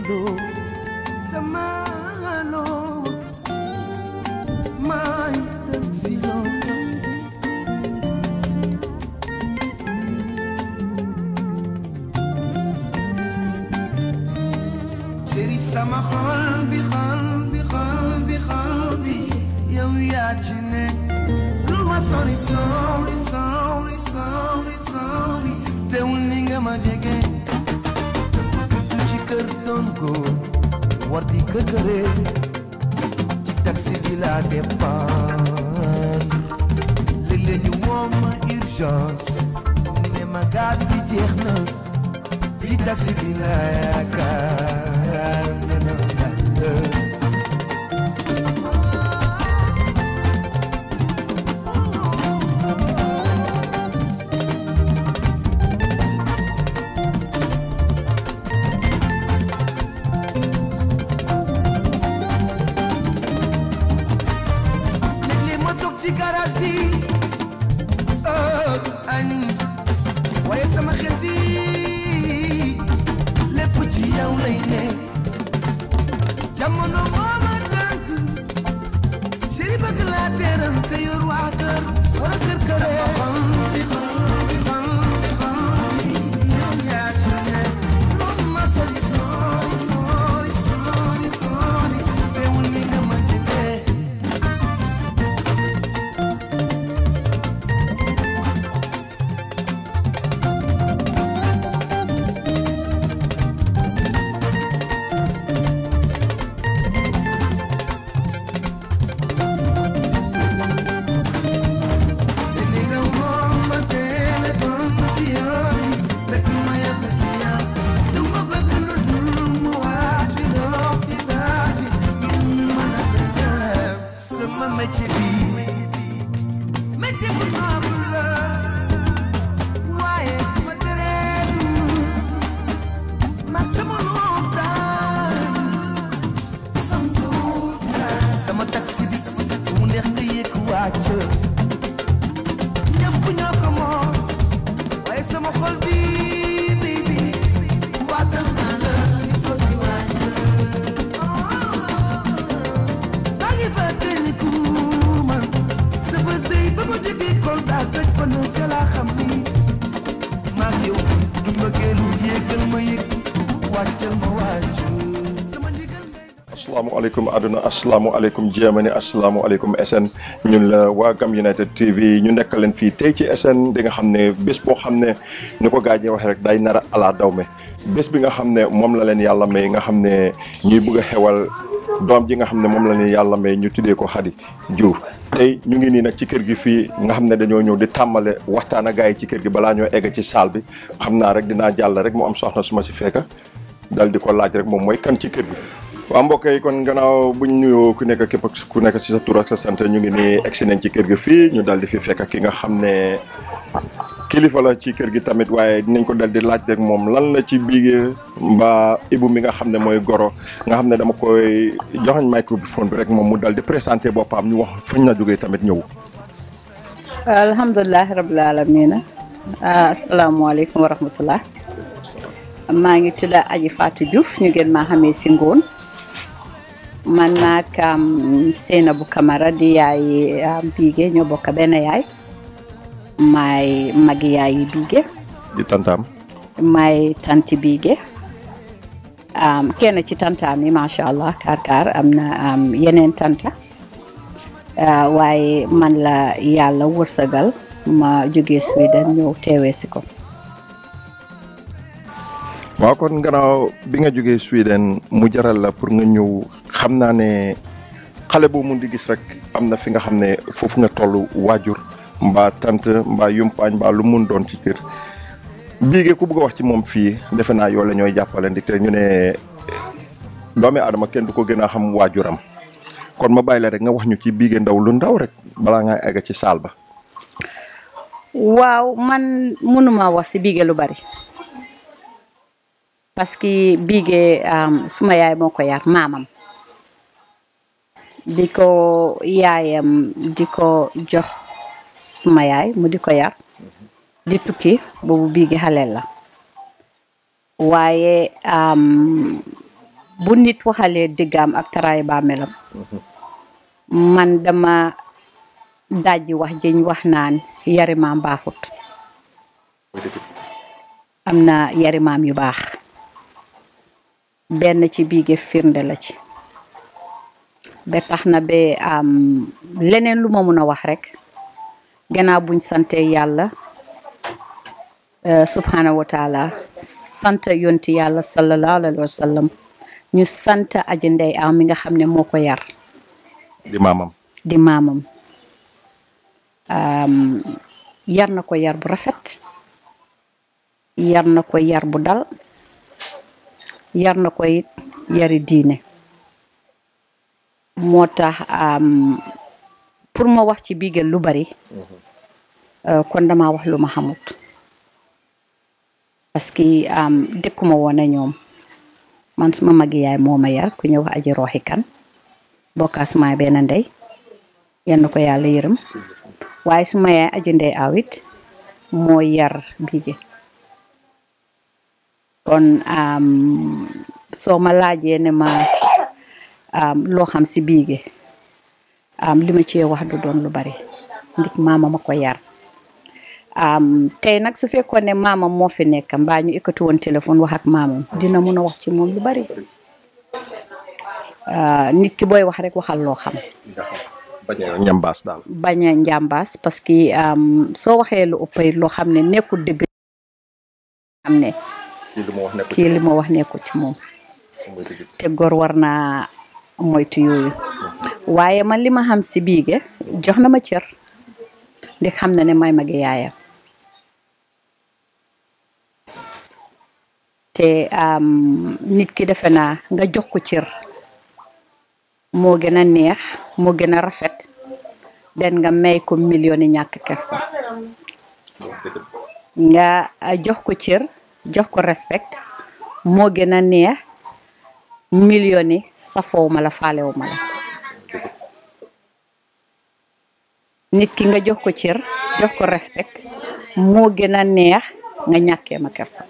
loo sama loo may taxi loo chéri sama xol bi xol bi xol bi xol bi yow yaa ci ne lu ma sori sori sori sori sori teewul ni nga ma jege du ci kër doon góor war di kër këre ci taxi bi laa dépendre léeg-léeg ñu woo ma urgence ne ma gaz bi jeex na ci taxi bi laa yaakaar ne na yàlla léeg-léeg ma toog ci garage bi oh añ waaye sama xel bi lépp ci yow lay ne jamono moo ma tànk chéri bëgg laa teeral te yor waa kër wala kër kër sama xol bi xol bi xol bi xol bi yow yaa ci ne loolu ma sori sori sori sori sori teewul ni nga ma jege li nga woo ma téléphone ci yoon fekk ma yàgg ci yow du ma bëgg lu dul mu waaj dox ci saa si ngir mën a deseer sama métier bi métier bu noble la waaye ma teree dund man sama montagne sama taxi bi mu neex nga yëg wàcc ñëpp ñoo ko moom waaye sama xol bi baby waatal naa la ko ci wàcc maa ngi fàttaliku man sa bés day ba ma jógee Kolda toj fa nu ka laa xam ni maa ngi yow du mbëggeelu yéegal ma yëg wàccal ma wàcc sama ndigal ngay asalaamaaleykum àdduna asalaamaaleykum Germany asalaamaaleykum SN ñun la waa Gam United TV ñu nekk leen fii tey ci SN di nga xam ne bés boo xam ne ni ko gaa ñi waxee rek day nar a ala daw me bés bi nga xam ne moom la leen yàlla may nga xam ne ñuy bëgg a xewal doom ji nga xam ne moom la leen yàlla may ñu tuddee ko Xadi Juuf tey ñu ngi nii nag ci kër gi fii nga xam ne dañoo ñëw di tàmbale waxtaan ak gaa yi ci kër gi balaa ñoo egg ci saal bi xam naa rek dinaa jàll rek mu am soxna su ma si fekka dal di ko laaj rek moom mooy kan ci kër gi waaw mbokk yi kon gannaaw buñ nuyoo ku nekk képp ku nekk si sa tur ak sa sant ñu ngi nii egsi nañ ci kër gi fii ñu dal di fi fekk ki nga xam ne kilifa la ci kër gi tamit waaye dinañ ko dal di laaj rek moom lan la ci biige mbaa ibu mi nga xam ne mooy goro nga xam ne dama koy joxañ microphone bi rek moom mu dal di présenté boppam ñu wax fañ na jógee tamit ñëw alhamdulilahi rabil alamina asalaamaaleykum wa rahmatullah maa ngi tudd Aji Fatou Diouf ñu gën maa xamee si ngoon man naag Seynabou Camara di yaay Biige ñoo bokk benn yaay maay magi yaayi Biige di tantaam maay tanti Biige kenn ci tantaam yi macha allah kaar kaar am na yeneen tanta waaye man la yàlla wërsëgal ma jógee Sweden ñëw teewee si ko waaw kon gannaaw bi nga jógee Sweden mu jaral la pour nga ñëw xam naa ne xale boo mun di gis rek am na fi nga xam ne foofu nga toll waajur mbaa tant mbaa yumpaañ mbaa lu mun doon ci kër biige ku bëgg a wax ci moom fii defe naa yoo la ñooy jàppale ndi te ñu ne doomi aadama kenn du ko gën a xam waajuram kon ma bàyyi la rek nga wax ñu ci biige ndaw lu ndaw rek balaa nga egg ci saal ba waaw man mënuma wax si biige lu bari parce que biige suma yaay moo ko yar maamam bi ko yaayam di ko jox suma yaay mu di ko yar di tukki boobu biige xaleel la waaye bu nit waxalee diggaam ak taraay bàmmeelam man dama dajji wax jëñ wax naan yari maam baaxut am na yari maam yu baax benn ci biige firnde la ci ba tax na ba am leneen lu ma mun a wax rek gannaaw buñ sante yàlla subhanahu wa taala sant yonti yàlla sallallahu alayhi wa sallam ñu sant aji ndey aw mi nga xam ne moo ko yar di maamam di maamam yar na ko yar bu rafet yar na ko yar bu dal yar na ko it yari diine moo tax pour ma wax ci biigel lu bari kon dama wax lu ma xamut parce que dëkkuma woon a ñoom man suma magi yaay moo ma yar ku ñëw wax aji rooxi kan bokkaas maa benn ndey yenn ko yàlla yërëm waaye suma yaay aji ndey awit moo yar biige kon soo ma laajee ne ma loo xam si biige li ma cee wax du doon lu bari ndik maama ma ko yar tey nag su fekkoon ne maamam moo fi nekk mbaa ñu ekkati woon téléphone wax ak maamam dina mun a wax ci moom lu bari nit ki booy wax rek waxal loo xam bañ a ñambaas daal bañ a njàmbaas parce que soo waxee lu ëpp loo xam ne nekkul dëgg xam ne kii li ma wax nekk kii li ma wax nekkul ci moom te góor war naa moytu yooyu waaye man li ma xam si biige jox na ma cër ndi xam na ne may magi yaayam te nit ki defe naa nga jox ko cër moo gën a neex moo gën a rafet den nga may ko million yi ñàkk kersa nga jox ko cër jox ko respect moo gën a neex million yi safoowu ma la faalewu ma la nit ki nga jox ko cër jox ko respect moo gën a neex nga ñàkkee ma kersa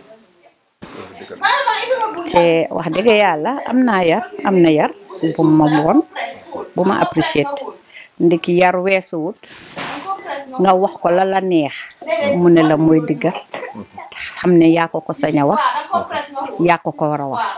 te wax dëgg yàlla am naa yar am na yar bu ma woon bu ma appréciate ndiki yar weesuwut nga wax ko la la neex mu ne la mooy digga xam ne yaa ko ko sañ a wax yaa ko ko war a wax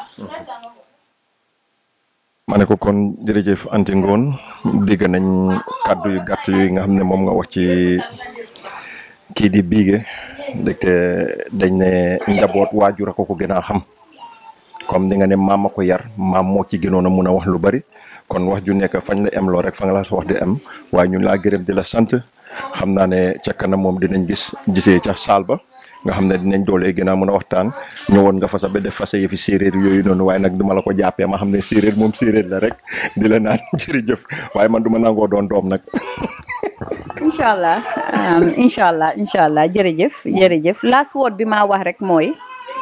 ma ne ko kon jërëjëf Anty Ngone dégg nañ kàddu yu gàtt yooyu nga xam ne moom nga wax ci kii di biige ndekte dañ ne njaboot waajur a ko ko gën a xam comme di nga ne maam a ko yar maam moo ci gënoon a mun a wax lu bari kon wax ju nekk fañ la em loo rek fa nga la wax di em waaye ñun laa gërëm di la sant xam naa ne ca kanam moom dinañ gis gisee ca saal ba nga xam ne dinañ doolee gën a mën a waxtaan ñëwoon nga fa sa ba def fa sa yëfi séeréer yooyu noonu waaye nag duma la ko jàppee ma xam ne séeréer moom séeréer la rek di la naan jërëjëf waaye man duma nangoo doon doom nag incha allah incha allah incha allah jërëjëf jërëjëf last word bi maa wax rek mooy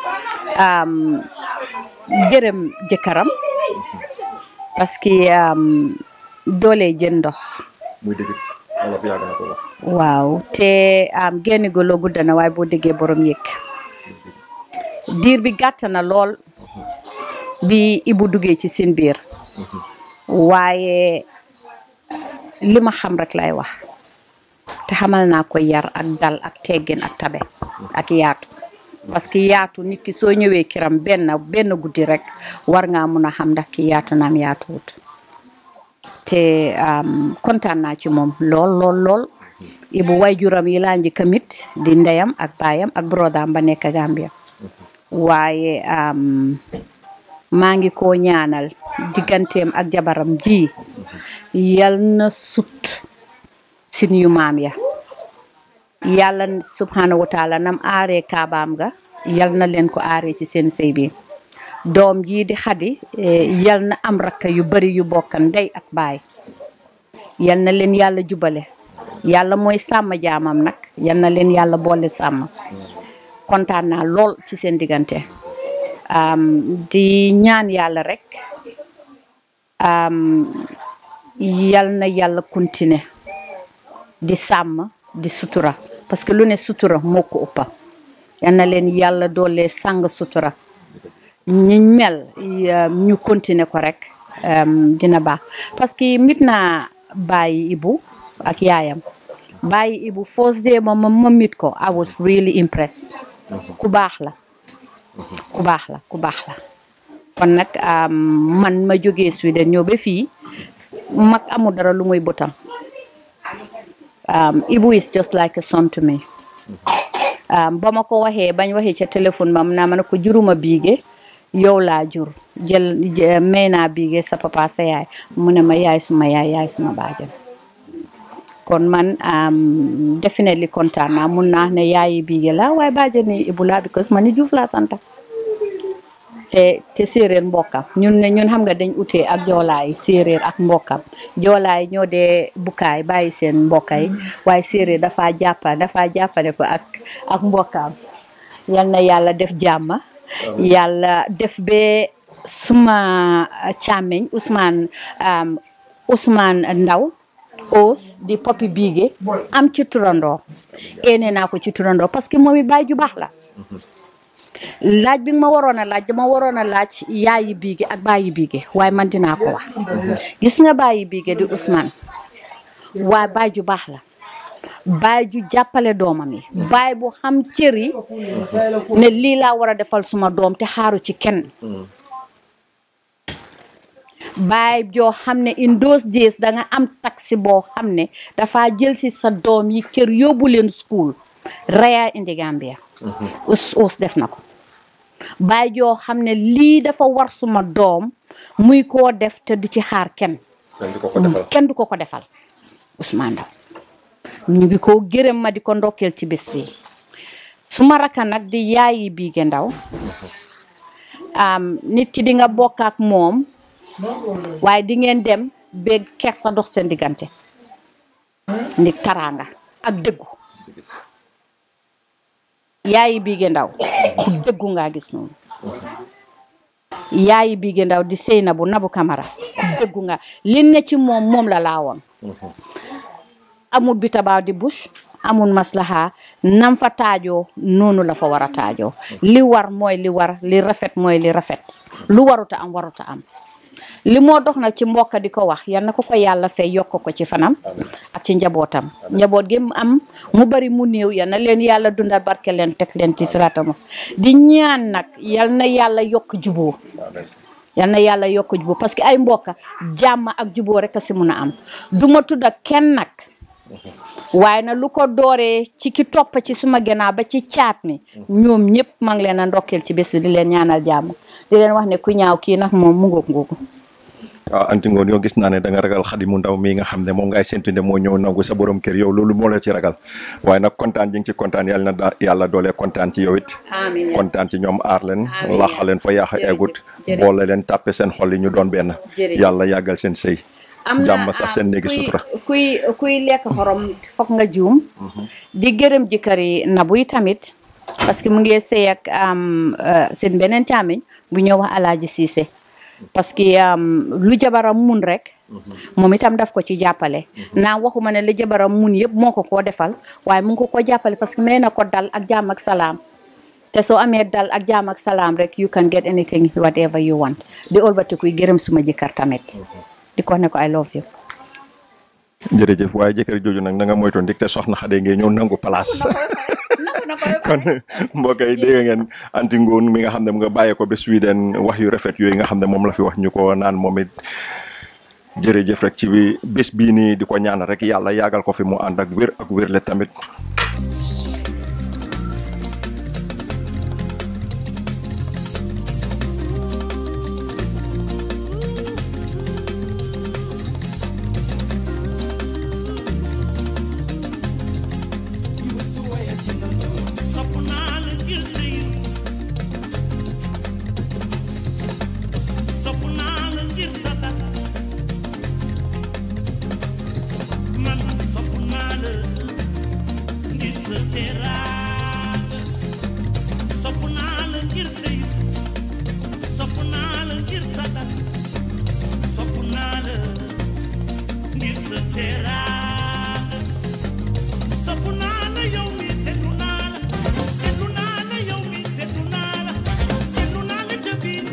gërëm jëkkëram parce que doole jën ndox muy dëgg wolof yàgg na ko wax waaw te génn golo gudda na waaye boo déggee borom yëg diir bi gàtt na lool bi ibu duggee ci seen biir waaye li ma xam rek lay wax te xamal naa ko yar ak dal ak teggin ak tabe ak yaatu parce que yaatu nit ki soo ñëwee kiram benn benn guddi rek war ngaa mun a xam ndax ki yaatu naam yaatuwut te kontaan naa ci moom lool lool lool ibu wayjuram yi laa njëkk mit di ndeyam ak baayam ak brodam ba nekk Gambia waaye maa ngi ko ñaanal digganteem ak jabaram ji yal na sut sin yu maam ya yàlla subhanahu wa taala nam aaree kaabaam ga yal na leen ko aaree ci seen sëy bi doom jii di xadi yal na am rakka yu bari yu bokkan ndey ak baay yal na leen yàlla jubale yàlla mooy sàmm jaamam nag yal na leen yàlla boole sàmm kontaan naa lool ci seen diggante di ñaan yàlla rek yal na yàlla continuer di sàmm di sutura parce que lu ne sutura moo ko ëppa yal na leen yàlla doole sàng sutura ñiñ mel ñu continuer ko rek dina baax parce que mit naa bàyyi Ibu ak yaayam bàyyi Ibu first day ma ma mit ko I was really impressed ku baax la ku baax la ku baax la kon nag man ma jógee Sweden ñëw ba fii mag amul dara lu muy bëtam Ibu is just like a son to me ba ma ko waxee bañ waxee ca téléphone ba naa ma ne ko juruma biige yow laa jur jël may naa biige sa papa sa yaay mu ne ma yaay suma yaay yaay suma baajan kon man definitely kontaan naa mun naa ne yaayi biige la waaye baajani Ibu laa because man ni Juuf laa santa te te séeréer mbokkam ñun ne ñun xam nga dañ utee ak joolaay séeréer ak mbokkam joolaay ñoo dee bukkaay bàyyi seen mbokkay waaye séeréer dafa jàppa dafa jàppale ko ak ak mbokkam yal na yàlla def jàmma yàlla def be suma càmmeñ Ousmane Ousmane Ndaw os di popi biige am ci turandoo ene naa ko ci turandoo parce que moom it baay ju baax la laaj bi nga ma waroon a laaj dama waroon a laaj yaayi biige ak bàyyi biige waaye man dinaa ko wax gis nga bàyyi biige di Ousmane waaye baay ju baax la baay ju jàppale doomam yi baay bu xam cër yi ne lii laa war a defal suma doom te xaaru ci kenn baay joo xam ne in those days danga am taxi boo xam ne dafa jël si sa doom yi kër yóbbu leen school raya indi Gambia us us def na ko baay joo xam ne lii dafa war suma doom muy koo def te du ci xaar kenn kenn du ko ko defal Ousmane Ndaw ñu ngi ko gërëm ma di ko ndokkeel ci bés bi suma raka nag di yaayi biige ndaw nit ki di nga bokk ak moom waaye di ngeen dem ba kersa dox seen diggante ndi taraanga ak dëggu yaayi biige ndaw ku dëggu ngaa gis noonu yaayi biige ndaw di sëy na bu nabu kamara ku dëggu nga li ne ci moom moom la laa woon amul bitabaaw di bush amul maslaha nam fa taajoo noonu la fa war a taajoo li war mooy li war li rafet mooy li rafet lu waruta am waruta am li moo dox nag ci mbokk di ko wax yal na ko ko yàlla fay yokk ko ci fanam ak ci njabootam njaboot gi mu am mu bari mu néew yal na leen yàlla dundal barke leen teg leen ci siraatam di ñaan nag yal na yàlla yokk juboo yal na yàlla yokk juboo parce que ay mbokka jàmm ak juboo rek a si mun a am du ma tudd ak kenn nag waaye na lu ko dooree ci ki topp ci suma gannaaw ba ci caat mi ñoom ñëpp maa ngi leen a ndokkeel ci bés bi di leen ñaanal jàmm di leen wax ne ku ñaaw kii nag moom mu ngoog ngoogu waaw anti ngoon yow gis naa ne da nga ragal xadi mu ndaw mii nga xam ne moom ngay séntu ne moo ñëw nangu sa borom kër yow loolu moo la ci ragal waaye nag kontaan ji nga ci kontaan yàlla na yàlla doole kontaan ci yow it amiin kontaan ci ñoom aar leen Amiin. laxa leen fa yaaxa Jërëjëf, egut jërëjëf. boole leen tàppe seen xol yi ñu doon benn Jërëjëf. yàlla yàggal seen sëy am na jàmm sax seen ah, néegi kuy- sutura kuy kuy lekk xorom foog nga juum di gërëm jëkkër yi nabu yi tamit parce que mu ngi sëy ak am, euh, seen beneen càmmiñ bu ñëw wax alaaji siise parce que am, lu jabaram mun rek moom itam daf ko ci jàppale naa waxuma ne lu jabaram mun yëpp moo ko koo defal waaye mu ngi ko ko jàppale parce que may na ko dal ak jàmm ak salaam te soo amee dal ak jàmm ak salaam rek you can get anything whatever you want di ëlbatikuy gërëm suma jëkkër tamit di ko ne ko I love you jërëjëf waaye jëkkër jooju nag na nga moytoon dik te soxna xade ngeen ñëw nangu place kon mbokk yi dégg ngeen anti ngoon mi nga xam ne mu nga bàyyee ko ba Sweden wax yu rafet yooyu nga xam ne moom la fi wax ñu ko naan moom it jërëjëf rek ci bi bés bii nii di ko ñaan rek yàlla yàggal ko fi mu ànd ak wér ak wérle tamit sopp naa la ngir sëy sopp naa la ngir sa dal man sopp naa la ngir sa teraanga sopp naa la ngir sëy sopp naa la ngir sa dal sopp naa la ngir sa teraanga sofu naa la yow mi seetlu naa la seetlu naa la yow mi seetlu naa la seetlu naa la ca biir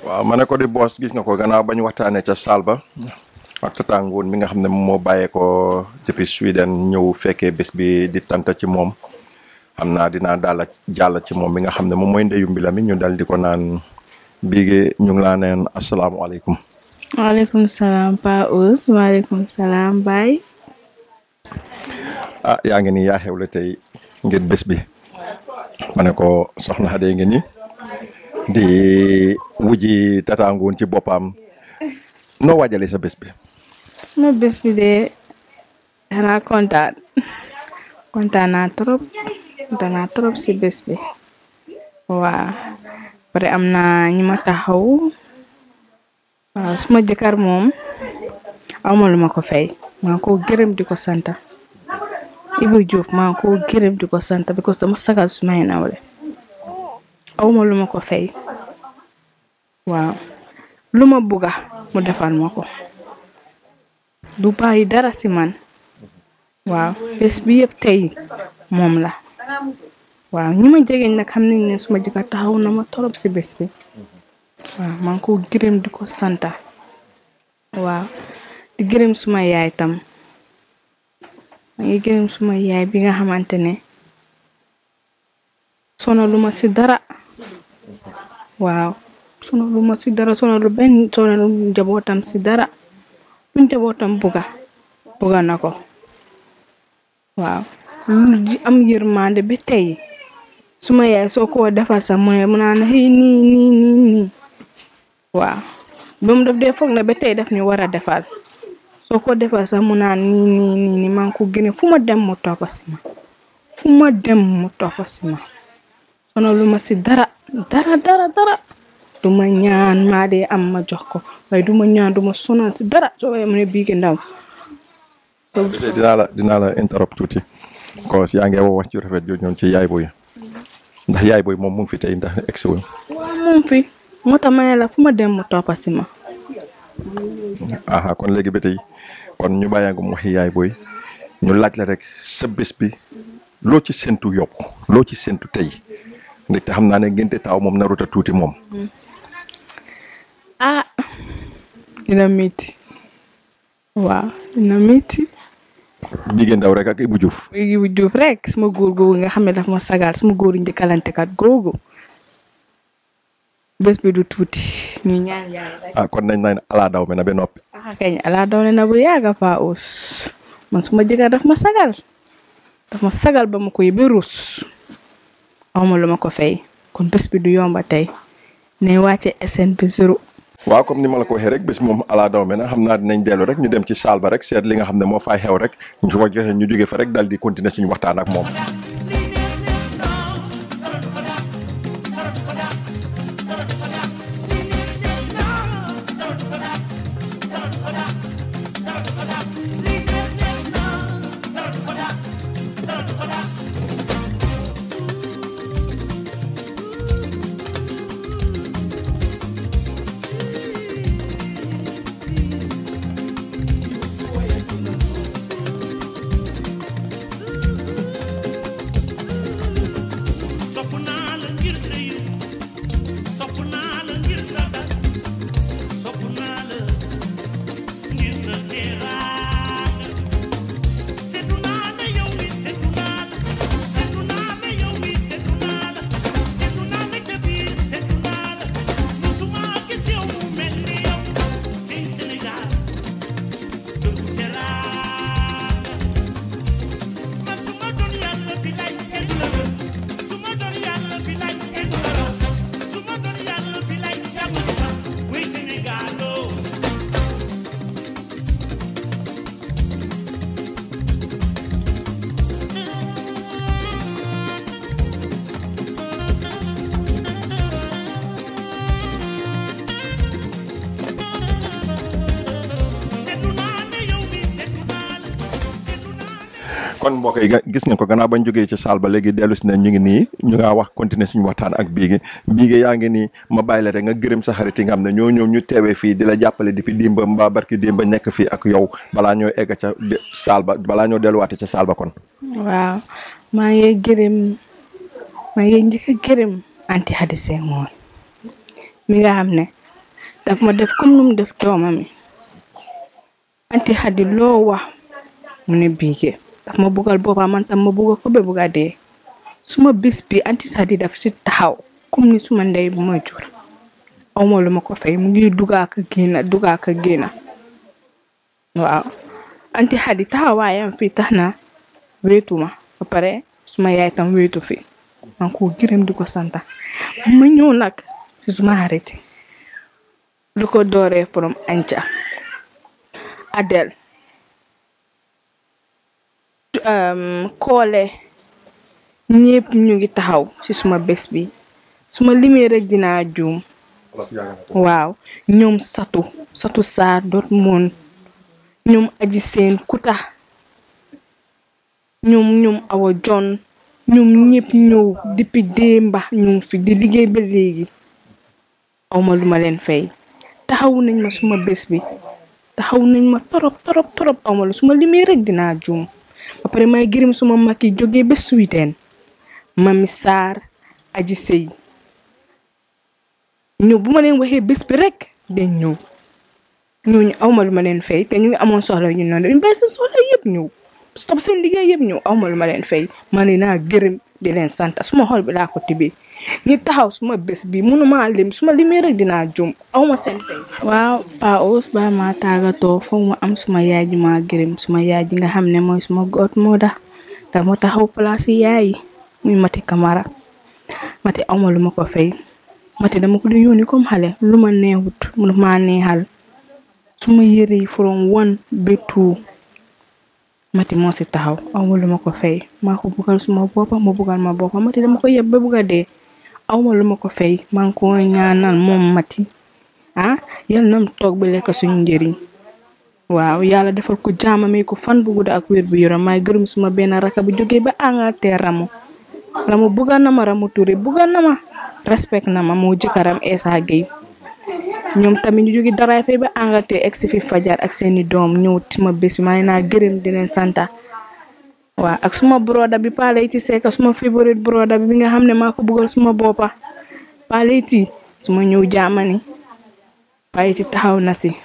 waaw ma ne ko di boos gis nga ko gannaaw ba ñu waxtaanee ca saal ba ak tatangoon mi nga xam ne moom moo bàyyee ko depuis Sweden ñëw fekkee bés bi di tanta ci moom xam naa dinaa daal jàll ci moom mi nga xam ne moom mooy ndeyu mbila mi ñu dal di ko naan biige ñu ngi laa neen asalaamualeykum waaleykum salaam Pa Ous waaleykum salaam Baye. ah yaa ngi nii yaa xewle tey ngir bés bi ma ne ko soxna Xade ngi ni di wuji tatangoon ci boppam noo waajale sa bés bi suma bés bi de xanaa kontaan kontaan naa trop kontaan naa trop si bés bi waaw pare am na ñi ma taxaw waaw suma jëkkër moom awma lu ma ko fay maa ko gërëm di ko santa Ibu Diop maa ko gërëm di ko santa because dama sagal sumay nawle awma lu ma ko fay waaw lu ma bugga mu defal ma ko du bàyyi dara si man waaw bés bi yëpp tey moom la waaw ñi ma jegeñ nag xam nañ ne suma jëkkër taxaw na ma torop si bés bi waaw maa ngi ko gërëm di ko santa waaw di gërëm suma yaay tam maa ngi gërëm suma yaay bi nga xamante ne sonalu ma si dara waaw sonalu ma si dara sonalu benn sonalu njabootam si dara lu njabootam buga buga na ko waaw lu ji am yërmande ba tey suma yaay soo ko defal sax mu ne mu naan xëy nii nii nii nii waaw ba mu def dee foog na ba tey daf ñu war a defal soo ko defal sax mu naan nii nii nii nii maa ngi ko gëne fu ma dem mu toppa si ma fu ma dem mu toppa si ma sonalu ma si dara dara dara dara du ma ñaan maa dee am ma jox ko waaye du ma ñaan du ma sonal si dara soo waaye mu ne bii gi ndaw dinaa la dinaa la interrupt tuuti ko yaa ngi wax ci rafet jooju ñoom ci yaay boy ndax yaay boy moom mu ngi fi tey ndax egsi wuñ waaw moom fi moo tax ma ne la fu ma dem mu toppa si ma aha kon léegi ba tey kon ñu bàyyaa nga mu waxi yaay boy ñu laaj la rek sa bés bi loo ci séntu yokk loo ci séntu tey ndaxte xam naa ne ngénte taaw moom naruta tuuti moom ah dina métti waaw dina métti jigéen ndaw rek ak Ibou Diouf Ibou Diouf rek suma góor googu nga xam ne daf ma sagal suma góoru njëkkalantekat googu bés bi du tuuti ñu ñaan yàlla rek ah kon nañ naan alaa daw me na ba noppi ah kañ ala doone na bu yàgga Pa Ous man suma jëkkër daf ma sagal daf ma sagal ba ma koy ba ruus awma lu ma ko fay kon bés bi du yomba tey ne wàcce SN bi zéro waaw comme ni ma la ko waxee rek bés moom alaa daw me na xam naa dinañ dellu rek ñu dem ci saal ba rek seet li nga xam ne moo fay xew rek ñu ko joxe ñu jóge fa rek dal di continuer suñu waxtaan ak moom sopp naa la ngir sa yiw sopp naa la ngir sa dal sopp naa la ngir sa teraanga seetu naa la yow mi seetu naa la seetu naa la yow mi seetu naa la seetu naa la ca biir seetu naa la musuma gis yow mu mel ni yow tey Sénégal dëkku teraanga man su ma doon yàlla bi lay kenn la la su ma doon yàlla bi lay kenn la la su ma doon yàlla bi lay jàmm sax wuy Sénégal oo seetu naa ne yow mi seetu naa la seetu naa kon mbokk yi ga- gis ngeen ko gannaaw bañ jógee ci saal ba léegi dellu si ne ñu ngi nii ñu ngaa wax continuer suñu waxtaan ak biige biige yaa ngi nii ma bàyyi la rek nga gërëm sa xarit yi nga xam ne ñoo ñëw ñu teewee fii di la jàppale depuis dimba mbaa barki dimba nekk fii ak yow balaa ñoo egg ca de- saal ba balaa ñoo delluwaate ca saal ba kon waaw maa ngi gërëm maa ngi njëkk a gërëm anti Hadi Senghor mi nga xam ne daf ma def comme nu mu def doomam yi anti xadi loo wax mu ne biige daf ma buggal boppam man tam ma bugga ko ba bugga dee suma bés bi anti xadi daf si taxaw comme ni suma ndey bu ma jur awma lu ma ko fay mu ngi dugaa ka génna dugaa ka génna waaw anti xadi taxawaayam fii tax na wéetuma ba pare suma yaay tam wéetu fi man ko gërëm di ko santa ma ñëw nag si suma xarit lu ko dooree from anca adel um, koole ñépp ñu ngi taxaw ci suma bés bi suma limee rek dinaa juum waaw ñoom satu satu saar dot moon ñoom aji seen kuta ñoom ñoom awa jon ñoom ñépp ñëw depuis démba ñu ngi fi di liggéey ba léegi awma lu ma leen fay taxawu nañ ma suma bés bi taxaw nañ ma torop torop torop awma lu suma limee rek dinaa juum ba pare may gërëm suma mag yi jógee ba suwiteen mami saar aji sëy ñëw bu ma leen waxee bés bi rek dañ ñëw ñooñu awma lu ma leen fay te ñu ngi amoon soxla ñu noonu dañ bàyyi seen soxla yëpp ñëw stop seen liggéey yëpp ñëw awma lu ma leen fay ma ne naa gërëm di leen sant suma xol bi laa ko tibbee ñi taxaw suma bés bi mënuma lim suma limee rek dinaa jum awma seen fay waaw Pa Ous ba ma tàggatoo foog ma am suma yaay ji ma gërëm suma yaay ji nga xam ne mooy suma goot moo da te moo taxaw place yi yaay yi muy mati kamara mati awma lu ma ko fay mati dama ko di yónni comme xale lu ma neexut mënu ma neexal suma yëre yi from one ba two mati moo si taxaw awma lu ma ko fay maa ko buggal suma boppa mu buggal ma boppa mati dama ko yeb ba bugga dee awma lu ma ko fay maa ngi ko ñaanal moom mati ah yal nam toog ba lekk suñu njëriñ waaw yàlla defal ko jaama may ko fan bu gudda ak wér bu yaram maay gërëm suma benn raka bu jógee ba Angleterre ramu ramu bugga na ma ramu Touré bugga na ma respect na ma moo jëkkëram Essa Gueye ñoom tamit ñu jóge daraay fay ba Angleterre egg si fi fajar ak seeni doom ñëw suma bés bi maa ngi naa gërëm di leen santa waaw ak suma broda bi Paleyti Seck suma favorite broda bi nga xam ne maa ko buggal suma boppa Paleyti suma ñëw jaamani Paleyti taxaw na si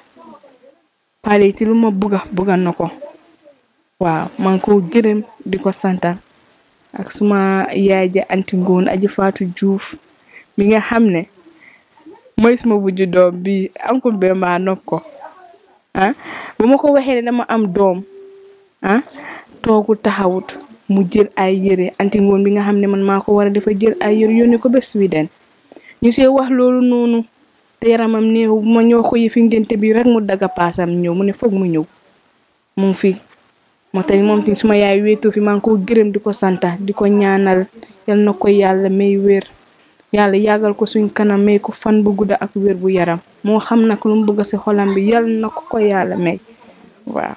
Paleyti lu ma bugga bugga na ko waaw maa ngi ko gërëm di ko santa ak suma yaay ja anti ngoon aji faatu juuf mi nga xam ne mooy suma wujju doom bi ankul be maa nopp ko ah bu ma ko waxee ne dama am doom ah toogu taxawut mu jël ay yére anti ngoon bi nga xam ne man maa ko war a dafa jël ay yére yónni ko ba Sweden ñu see wax loolu noonu te yaramam néew bu ma ñoo ko yëfi ngénte bi rek mu daga paasam ñëw mu ne foog mu ñëw mu ngi fi moo tax moom tamit suma yaay wéetoo fi maa ngi ko gërëm di ko santa di ko ñaanal yal na ko yàlla may wér yàlla yàggal ko suñ kanam may ko fan bu gudda ak wér bu yaram moo xam nag lu mu bëgg si xolam bi yal na ko ko yàlla may waaw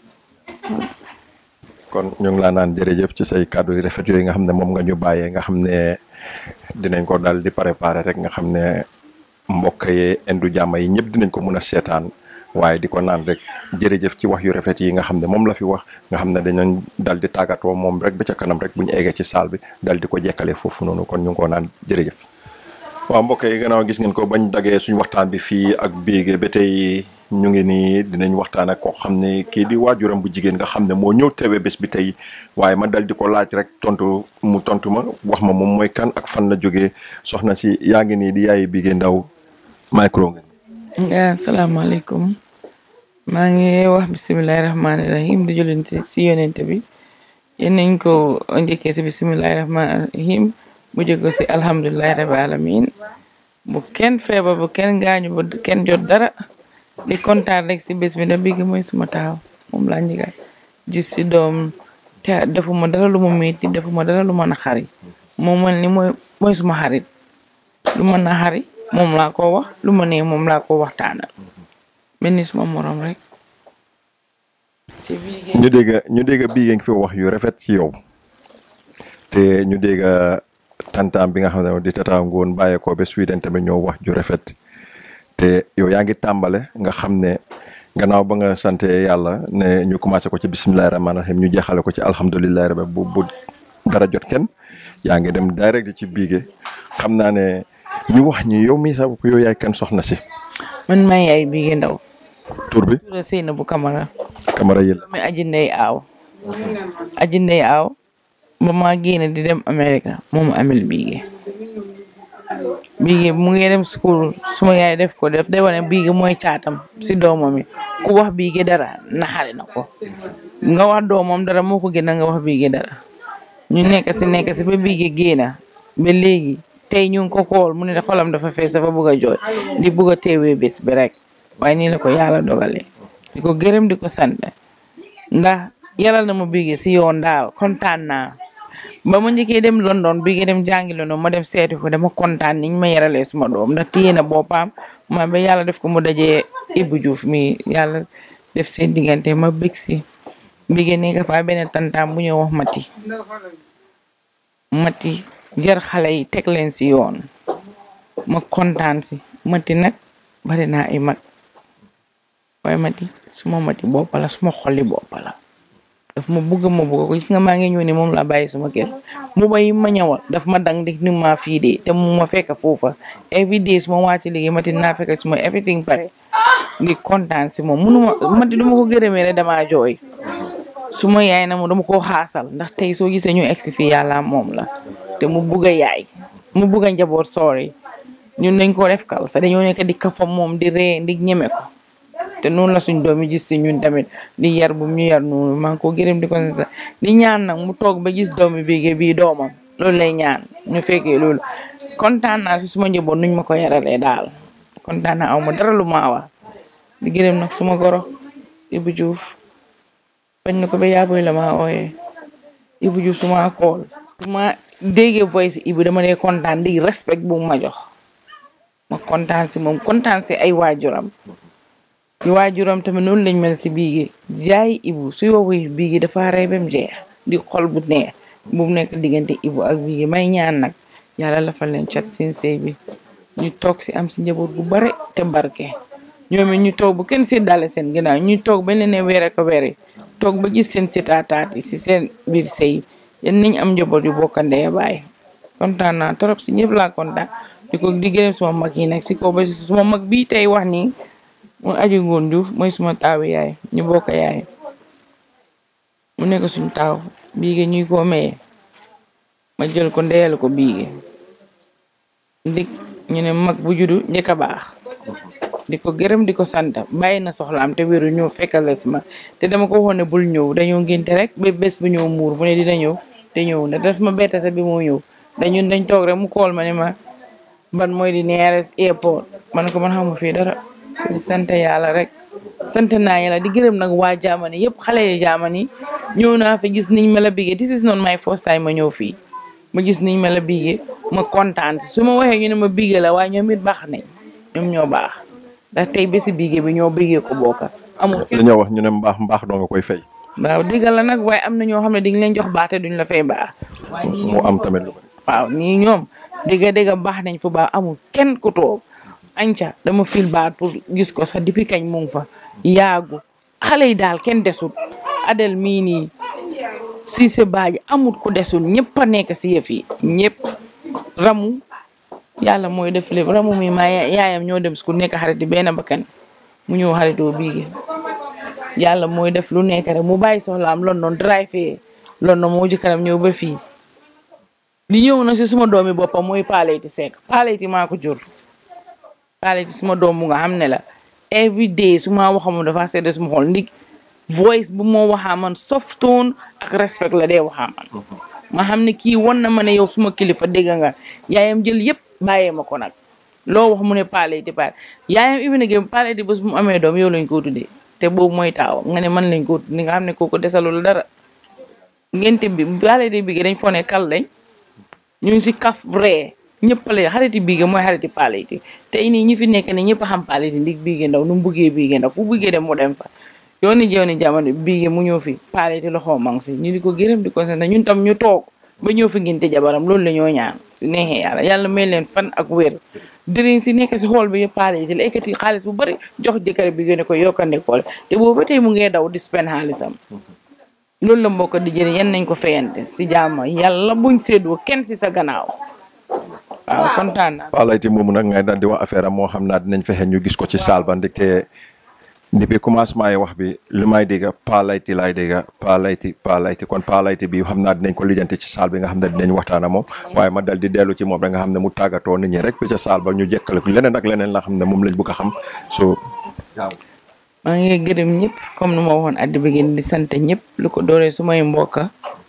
kon ñu ngi laa naan jërëjëf ci say kàddu yu rafet yooyu nga xam ne moom nga ñu bàyyee nga xam ne dinañ ko daal di préparer rek nga xam ne mbokk yi indu jàmm yi ñëpp dinañ ko mun a seetaan waaye di ko naan rek jërëjëf ci wax yu rafet yi nga xam ne moom la fi wax nga xam ne dañoon dal di tàggatoo moom rek ba ca kanam rek bu ñu eggee ci saal bi dal di ko jekkale foofu noonu kon ñu ngi ko naan jërëjëf. waaw mbokk yi gannaaw gis ngeen ko bañ dagee suñu waxtaan bi fii ak biige ba tey ñu ngi nii dinañ waxtaan ak koo xam ne kii di waajuram bu jigéen nga xam ne moo ñëw teewee bés bi tey waaye ma dal di ko laaj rek tontu mu tontu ma wax ma moom mooy kan ak fan la jógee soxna si yaa ngi nii di yaayi biige ndaw micro nga. yaa salaamaaleykum maa ngi wax bisimilahi rahmaani rahim di jëlin si si yonente bi yéen nañ ko njëkkee si bisimilahi rahmaani rahim bu jóge si alhamdulilahi rabi alamin bu kenn feebar bu kenn gaañu bu kenn jot dara di kontaan rek si bés bi da bigi mooy suma taaw moom laa njëkka gis si doom te defuma dara lu ma metti defuma dara lu ma naxari moom mel ni mooy mooy suma xarit lu ma naxari moom laa ko wax lu ma nee moom laa ko waxtaanal mel ni suma morom rek si biir ñu dégg ñu dégg bii ngeen fi wax yu rafet ci yow te ñu dégg tantaam bi nga xam ne di tata ngoon bàyyeekoo ba Sweden tamit ñoo wax ju rafet te yow yaa ngi tàmbale nga xam ne gannaaw ba nga sante yàlla ne ñu commencé ko ci bisimilahi rahmaani rahim ñu jeexale ko ci alhamdulilahi rabbi bu bu dara jot kenn yaa ngi dem direct ci biige xam naa ne ñu wax ñi yow mii sa bopp yow yaay kan soxna si man maa yaay Bigué Ndaw tur bi tura Seyna bu Kamara Camara yël mi aji ndey aaw aji ndey aaw ba ma génn di dem America moom amel Bigué Bigué mu ngi dem school suma yaay def ko def day wane Bigué mooy caatam si doomam yi ku wax Bigué dara naxare na ko nga wax doomam dara moo ko gën a nga wax Bigué dara ñu nekk si nekk si ba Bigué génna ba léegi tey ñu ngi ko kool mu ne xolam dafa fees dafa bëgg a jooy di bëgg a teewee bés bi rek waaye nii la ko yàlla dogalee di ko gërëm di ko sant ndax yàlla na ma Bigué si yoon daal kontaan naa ba ma njëkkee dem London Bigué dem jàngi London ma dem seeti ko dama kontaan niñ ma yaralee suma doom ndax téye na boppam ma ba yàlla def ko mu dajee Ibou Diouf mi yàlla def seen diggante ma bég si Bigué nekk fa benn tantaam bu ñëw wax mati mati jar xale yi teg leen si yoon ma kontaan si mati nag bari naa ay mag waaye mati suma mati boppa la suma xolli boppa la daf ma bugg ma bugg ko gis nga maa ngi ñëw ne moom laa bàyyi suma kër mbuba yi ma ñëwal daf ma dang dik ni ma fii de te mu ma fekk foofa every day suma wàcc liggéey mati naa fekk suma everything pare ngi kontaan si moom munuma mati duma ko gërëmee rek damaa jooy suma yaay na mu dama koo xaasal ndax tey soo gisee ñu egsi fii yàlla moom la te mu bugg a yaay mu bugg a njaboot soori ñun dañ ko def kal sa dañoo nekk di kafa moom di ree di ñeme ko te noonu la suñ doom yi gis si ñun tamit di yar bu ñu yar noonu maa ngi ko gërëm di ko sant di ñaan nag mu toog ba gis doomi Bigué bii doomam loolu lay ñaan ñu fekkee loolu kontaan naa si suma njaboot nuñ ma ko yaralee daal kontaan naa aw ma dara lu ma wax di gërëm nag suma goro Ibou Diouf bañ na ko ba yaaboy la maa ooyee Ibou Diouf suma kool suma déggee voice Ibou dama dee kontaan di respect bu ma jox ma kontaan si moom kontaan si ay waajuram yu waajuram tamit noonu lañ mel si Bigué jaay Ibou su yowuy Bigué dafa rey bam jeex di xol bu neex bu nekk diggante Ibou ak Bigué may ñaan nag yàlla lafal leen cat seen sëy bi ñu toog si am si njaboot bu bare te barke ñoom it ñu toog bu kenn séddale seen ginnaaw ñu toog ba leen ne weere ko weere toog ba gis seen sitaataat yi si seen biir sëy yéen nañ am njaboot yu bokkandee bàyyi kontaan naa trop si ñëpp laa kontaan di ko di gërëm suma mag yi nag si kaw ba si suma mag bii tey wax nii mu aju ngoon Diouf mooy suma taawi yaay ñu bokk yaay mu nekk suñ taaw Bigué ñuy ko maye ma jël ko ndeyal ko Bigué ndik ñu ne mag bu juddu njëkk a baax di ko gërëm di ko sant bàyyi na soxlaam te wéru ñëw fekkal la si ma te dama ko waxoon ne bul ñëw dañoo ngénte rek ba bés bu ñëw muur bu ne dina ñëw te ñëw na daf ma bett sa bi moo ñëw dañun dañ toog rek mu kool ma ne ma ban mooy di nearest airport man ko man xamu fii dara di sant yàlla rek sant naa yàlla di gërëm nag waa jaamani yëpp xale yi jaamani ñëw naa fi gis niñ ma la Bigué this is not my first time ma ñëw fii ma gis niñ ma la Bigué ma kontaan si su ma waxee ñu ne ma Bigué la waaye ñoom it baax nañ ñoom ñoo baax ndax tey bési Bigué bi ñoo Bigué ko bokka amul kenn dañoo wax ñu ne mbaax mbaax doo nga koy fay waaw diggal la nag waaye am na ñoo xam ne di nga leen jox baax te duñ la fay baax mu am tamit lu bari waaw nii ñoom dégga dégga baax nañ fa baax amul kenn ku toog anca dama fil baat pour gis ko sax depuis kañ mu ngi fa yaagu xale yi daal kenn desul adel mii nii Cissé Badji amul ku desul ñëpp a nekk si yëf yi ñëpp ramu yàlla mooy def lépp ramu mi maa yaayam ñoo dem su ku nekk xarit yi benn bakkan mu ñëw xaritoo Bigué yàlla mooy def lu nekk rek mu bàyyi soxlaam London drive fee London moo jëkkaram ñëw ba fii di ñëw na si suma doomi boppam mooy Paleyti Seck Paleyti maa ko jur Paleyti suma doom bu nga xam ne la every day su ma waxamu dafa sedd suma xol ndig voice bu moo waxaa man soft tone ak respect la dee waxaa man ma xam ne kii won na ma ne yow suma kilifa dégg nga yaayam jël yëpp bàyyee ma ko nag loo wax mu ne Paleyti Pale yaayam ibi na gém Paleyti bés bu mu amee doom yow lañ ko tuddee te boobu mooy taaw nga ne man lañ ko tuddee nga xam ne kooku desalul dara ngente bi Paleyti Bigué dañ foo ne kal lañ ñu ngi si kaf ree ñëpp la xariti Bigué mooy xariti Paleyti tey nii ñi fi nekk ne ñëpp a xam Paleyti ndig Bigué Ndaw nu mu buggee Bigué Ndaw fu buggee dem mu dem fa yooni jeewni jamono Bigué mu ñëw fi Paleyti loxo mang si ñu di ko gërëm di ko sant ñun tam ñu toog ba ñëw fi nginte jabaram loolu la ñoo ñaan si neexee yàlla yàlla may leen fan ak wér dëriñ si nekk si xool bi yëpp Paleyti la ekkati xaalis bu bari jox jëkkër Bigué ne ko yokkande koole te boobu ba tey mu ngee daw di spend xaalisam loolu la mbokk di jëriñ yan nañ ko fayante si jàmm yàlla buñ séddoo kenn si sa gannaaw waaw kontaan naa Pa Layti moomu nag ngay daal di wax affaire am moo xam naa dinañ fexe ñu gis ko ci saal ba ndekte depuis commencement yi wax bi li may dégg Pa Layti laay dégg Pa Layti Pa Layti kon Pa Layti bi xam naa dinañ ko lijjanti ci saal bi nga xam ne dinañ waxtaan ak moom waaye ma dal di dellu ci moom rek nga xam ne mu tàggatoo nit ñi rek bi ca saal ba ñu jekkale ko leneen ak leneen la xam ne moom lañ bëgg a xam so maa ngi gërëm ñëpp comme nu ma waxoon at the beginning di sant ñëpp lu ko dooree sumay mbokka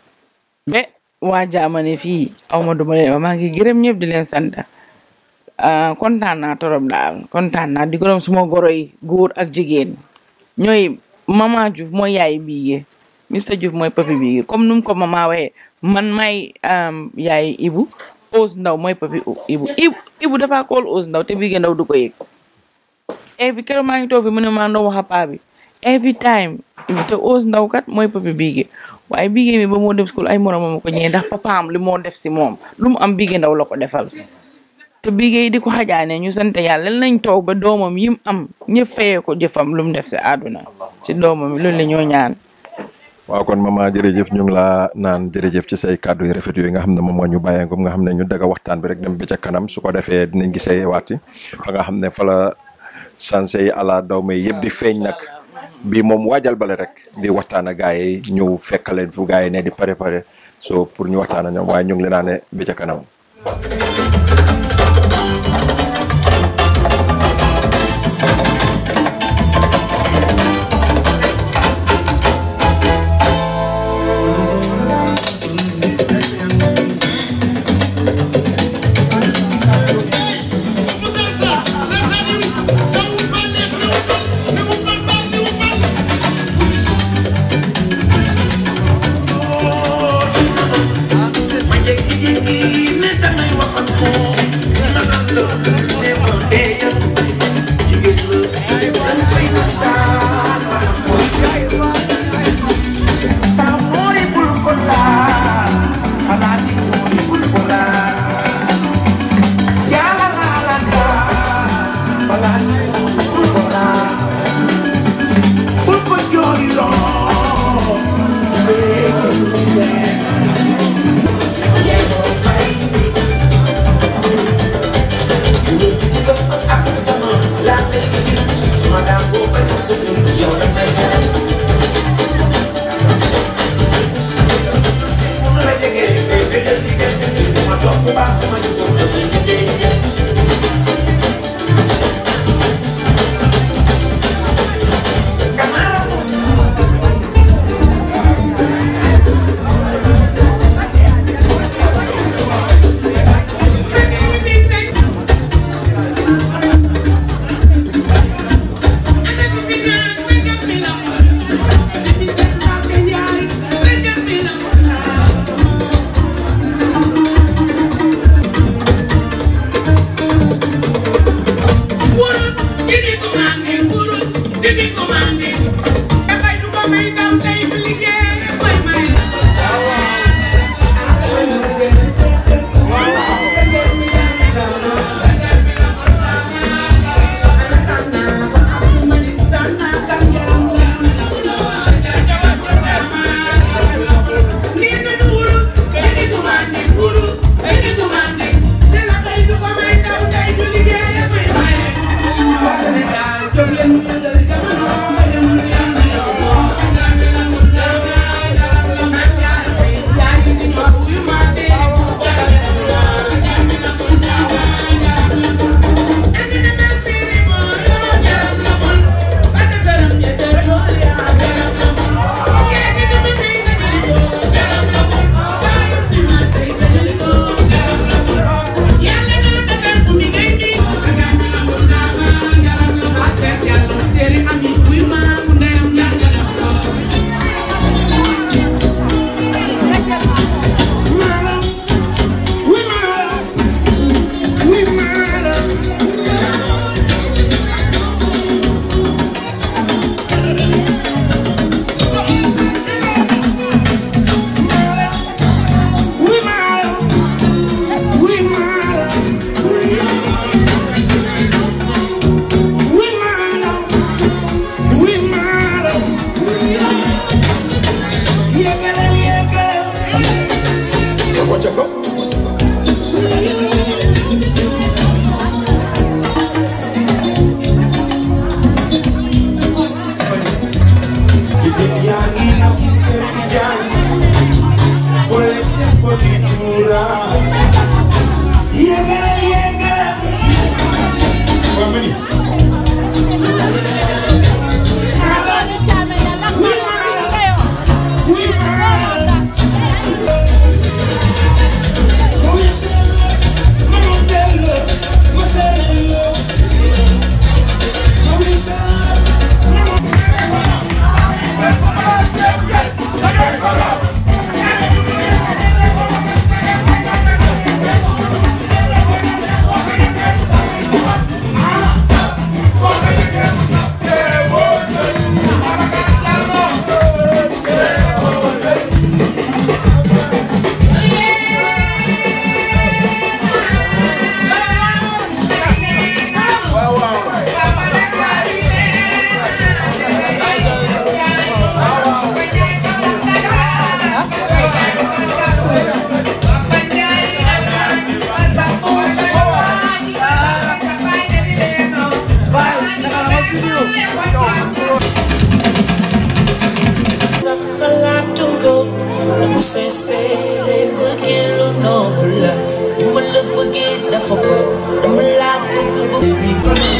be waa jaamane fii aw ma duma leen wax maa ngi gërëm ñëpp di leen sant ah kontaan naa torop daal kontaan naa di gërëm suma goro yi góor ak jigéen ñooy mama Diouf mooy yaay biige Mr Diouf mooy papi biige comme nu mu ko mama waxee man may yaay Ibu Ous Ndaw mooy papi Ibu Ibu Ibu dafa kool Ous Ndaw te biige ndaw du ko yëg every keroog maa ngi toog fi mu ne maa ndox wax a paa bi every time Ibu te Ous Ndaw kat mooy papi biige waaye biige mi ba moo dem school ay moromam ko ñëwee ndax papaam li moo def si moom lu mu am biige ndaw la ko defal te biige yi di ko xajaane ñu sant yàlla nañ toog ba doomam yim am ñëpp fayee ko jëfam lu mu def si àdduna si doomam yi loolu la ñoo ñaan waaw kon mama jërëjëf ñu ngi laa naan jërëjëf ci say kàddu yu rafet yooyu nga xam ne moom moo ñu bàyyee nga xam ne ñu daga waxtaan bi rek dem ba ca kanam su ko defee dinañ gisee waati fa nga xam ne fa la sanse yi ala daw may yëpp di feeñ nag bii moom waajal bale rek di waxtaan ak gars yi ñëw fekk leen fu gars yi ne di pare pare so pour ñu waxtaan ak ñoom waaye ñu ngi leen naa ne ba ca kanam Thank you. seede bëggee lu noble la ni ma la bëggee dafa fort dama laa bëgg bëgg bi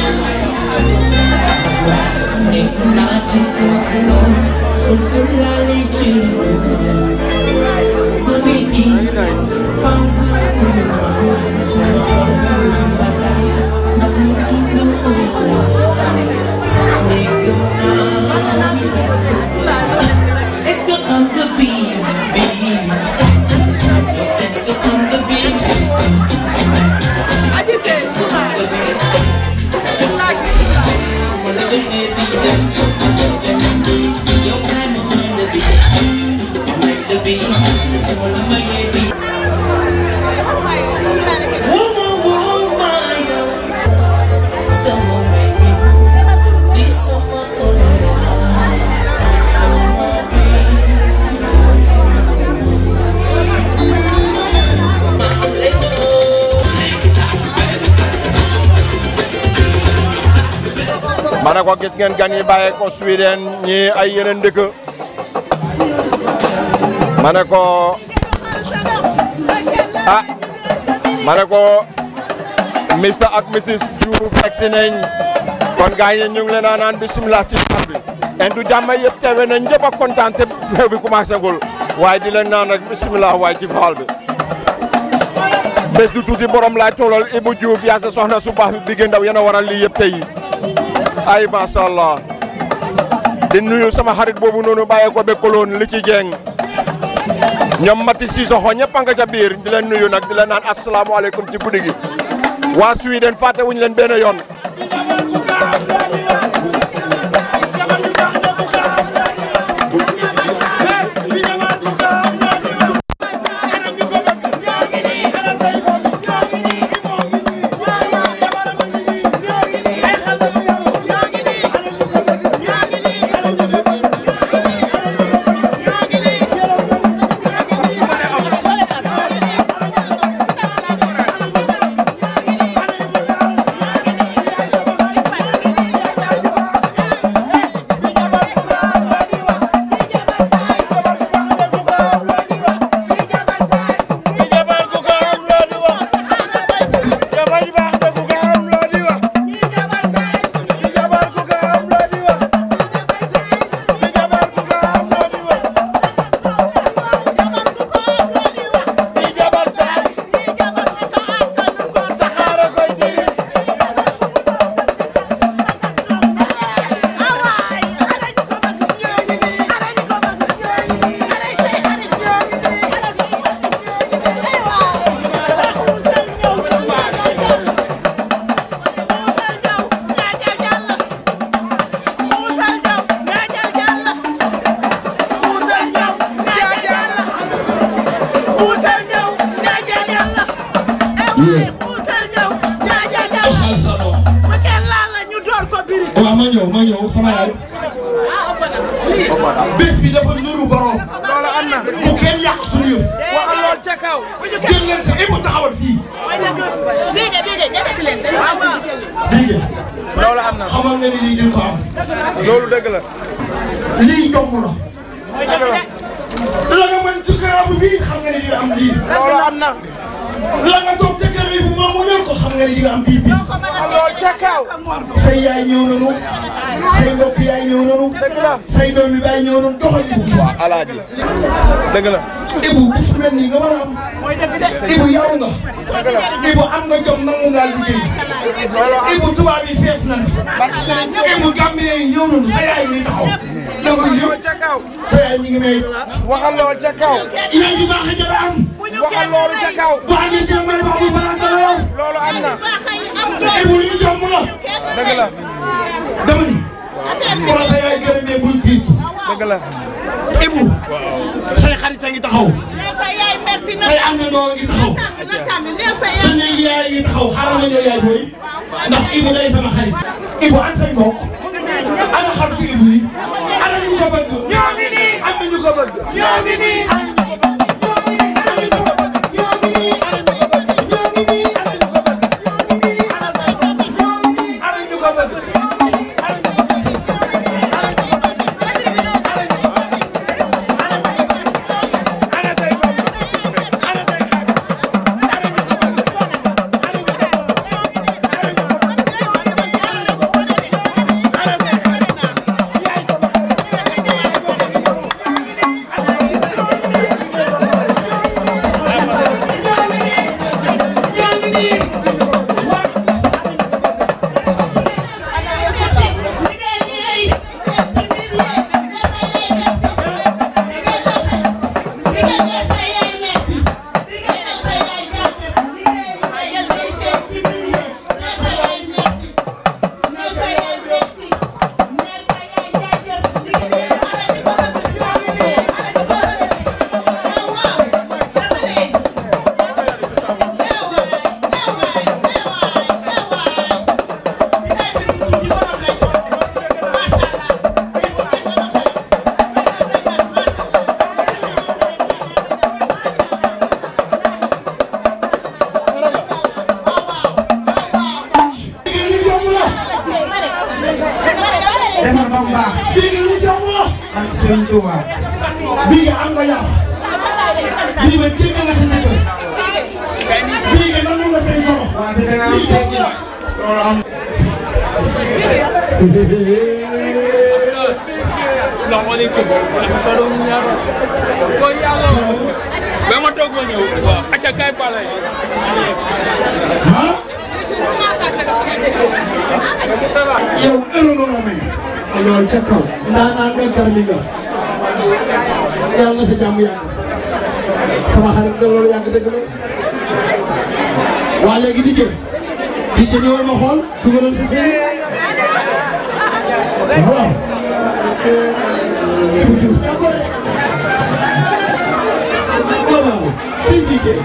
su nekk naa ci kooku noonu foofu laa lay jël gone gi faw nga mën a mën sama xol mu lambalaay ndax lu dund ëllëg ne gëm naa ni la bëgg est-ce que xam nga bii bii yow est-ce que xam nga bii est-ce que xam nga bii jox la bii su ma la joxee bii dem dem yow kaay ma may la bii ma may la bii su ma la mayee bii woo ma woo ma yow sama may bi di sama online ma ma ne ko gis ngeen gan yi bàyyee ko Sweden ñi ay yeneen dëkk ma ne ko ah ma ne ko Mr ak Mrs Diouf egsi nañ kon gars yi ñu ngi leen a naan bisimilah ci xar bi en du jàmm yëpp teewe nañ ñëpp a kontaan te xew bi commencé gul waaye di leen naan rek bisimilah waaye ci faal bi bés du tuuti borom laay toolal Ibou Diouf yaa sa soxna su baax bi bi gën ndaw yéen a waral lii yëpp tey ay macha allah di nuyu sama xarit boobu noonu bàyyee ko bekkaloon li ci jeng ñoom Mati Sissoko ñëpp a nga ca biir di leen nuyu nag di leen naan asalaamaaleykum ci guddi gi waa Sweden fàtte wuñu leen benn yoon waaw ma ñëw ma ñëw sama yaay bés bi dafa nuru borom loolu am na. bu kenn yàq suñu yëf waxal lool ca kaw. jël leen sa ibu taxawal fii dégg dégg ñetti leen. waaw waaw. bii loolu am na. xamal nga ni lii duñ ko am loolu dëgg la. lii jomb la dëgg la. la nga mën ci karabu bii xam nga ni di nga am lii loolu am na. la nga toog ca kër yi bu ma muñal ko xam nga ni di nga am bii bis waxal lool ca kaw. say yaay ñëw nanu say mbokk yaay ñëw nanu dëgg la. say doom yi baay ñëw nanu doxal ibu waaw alaaji dëgg la. ibu bis bu mel nii nga war a am ibu yaw nga ibu am nga jom nangu ngaa liggéey ibu tubaab yi fees nañ fi ibu gambie yi ñëw nanu sa yaay ngi taxaw donc yow ca kaw. sa yaay mi ngi may waxal lool ca kaw. yaay ji baax a jara am waxal loolu ca kaw. bu amee jëm may wax bu baax a yow loolu am na. ibu lii jom la dëgg la. dama ni wala sa yaay gërëmee bul tiit dëgg la. ibu say xarit a ngi taxaw say àndandoo ngi taxaw sa néeg yaay ngi taxaw xaaral ma ñëw yaay booy ndax Ibu day sama xarit Ibu an say mbokk ana xaritu Ibu yi ana ñu ko bëgg ñoo ngi nii am na ñu ko bëgg ñoo ngi nii ana ñu ko bëgg ñoo ngi nii ana ñu ko bëgg ñoo ngi nii ana ñu ko bëgg ñoo ngi nii ana ñu ko bëgg ñoo ngi nii ana say mbokk ñoo ngi nii ana ñu ko bëgg ñoo ngi nii ana ñu ko bëgg ana ñu ko bëgg ana ñu ko bëgg ana say mbokk ana say mbokk defar ba mu baax. bii nga li jom la. ak Sëriñ Tuuba. bii nga am nga yar. bii nga dégg nga sa jëkkër. bii nga nangu nga say goro. wante da nga am teggi la. loolu am. Assalamualaikum. Ko yàlla ba ma toog ma ñëw waaw acca kay pale yow ëllëg nga ma may. loolu ca kaw. ndaanaan nga garmi nga. yàlla na sa jàmm yàgg. sama xarit nga loolu yàgg dëgg la. waa léegi di jë. di jë ñëwal ma xool dugalal sa sëy. waaw. Ibou Diouf yaa ko rek. waaw waaw. tey jii de.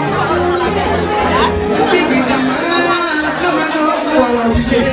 waaw waaw di jë.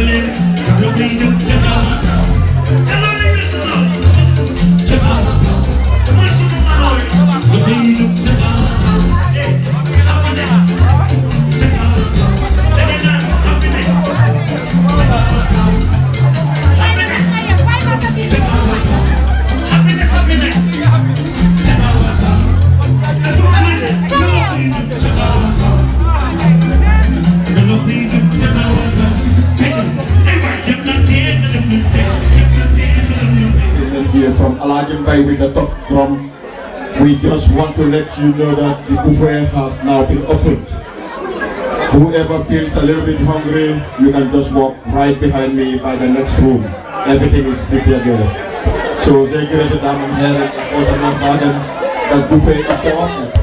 here from Alajim Bay with the top drum. We just want to let you know that the buffet has now been opened. Whoever feels a little bit hungry, you can just walk right behind me by the next room. Everything is prepared there. So sehr geehrte Damen und Herren, ich wollte noch sagen, das Buffet ist geöffnet.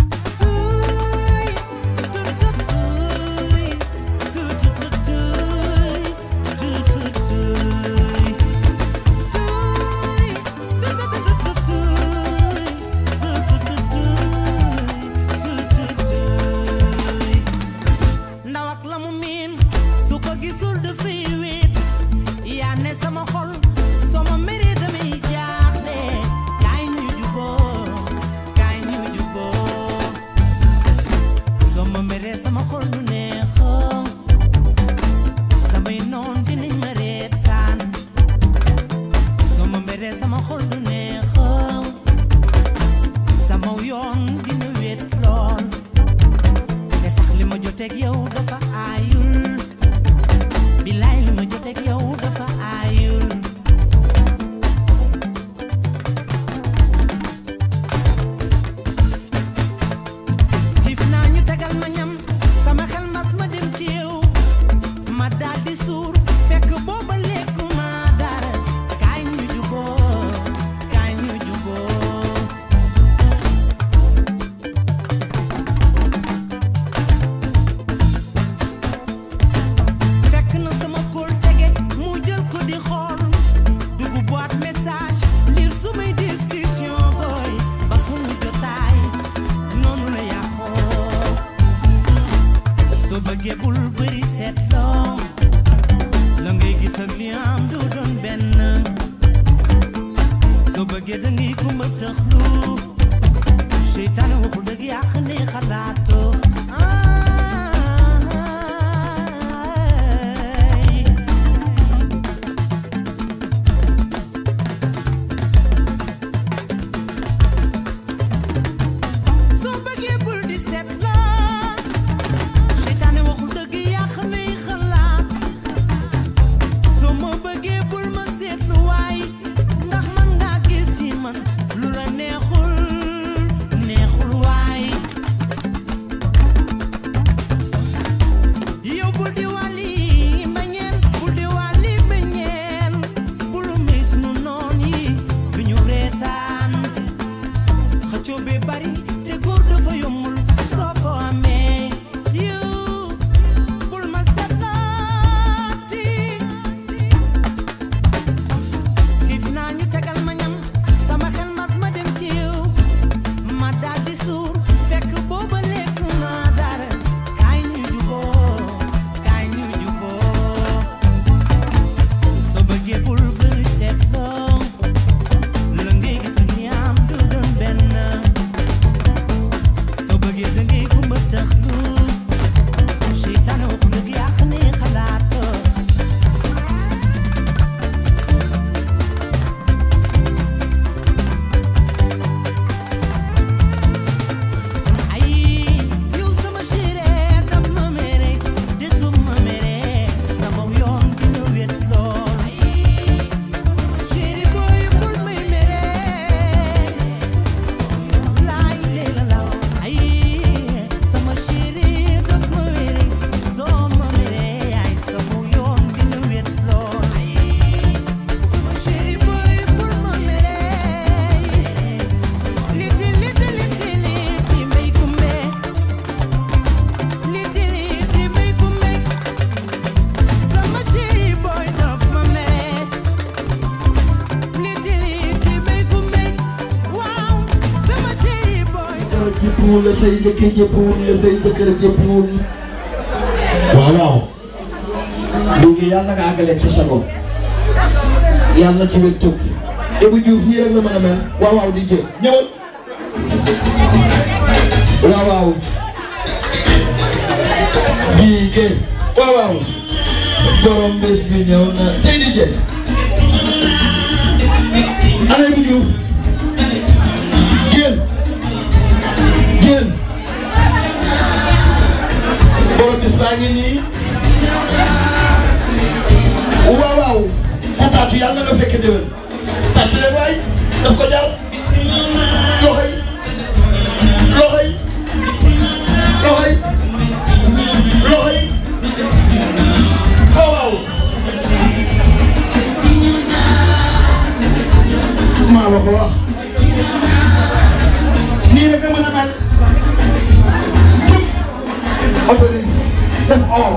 ndaw ak la mu miin su ko gisul dafay wéet yaa ne sama xol sama mbiri damay jaaxle kaay ñu juboo kaay ñu juboo sama mbiri sama xol du neexoo samay noon dinañ ma reetaan sama mbiri sama xol du neexoo sama yoon dina wéet lool te sax li ma joteeg yow dafa aayul bilaay li ma joteeg yow dafa aayul xiif naa ñu tegal ma ñam sama xel mas ma dem ci yow ma daal di suur fekk booba lekku ma dara kaay ñu juboo kaay ñu juboo fekk na sama kóol tege mu jël ko di xool dugg boîte message lire sumay discussion boy ba sunu jotaay noonu la yàqoo soo bëggee bul bëri seetloo la ngay gis ak li am du doon benn soo bëggee da ngay kumba tëxlu seytaane waxul dëgg yàq ne xalaatoo soo bëggee bul di seet la seytaane waxul dëgg yàq nay xalaat soo ma bëggee bul ma seetlu waay ndax man ngaa gis ci man lu la neexul neexul waay yow bul di wàlli mbañeel bul di wàlli mbañeel bul mis nu noon yi du ñu reetaan xëccoo bee bari te góor dafa yombul soo ko amee yow bul ma seetlaati xiif naa ñu tegal ma ñam sama xel mas ma dem ci yow ma daal di suur fekk booba lekk naa dara kaay ñu juboo kaay ñu juboo soo bëggee bul bëri seetloo la ngay gis ni am du doon benn soo bëggee da ngay kumba taxlu seytaane waxu dëgg yàq ni xalaatoo ay yow sama chérie daf ma mere te su ma mere sama yoon dina wet lool ay sama chérie boy bul may mere laay lee la law ay sama chérie daf ma mere soo ma mere ay sama yoon dina wet lool ay sama chérie boy bul ma mere liti liti liti liti may kumbe liti liti may kumbe sama chéri boy daf ma mere liti liti may kumbe waaw sama chéri boy jëkkër jëppuwul la say njëkkee jëppuwul la say jëkkër jëppuwul waaw waaw ñu ngi gi yàlla na nga àggaleeg sa sago yàlla na ci wér tëb Ibou Diouf nii rek la mën a mel waaw waaw di jë ñëwal waaw waaw bii jë waaw waaw borom bés bi ñëw na tey di jë ana Ibou Diouf génn génn borom bis baa ngi nii waaw waaw ku tàccu yàlla na nga fekke déwén tàccu leen waay daf ko jar loxo yi loxo yi loxo yi loxo yi waaw waaw maa ma ko wax nii rek a mën a mel autorise def or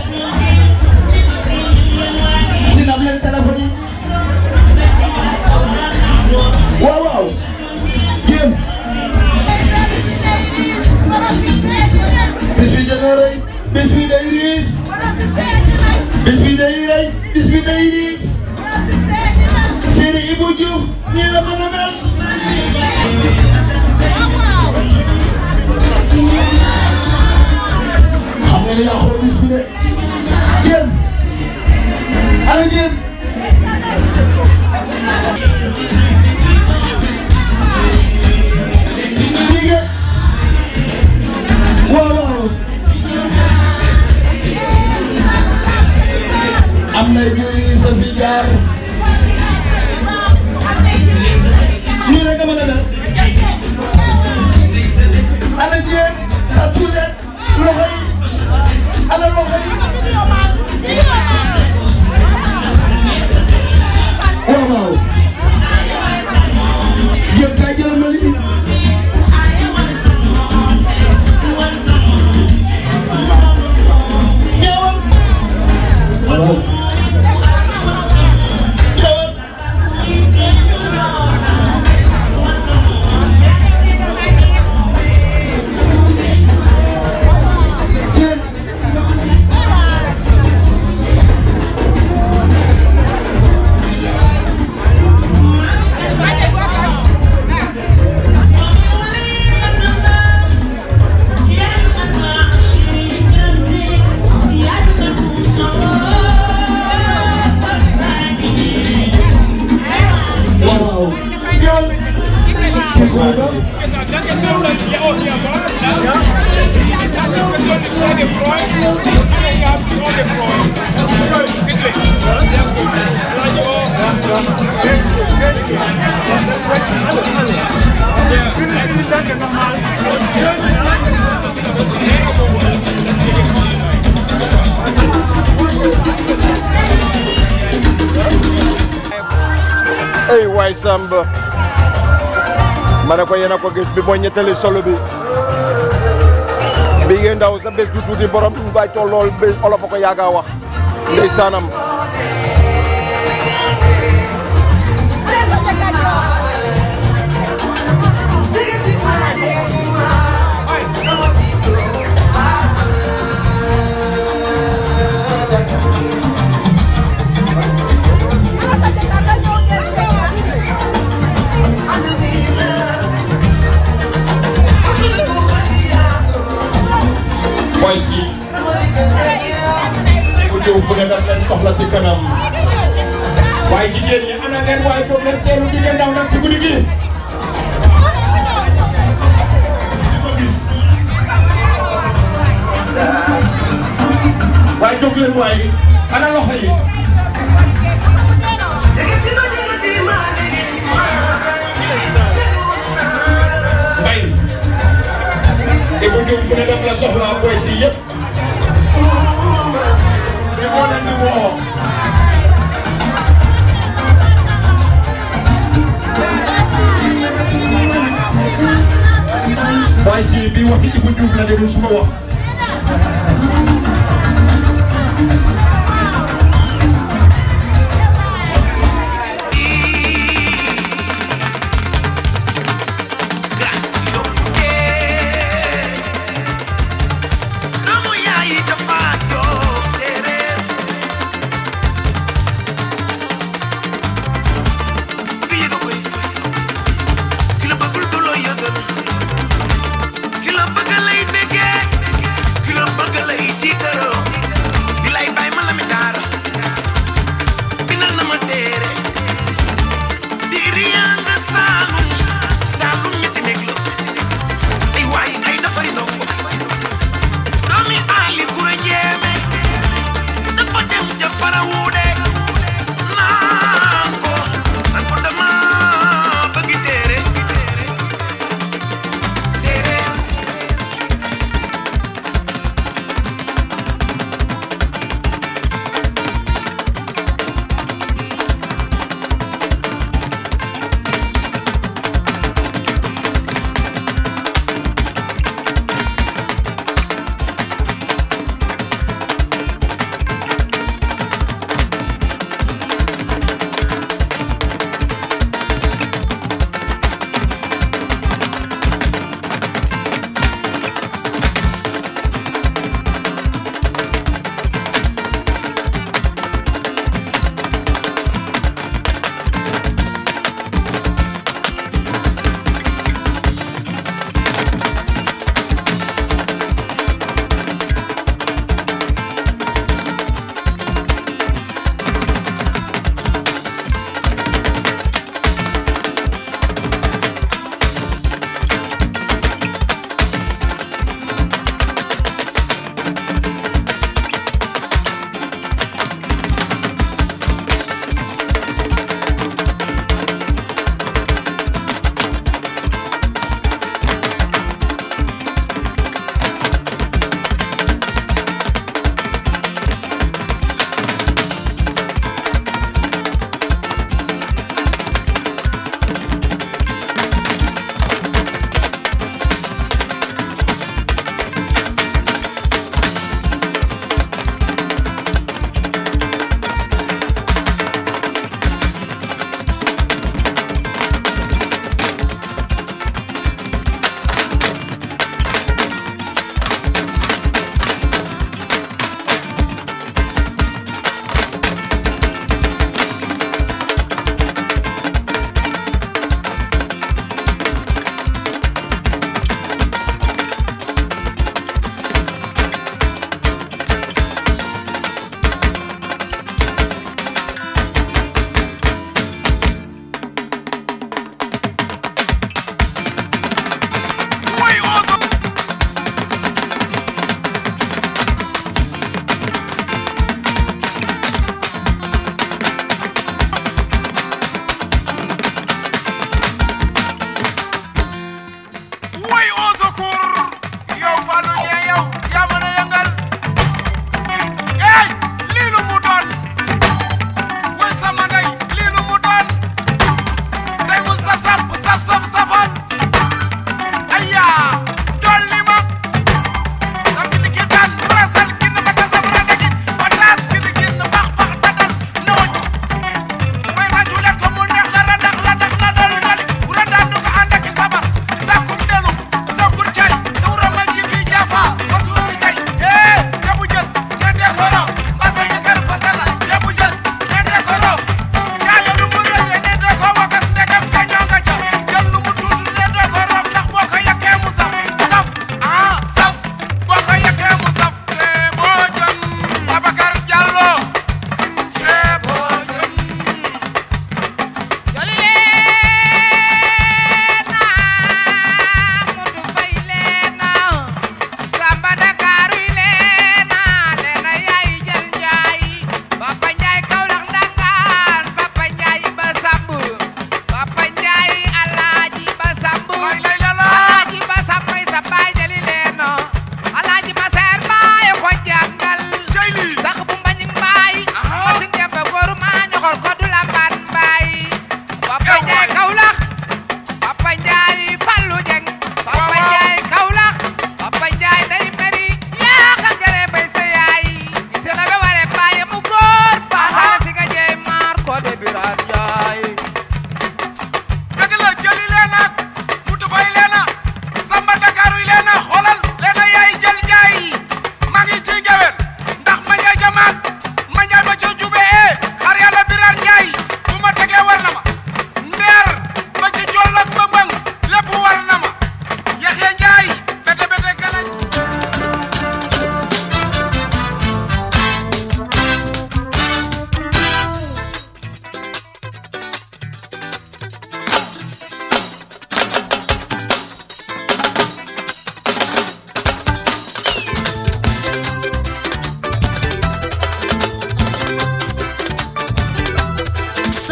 sinap leen téléphone yi waaw waaw jéem bis bi dana rëy bis bi day riis bis bi day rëy bis bi day riis Sëriñ Ibou Diouf nii la mën a mel xam nga ni yaa xool bis bi de jéem ana jéem Ligue waaw waaw am na juri sa fi jaar nii rek nga mën a def ana jéem tàccu leen loxo yi ana loxo yi waaw waaw jéem kaay jëlal ma lii ñëwal waaw ñëwal jéem waaw ñëwal kii ko doon ay waay Samba ma ne ko yéen a ko gis bi mooy ñettali solo bi bi ngeen ndaw sa bés du tuuti borom baay tollool bés olof a ko yaaga wax ndeysaanam mooy si bu ñëw bu ne daf leen soxla ci kanam waaye jigéen ñi ana ngeen waaye foog leen teelu jigéen ndaw nag ci guddi gi di ko gis waaye jóg leen waaye ana loxo yi mbay te bu ñëw bu ne daf la soxla booy si yëpp te moo leen di woo waaye si bi waxi Ibou Diouf la déglu suma wax doomu yaay dafa jóg séeréer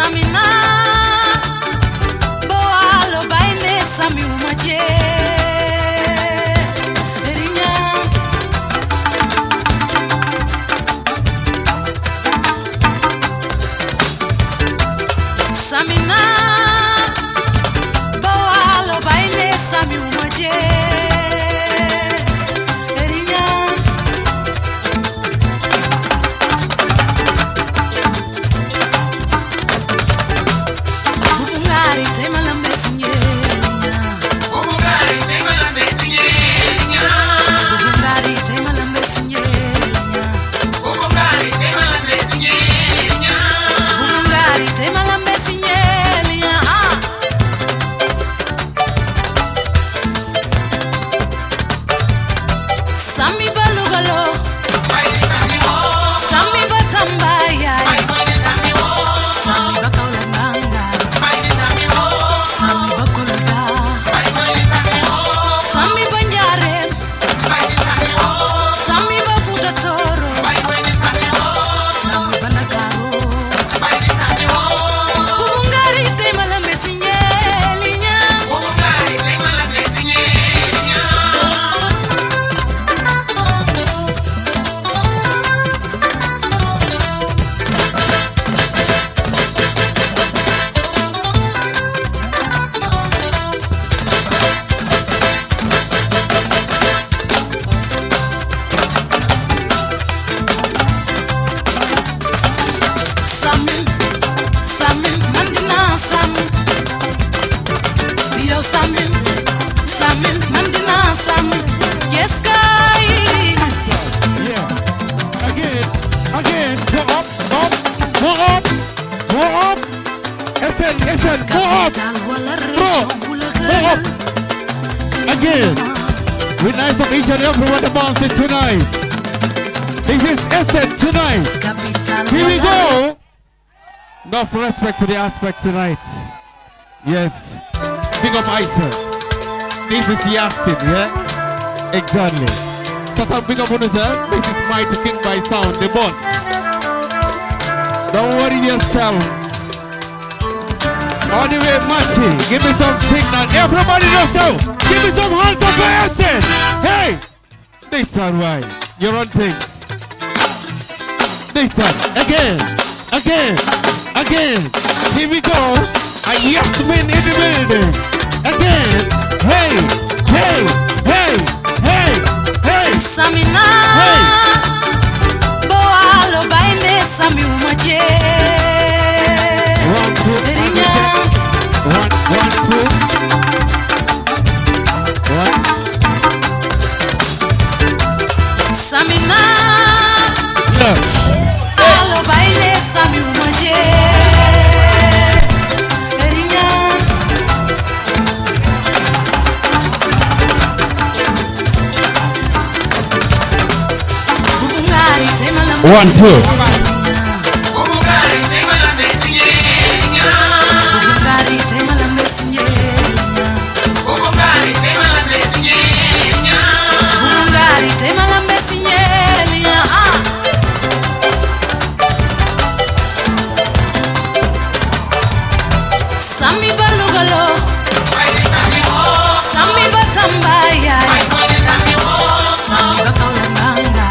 Samina Boalo baine Sami umaje Erinya Samina Boalo baine Sami umaje Erinya Bubungari tema la mesinyenya Bubungari tema la mesinyenya Bubungari tema la mesinyenya Bubungari tema la mesinyenya Bubungari tema la mesinyenya ah Sami balugalo Sami batambaya Sami bakaulanganga Sami bakoloda Sami banjare Sami bafuta toro Sami banagaro Bungari tema la mesinyelinya Bungari tema la mesinyelinya Samin, Samin, Mandina, Samin. Yo, Samin, Samin, Mandina, Samin. Yes, guy. Again, again, go up, up, go up, go up. Listen, listen, go up, go, go up. Again, we nice of each and everyone dancing tonight. This is Essen tonight. Here we go. Enough respect to the aspect tonight. Yes. Big up Isa. This is Yastin, yeah? Exactly. So some big up on yourself. This is Mighty King by Sound, the boss. Don't worry yourself. All the way, Matty. Give me some signal. Everybody yourself. Give me some hands up for Essen. Hey! This time, right. You're on things. This time. Again. Again. Again. Here we go. I have to win in the building. Again. Hey. Hey. Hey. Hey. Hey. Samina Boalo baine Sami umaje Erinya One, one, two. One. Samina Yes. Alo baine Sami umaje Erinya Bubungari tema la One, two. Bubungari tema la mesinyenya Bubungari tema la mesinyenya Bubungari tema la mesinyenya Bubungari tema la mesinyenya ah Sami balugalo Sami batambaya Sami bakaulanganga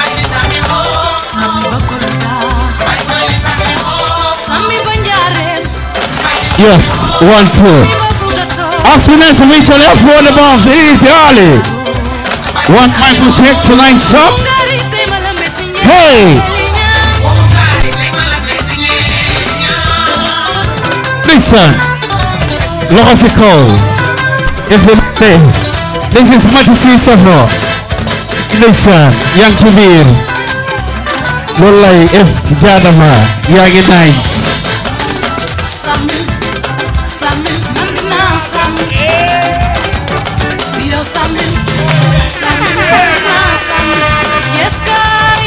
Sami bakoloda Sami banjare Yes. One, two. Ask me next to each and every one of them. Easy, Ali. One Michael check tonight, sir. Hey. Listen. Loxo si kaw. If the thing. This is Majesty Safo. Listen. yaa ngi ci biir. loolu lay if jaadama yaa ngi nice. Sami Sami mandina Sami Yo Sami Sami mandina Sami Yes guy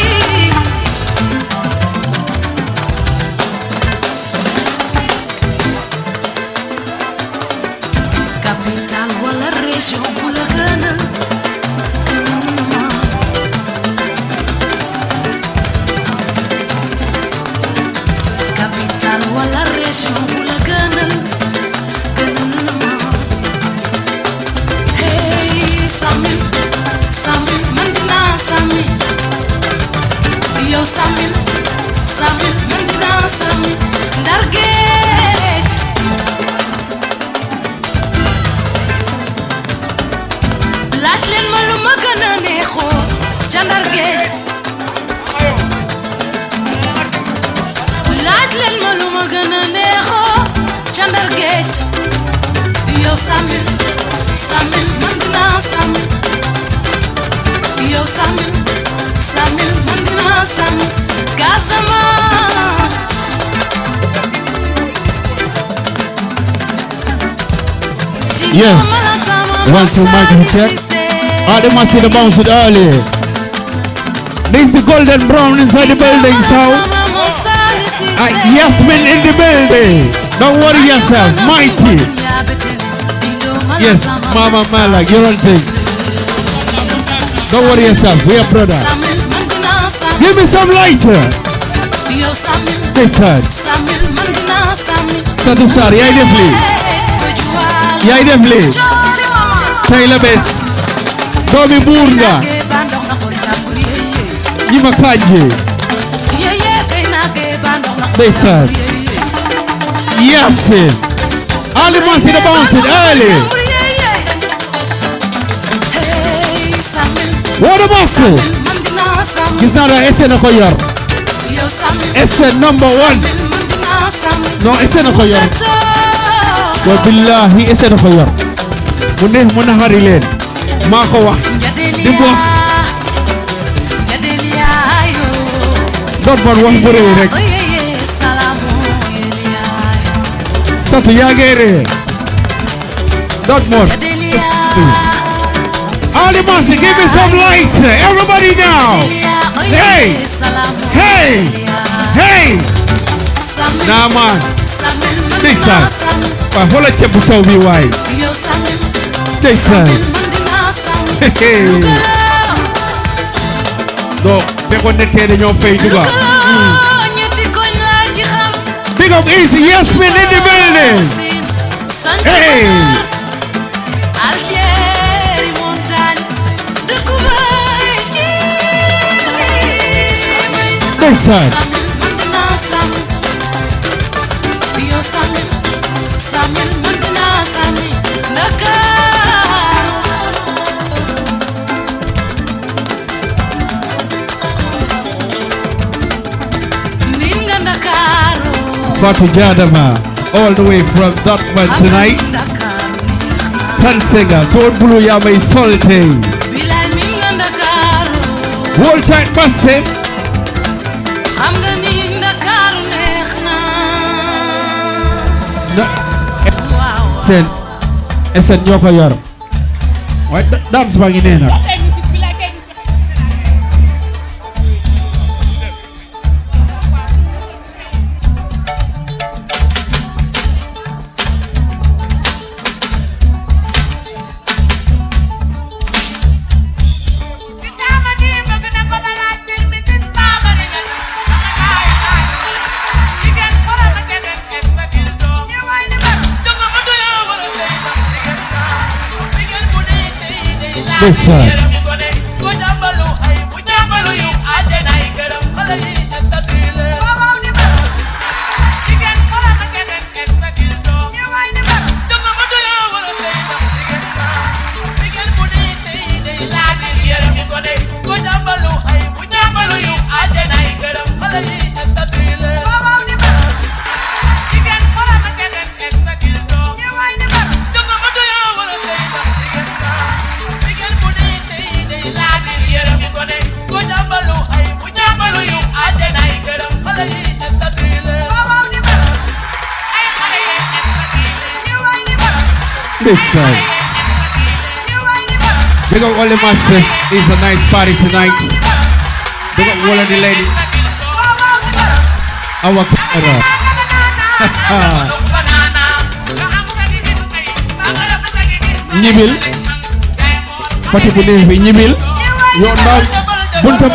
Capital wala région bu la gënal gënal na ma Capital wala région région bu la gënal gënal na ma hey Samin Samin man dinaa Samin yow Samin Samin man dinaa Samin ndar géej laaj leen ma lu ma gën a neexoo ca ndar géej laaj leen ma lu ma gën a neexoo ca ndar géej yow Samin Samin man dinaa Samin yow Samin Samin man dinaa Samin Casamance Yes. One, two, mic check. Ah, they must see the bounce it early. There's the golden brown inside the building, so. Uh, Yasmin in the building. Don't worry yourself, mighty. Yes, Mama Mala, you're on thing. Don't worry yourself, we are brother. Give me some lighter. yow Samin This side. Samin man dinaa Samin Satu Sar, yaay def lii. Yaay def lii. Tey la bés. Doomi buur nga. Ñi ma kàjje. Ndeysaan. Yasin. Ali Masi the bounce it early. What a muscle. Gis naa la ese na ko yor. Ese number one. Non ese na ko yor. Wa billahi ese na ko yor. Mu neex mu naxari leen. Maa ko wax. Di boss. Dot man wax bu rëy rek. Satu yaa ngi ree. Dot man. Ali Masi, give me some light. Everybody now. Hey. Hey. Hey. Nah man. Ndeysaan. Waaw xoolal ceeb bu sow bi waay. Ndeysaan. Hey. Donc, fekkoon ne tey dañoo fay duga. Big up Easy Yasmin in the building. Hey. Ndeysaan. Samin man dinaa Samin Dakar Minga Ndakaaru Fatu Jadama, all the way from Dortmund tonight. Sansenga, Soul Blue Yamai Solte. Bilay Minga Ndakaaru Hold tight, massive. xam nga ni Ndakaaru neex na Sen, esen ñoo ko yor. waaye da- dance baa ngi nee na. Ndeysaan. Ndeysaan. Big up Ole Master. It's a nice party tonight. Big up all of the lady. Our camera. ñibil pati bu neex bi ñibil yoon ndaw bunta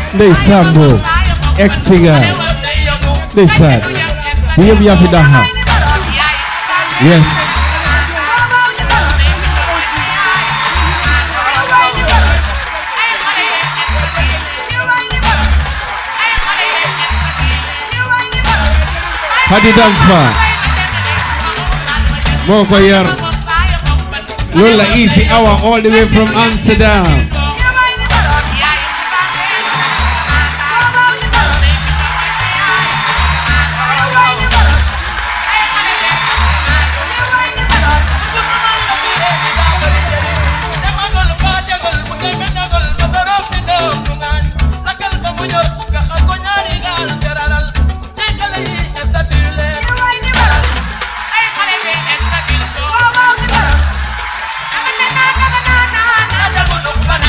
ndeysaan boo egsi nga ndeysaan bu yëpp yaa fi daxa yes Hadi Danfa moo ko yar loolu la easy hour all the way from Amsterdam Ay,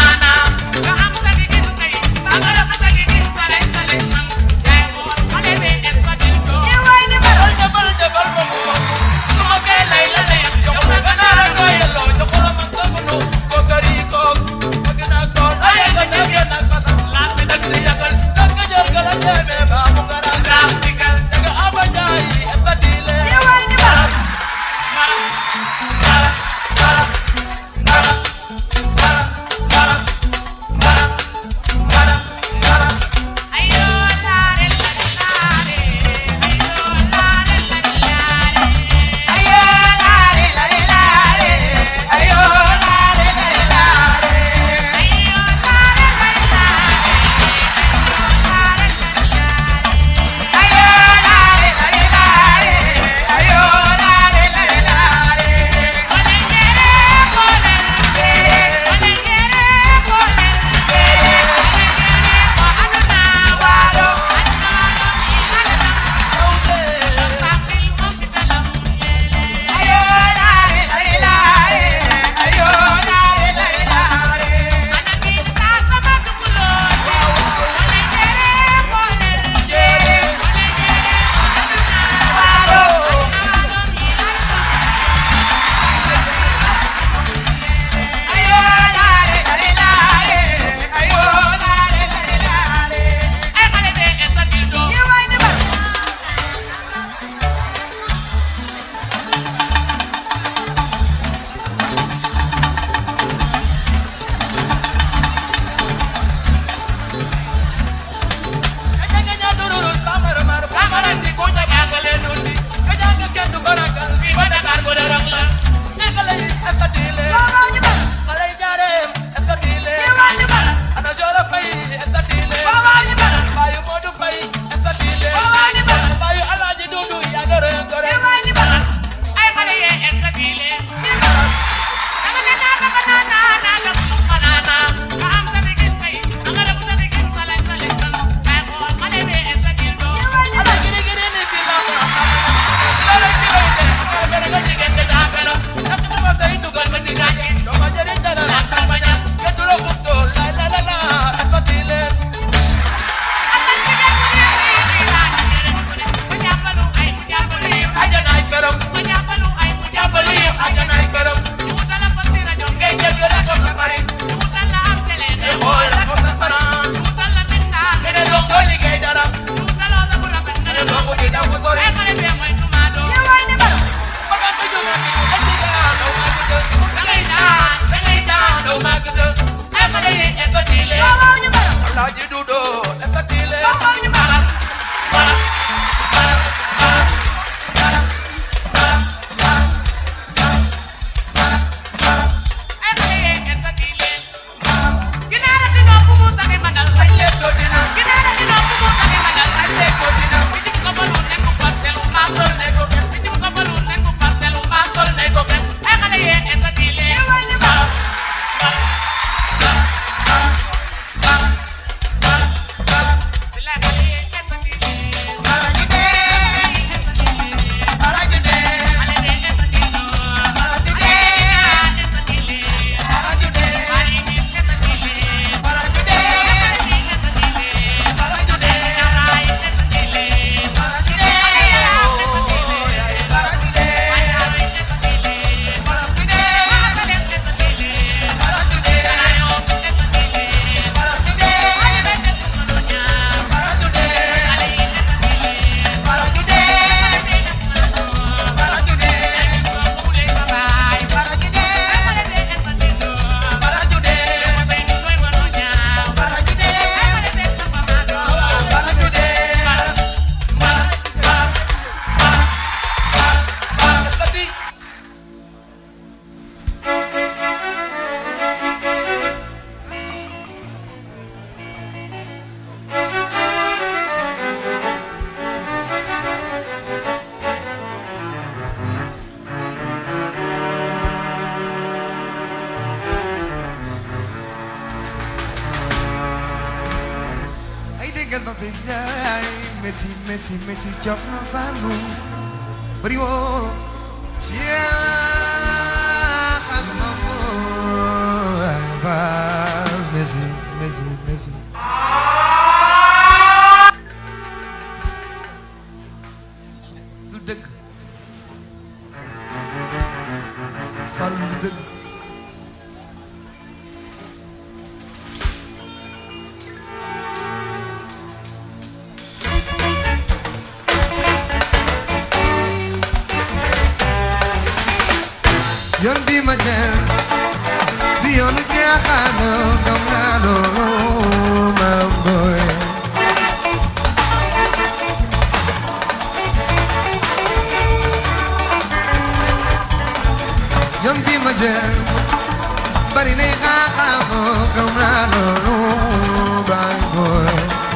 billaay Messi Messi Messi jox na fanu bari woo ciyaaxan ma moo ay baal Messi Messi Messi du dëgg fal du dëgg yoon bi ma jël bi yoonu jeexaano gam naa loolu ma boy yoon bi ma jël bari nay xaaxaamo gam naa loolu my boy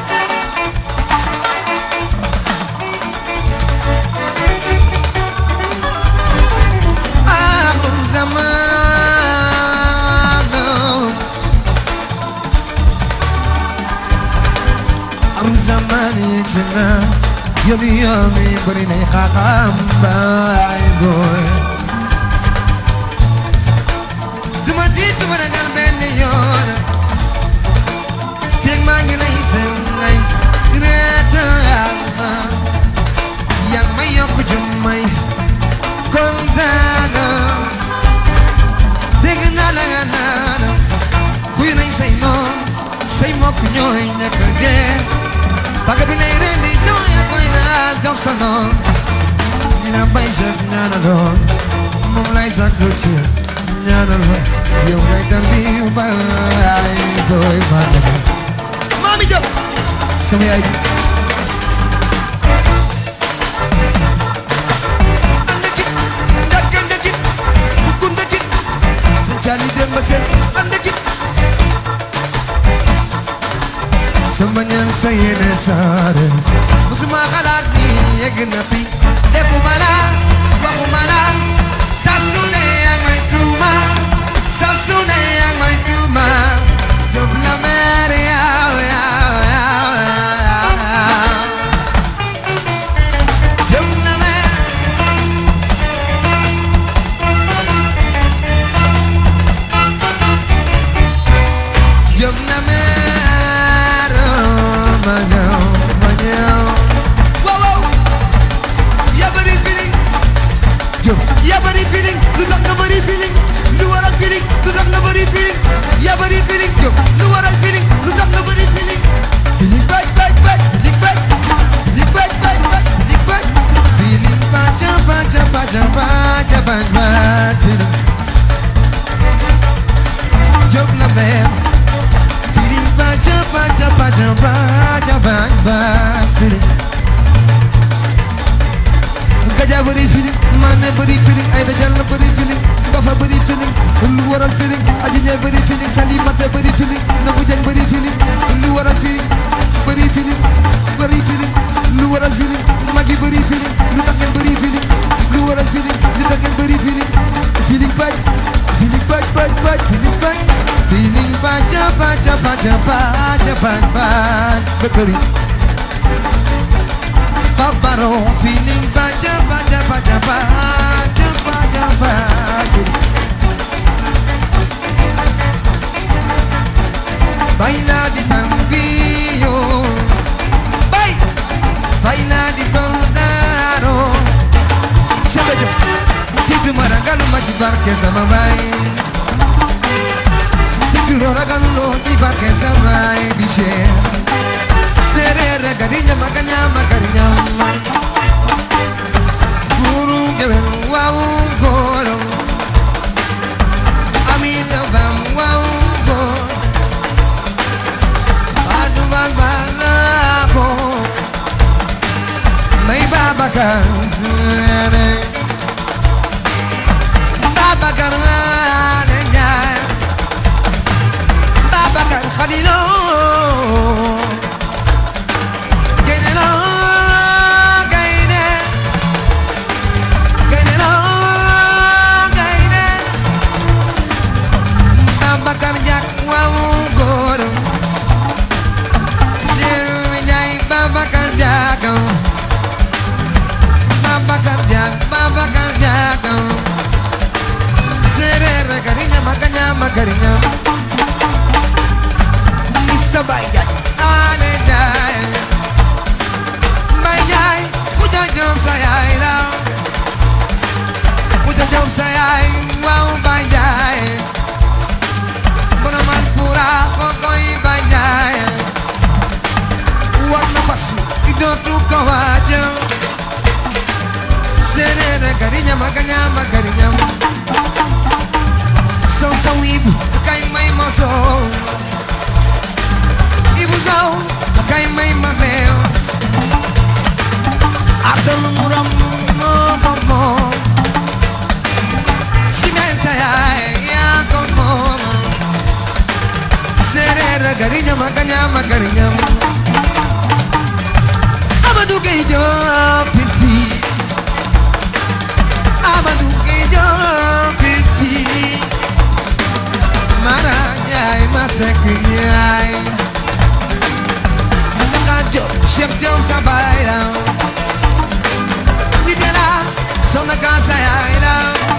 آخر زمان آخر زمان يكسنا يومي يومي بريني خاقام باي بوي دما دي دما رجال بني يون فيك ما نجي سنغاي ريتا يا يا ما يوكو جمعي kontaana dégg naa la nga naan kuy rey say noon say mbokk ñooy ñàkk a dee baga bi nay rendi sama yaa koy naan jox sa noon dina bay chef ñaanaloon moom lay sakku ci ñaanaloon yow lay tambi baay booy maana Mami Diop sama yaay bi Cali dem ba seen ànd ak it sama ñaan sa yéene saare musuma xalaat ni yegg na fi defuma la waxuma la saa su ne yaa may tuuma saa su ne yaa may tuuma Diop la mer yaw yaw yaw yaw Diop la mer Diop la mer ma ñëw ma ñëw waaw waaw yaa bëri feeling Diop yaa bëri feeling lu tax nga bëri feeling lu waral feeling lu tax nga bëri feeling yaa bëri feeling Diop lu waral feeling lu tax nga bëri feeling feeling baaj baaj baaj feeling baaj feeling baaj baaj baaj feeling baaj feeling baaja baaja baaja baaja baaj baaj feeling Diop la mer feeling baaja baaja baaja baaja baaj baaj feeling Gaja bëri feeling Mané bëri feeling Aïda Diallo bëri feeling Bafa bëri feeling lu waral feeling Adji Ndiaye bëri feeling Salimata bëri feeling Nabou Dieng bëri feeling lu waral feeling bëri feeling bëri feeling lu waral feeling Magui bëri feeling lu tax ngeen bëri feeling lu waral feeling lu tax ngeen bëri feeling feeling baaj feeling baaj baaj baaj feeling baaj feeling baaja baaja baaja baaja baaj baaj bëkkëri Babaro feeling baja baja baja baja baja baja Baila di tambio Bay Baila di soldado Chabejo Titu maragalu maji barke sama bay Titu roragalu lo di barke sama bay Bishe serere garinya maganya magarinya guru gewel wow goro amita bam wow go adu bal balako mai baba kanzene baba karane nyay baba kan khadilo Gaynelo gayne Gaynelo gayne Abakar jak wawu góor Diru mi jaay sa bay jaay ane jaay mbay jaay ku ja jom sa yaay la ku ja jom sa yaay waaw bay jaay bono man pura ko koy bay jaay war na fasu i dootu ko waaja sereere gariñam a gañam a gariñam saw saw ibu kay may ma soow ibu saw kay may ma meew ardal muram moo ko moom simel sa yaay yaa ko moom sereere gariñam a gañam a gariñam Amadou Gueye Diop Pifti Amadou Gueye Diop Pifti Mara Ndiaye ma sekk yaay Ndaka Diop Cheikh Diop sa baay la Nit la Soxna Ka sa yaay la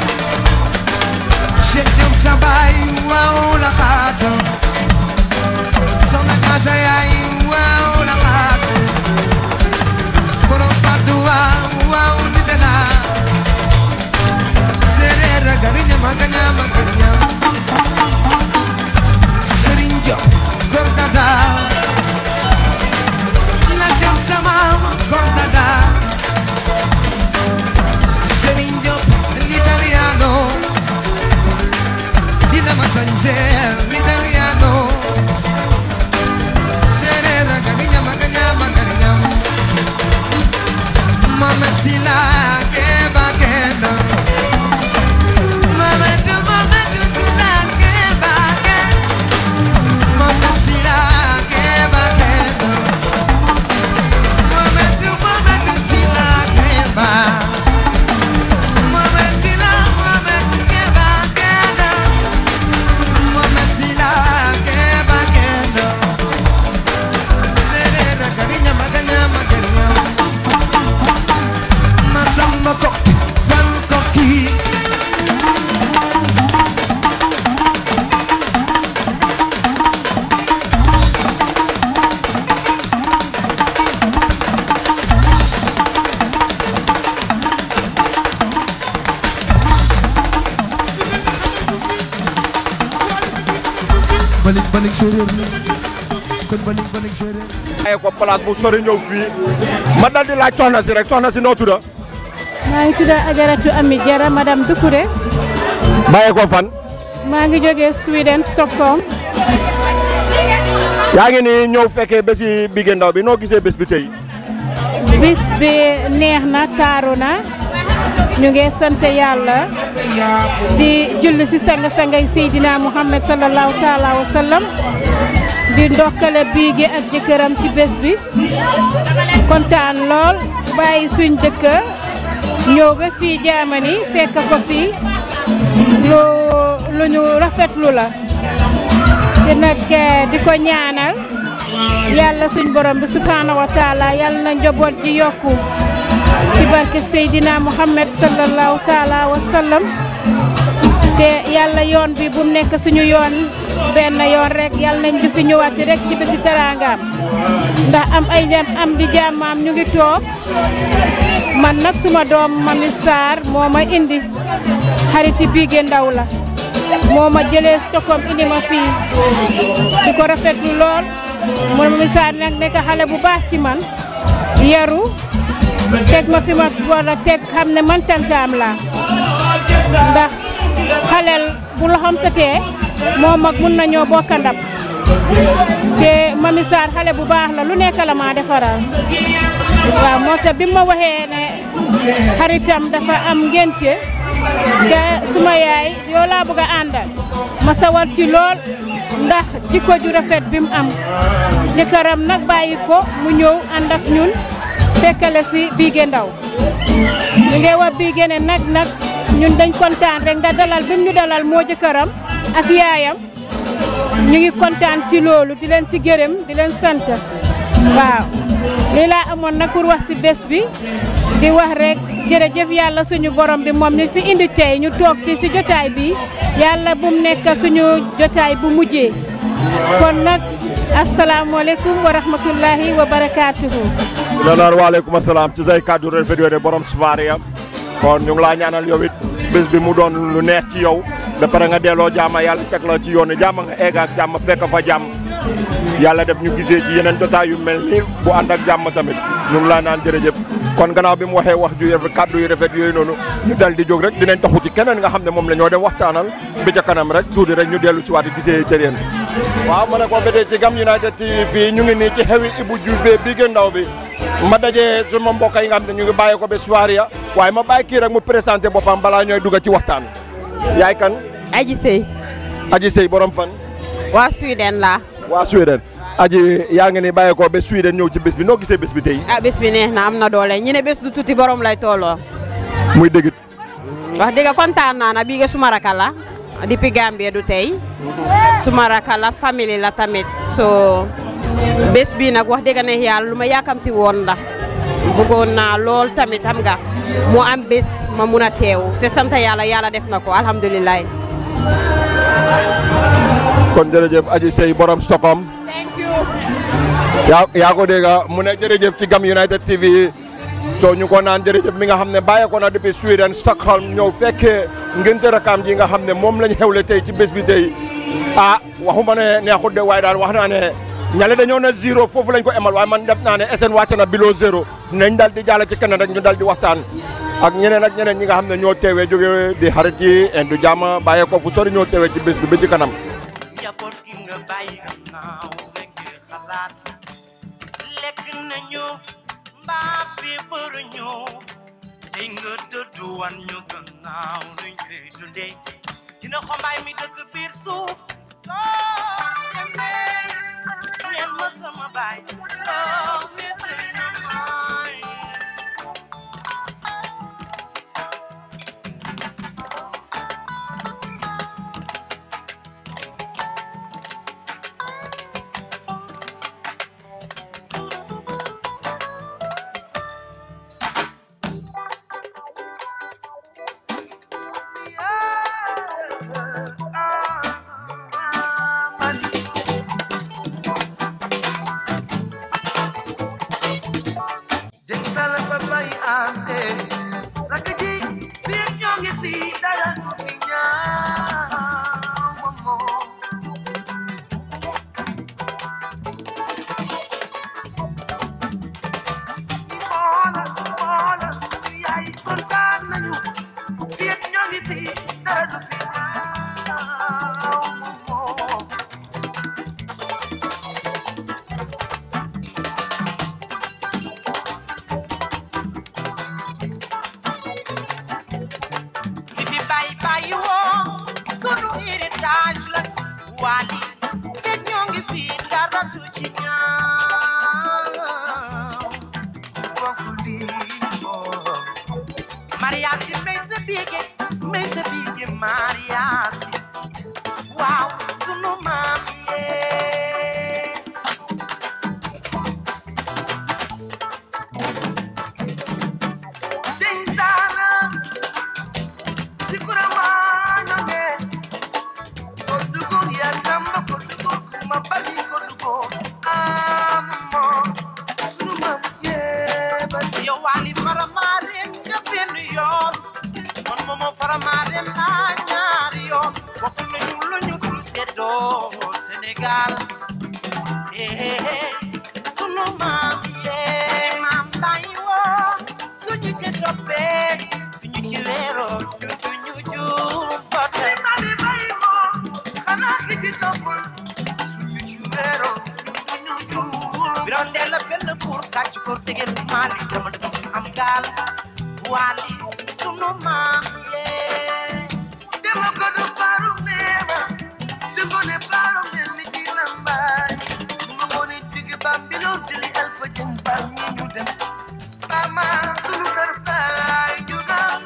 Cheikh Diop sa baay waaw la xaatam Soxna Ka sa yaay waaw la xaatam borom Patte waaw waaw nit la séeréer a gariñam a gañam a gariñam Serigne Diop góor dada la jël sama góor dada Serigne Diop l'italiano dina ma sañseel l'italiano séeréer a gariñam a gañam a gariñam Mama Sila Keba Kenda Mama tu Mama tu Sila Keba Kenda Mama Sila Keba Kenda Mama tu Mama tu Sila Keba Mama Sila Mama tu Keba Kenda Mama Sila Keba Kenda Serena Cariña Magana Magana Masamba Koki, Van Koki balik balik séeréer kon balik balik séeréer ay ko place bu sori ñëw fii ma dal di laaj soxna si rek soxna si noo tudda maa ngi tudd Ajaratu Ami Jara madame Doucouré bàyyee ko fan maa ngi jógee Sweden Stockholm yaa ngi nii ñëw fekkee bési Bigué Ndao bi noo gisee bés bi tey bis bi neex na taaru na ñu ngi sant yàlla di julli si sang-sangay Seydina Muhammad sallallahu taala wa sallam di ndokkale Bigué ak jëkkëram ci bés bi kontaan lool bàyyi suñ dëkk ñëw ba fii Germany fekk ko fii lu lu ñu rafetlu la te nag di ko ñaanal yàlla suñ borom bi subhanahu wa taala yàlla na njaboot ji yokku ci barke Seydina Muhammad sallallahu taala wa sallam te yàlla yoon bi bu mu nekk suñu yoon benn yoon rek yàlla nañ di fi ñëwaat rek ci bési teraangaam ndax am ay ñam am di jàmmaam ñu ngi toog man nag suma doom Mami Sarr moo ma indi xariti Bigué Ndao la moo ma jëlee Stockholm indi ma fii di ko rafetlu lool mu Mami Sarr nag nekk xale bu baax ci man yaru teg ma fi ma war a teg xam ne man tantaam laa ndax xaleel bu loxoom setee moom mag mun nañoo bokk ndab te Mami Sarr xale bu baax la lu nekk la maa defaral waaw moo tax bi ma waxee ne xaritam dafa am ngénte te suma yaay yoo laa bëgg a àndal ma sawar ci lool ndax jikko ju rafet bi mu am jëkkëram nag bàyyi ko mu ñëw ànd ak ñun fekkale si Bigué Ndao ñu ngi wax Bigué ne nag nag ñun dañ kontaan rek nga dalal bi mu ñu dalal moo jëkkëram ak yaayam ñu ngi kontaan ci loolu di leen ci gërëm di leen sant waaw lii laa amoon nag pour wax si bés bi di wax rek jërëjëf yàlla suñu borom bi moom mi fi indi tey ñu toog fii si jotaay bi yàlla bu mu nekk suñu jotaay bu mujjee kon nag asalaamualeykum wa rahmatullahi wa barakaatuhu. la naan waaleykum asalaam ci say kàddu rafet yooyu de borom Sufaria kon ñu ngi laa ñaanal yow it bés bi mu doon lu neex ci yow ba pare nga delloo jàmm yàlla teg la ci yoon jàmm nga egg ak jàmm fekk fa jàmm yàlla def ñu gisee ci yeneen jotaay yu mel ni bu ànd ak jàmm tamit ñu ngi laa naan jërëjëf kon gannaaw bi mu waxee wax ju rafet kàddu yu rafet yooyu noonu ñu dal di jóg rek dinañ taxu ci keneen nga xam ne moom la ñoo dem waxtaanal bi ca kanam rek tuuti rek ñu dellu ci waat gisee jëreen waaw ma ne ko ba tey ci Gam United TV fii ñu ngi nii ci xewi Ibou Diouf bi bii gën ndaw bi ma dajee suma mbokk yi nga xam ne ñu ngi bàyyi ko ba Suwaria waaye ma bàyyi kii rek mu présenté boppam balaa ñooy dugg ci waxtaan yaay kan Aji Sey Aji Sey borom fan waa Sweden la waa Sweden Aji yaa ngi ni bàyyi ko ba Sweden ñëw ci bés bi noo gisee bés bi tey ah bés bi neex na am na doole ñu ne bés du tuuti borom lay tolloo muy dëggit wax dëgg kontaan naa na bii nga suma raka la depuis Gambie du tey suma raka la famille la tamit so bés bi nag wax dëgg neex yàlla lu ma yaakamti woon la bëggoon naa lool tamit xam nga mu am bés ma mun a teew te sant yàlla yàlla def na ko alhamdulilah. kon jërëjëf Aji Sey borom Stockholm yaa yaa ko dégg mu ne jërëjëf ci Gam United TV so ñu ko naan jërëjëf mi nga xam ne bàyyi ko na depuis Sweden Stockholm ñëw fekkee ngénte rakam ji nga xam ne moom lañ xewle tey ci bés bi tey ah waxuma ne neexut de waaye daal wax naa ne ñale dañoo na zéro foofu lañ ko emal waaye man def naa ne SN wàcc na below zéro nañ dal di jàll ci keneen rek ñu dal di waxtaan ak ñeneen ak ñeneen ñi nga xam ne ñoo teewee jóge di xarit yi indu jàmm bàyyee ko fu sori ñoo teewee ci bés bi ba ci kanam njaboot gi nga bàyyi gannaaw rek di xalaat lekk nañu mbaa feebaru ñu tey nga dëddu wan ñu gannaaw luñ koy dundee dina xombaay mi dëkk biir suuf soo demee neel ma sama baay oh wéetali na maay jëng sala fa bay ande rakk ji fii ak ñoo ngi fi dara du fi ñaaw moom xoolal xoolal suñu yaay kontaan nañu fii ak ñoo ngi fi dara du fi ñaaw moom li fi bàyyi bàyyi woo sunu héritage la waali fekk ñoo ngi fi dara du ci ñaaw fonk lii moom Maria si may sa biige may sa biige Maria si waaw sunu maam yee jëng sala sikurama ñonge ko dugun ya samba ko dugun ma bali ko dugun ammo sunu mam yebati yow waali faramaaren nga benn yoon man moomo faramaaren laa ñaari yoon bokk nañu lu ñu dul seddoo Sénégal eh sunu maam yee maam lay woon suñu ci toppee suñu ci weeroo ñu duñu juum fa tey mami bay moom xanaa ki ci toppul suñu ci weero duñu juum biroon dee la benn pour kàcc ko tegel maali dama dëgg si am gaal waali sunu maam yee dema ko do paru neema si ngone paru neen mi ci lambaay ma ngone jóge Bambilor jëli Alpha Jëng bar ñi ñu dem mama sunu kër baay ju naaw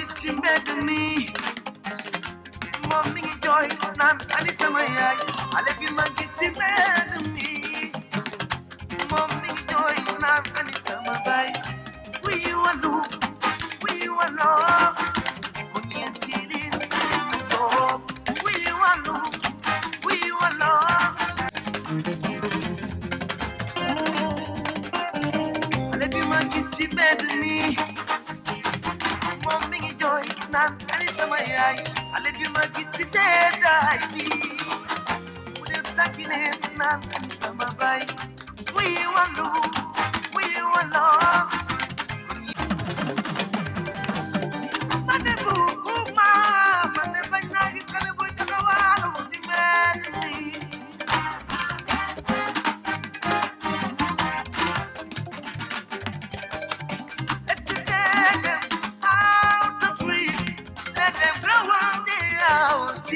gis ci mbedd mi moom mi ngi jooy naan ani sama yaay xale bi ma gis ci mbedd mi moom mi ngi jooy naan ani sama baay wuy walu wuy waloo mu ñeenti leen seen doom wuy walu wuy waloo xale bi ma gis ci mbedd mi moom mi ngi jooy naan ani sama yaay xale bi ma gis ci seddaay bi mu def tàkki neen naan ani sama baay wuy walu wuy waloo man de bugguma man de bañ naa gis xale buy taxawaalu ci mbedd mi Let's take them out the tree. Let them grow on the out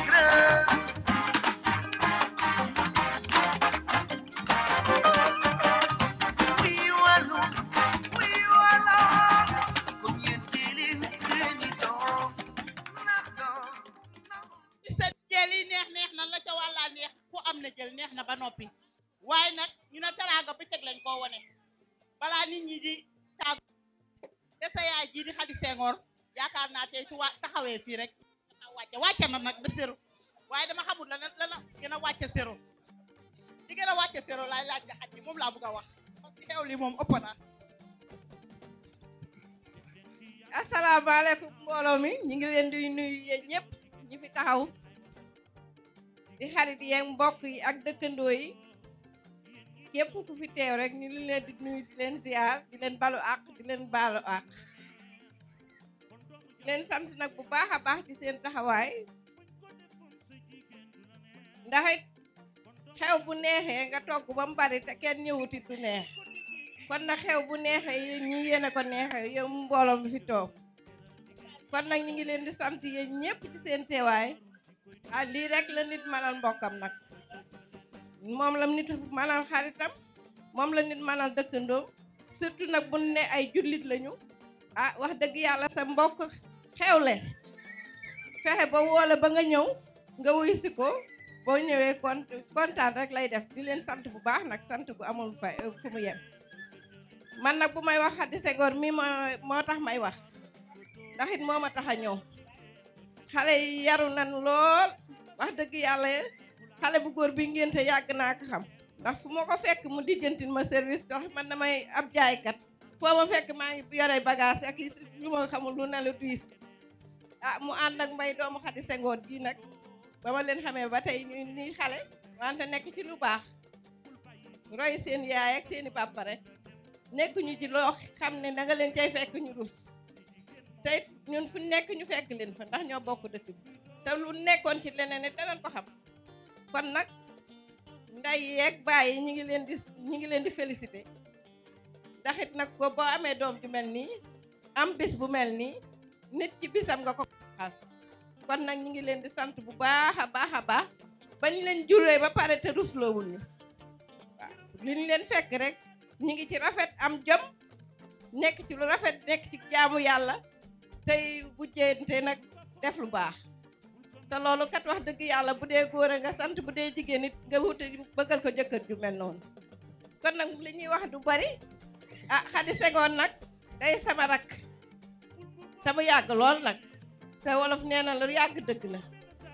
We walu, we wala, community seni dom. sa jël yi neex neex na la ca wàllaa neex ku am na jël neex na ba noppi waaye nag ñu ne teraanga bëccëg lañ koo wone balaa nit ñi di tàgg te sa yaay ji di Xadi Senghor yaakaar naa tey su wa taxawee fii rek dana wàcce wàcce na nag ba séro waaye dama xamul la la la gën a wàcce séro di gën a wàcce séro laay laaj nga xaj moom laa bëgg a wax parce que xew li moom ëpp na asalaamaaleykum mbooloo mi ñu ngi leen di nuyu yéen ñëpp ñi fi taxaw di xarit yeeg mbokk yi ak dëkkandoo yi képp ku fi teew rek ñu ngi leen di nuyu di leen ziar di leen balu àq di leen baalu àq di leen sant nag bu baax a baax ci seen taxawaay ndax it xew bu neexee nga togg ba mu bari te kenn ñëwuti du neex kon nag xew bu neexee yéen ñi yéen a ko neexee yow mbooloo mi fi toog kon nag ñu ngi leen di sant yéen ñëpp ci seen teewaay ah lii rek la nit manal mbokkam nag moom la nit manal xaritam moom la nit manal dëkkandoom surtout nag bu ne ay jullit lañu ah wax dëgg yàlla sa mbokk xewle fexe ba woole ba nga ñëw nga wuy si ko boo ñëwee kon kontaan rek lay def di leen sant bu baax nag sant gu amul fa fu mu yem man nag bu may wax Xadi Senghor mii moo moo tax may wax ndax it moo ma tax a ñëw xale yi yaru nan lool wax dëgg yàlla xale bu góor bi ngénte yàgg naa ko xam ndax fu ma ko fekk mu dijjantil ma service ndax man damay ab jaaykat foo ma fekk maa ngi yore bagage ak lu ma xamul lu ne lu diis ah mu ànd ak mbay doomu Xadi Senghor ji nag ba ma leen xamee ba tey ñu ni xale wante nekk ci lu baax roy seen yaay ak seeni papa rek nekkuñu ci loo xam ne da nga leen cay fekk ñu rus tey ñun fu nekk ñu fekk leen fa ndax ñoo bokk dëkk bi te lu nekkoon ci leneen it danañ ko xam kon nag nday yeeg bàyyi ñi ngi leen di ñi ngi leen di félicité ndax it nag ko boo amee doom ju mel nii am bis bu mel nii nit ci bisam nga ko xal kon nag ñi ngi leen di sant bu baax a baax a baax bañ leen juree ba pare te rusloowul ñu waaw li ñu leen fekk rek ñi ngi ci rafet am jom nekk ci lu rafet nekk ci jaamu yàlla tey bu jéente nag def lu baax te loolu kat wax dëgg yàlla bu dee góor a nga sant bu dee jigéen nit nga wuti bëggal ko jëkkër ju mel noonu kon nag li ñuy wax du bari ah Xadi Senghor nag day sama rakk te mu yàgg lool nag te wolof nee na lu yàgg dëgg la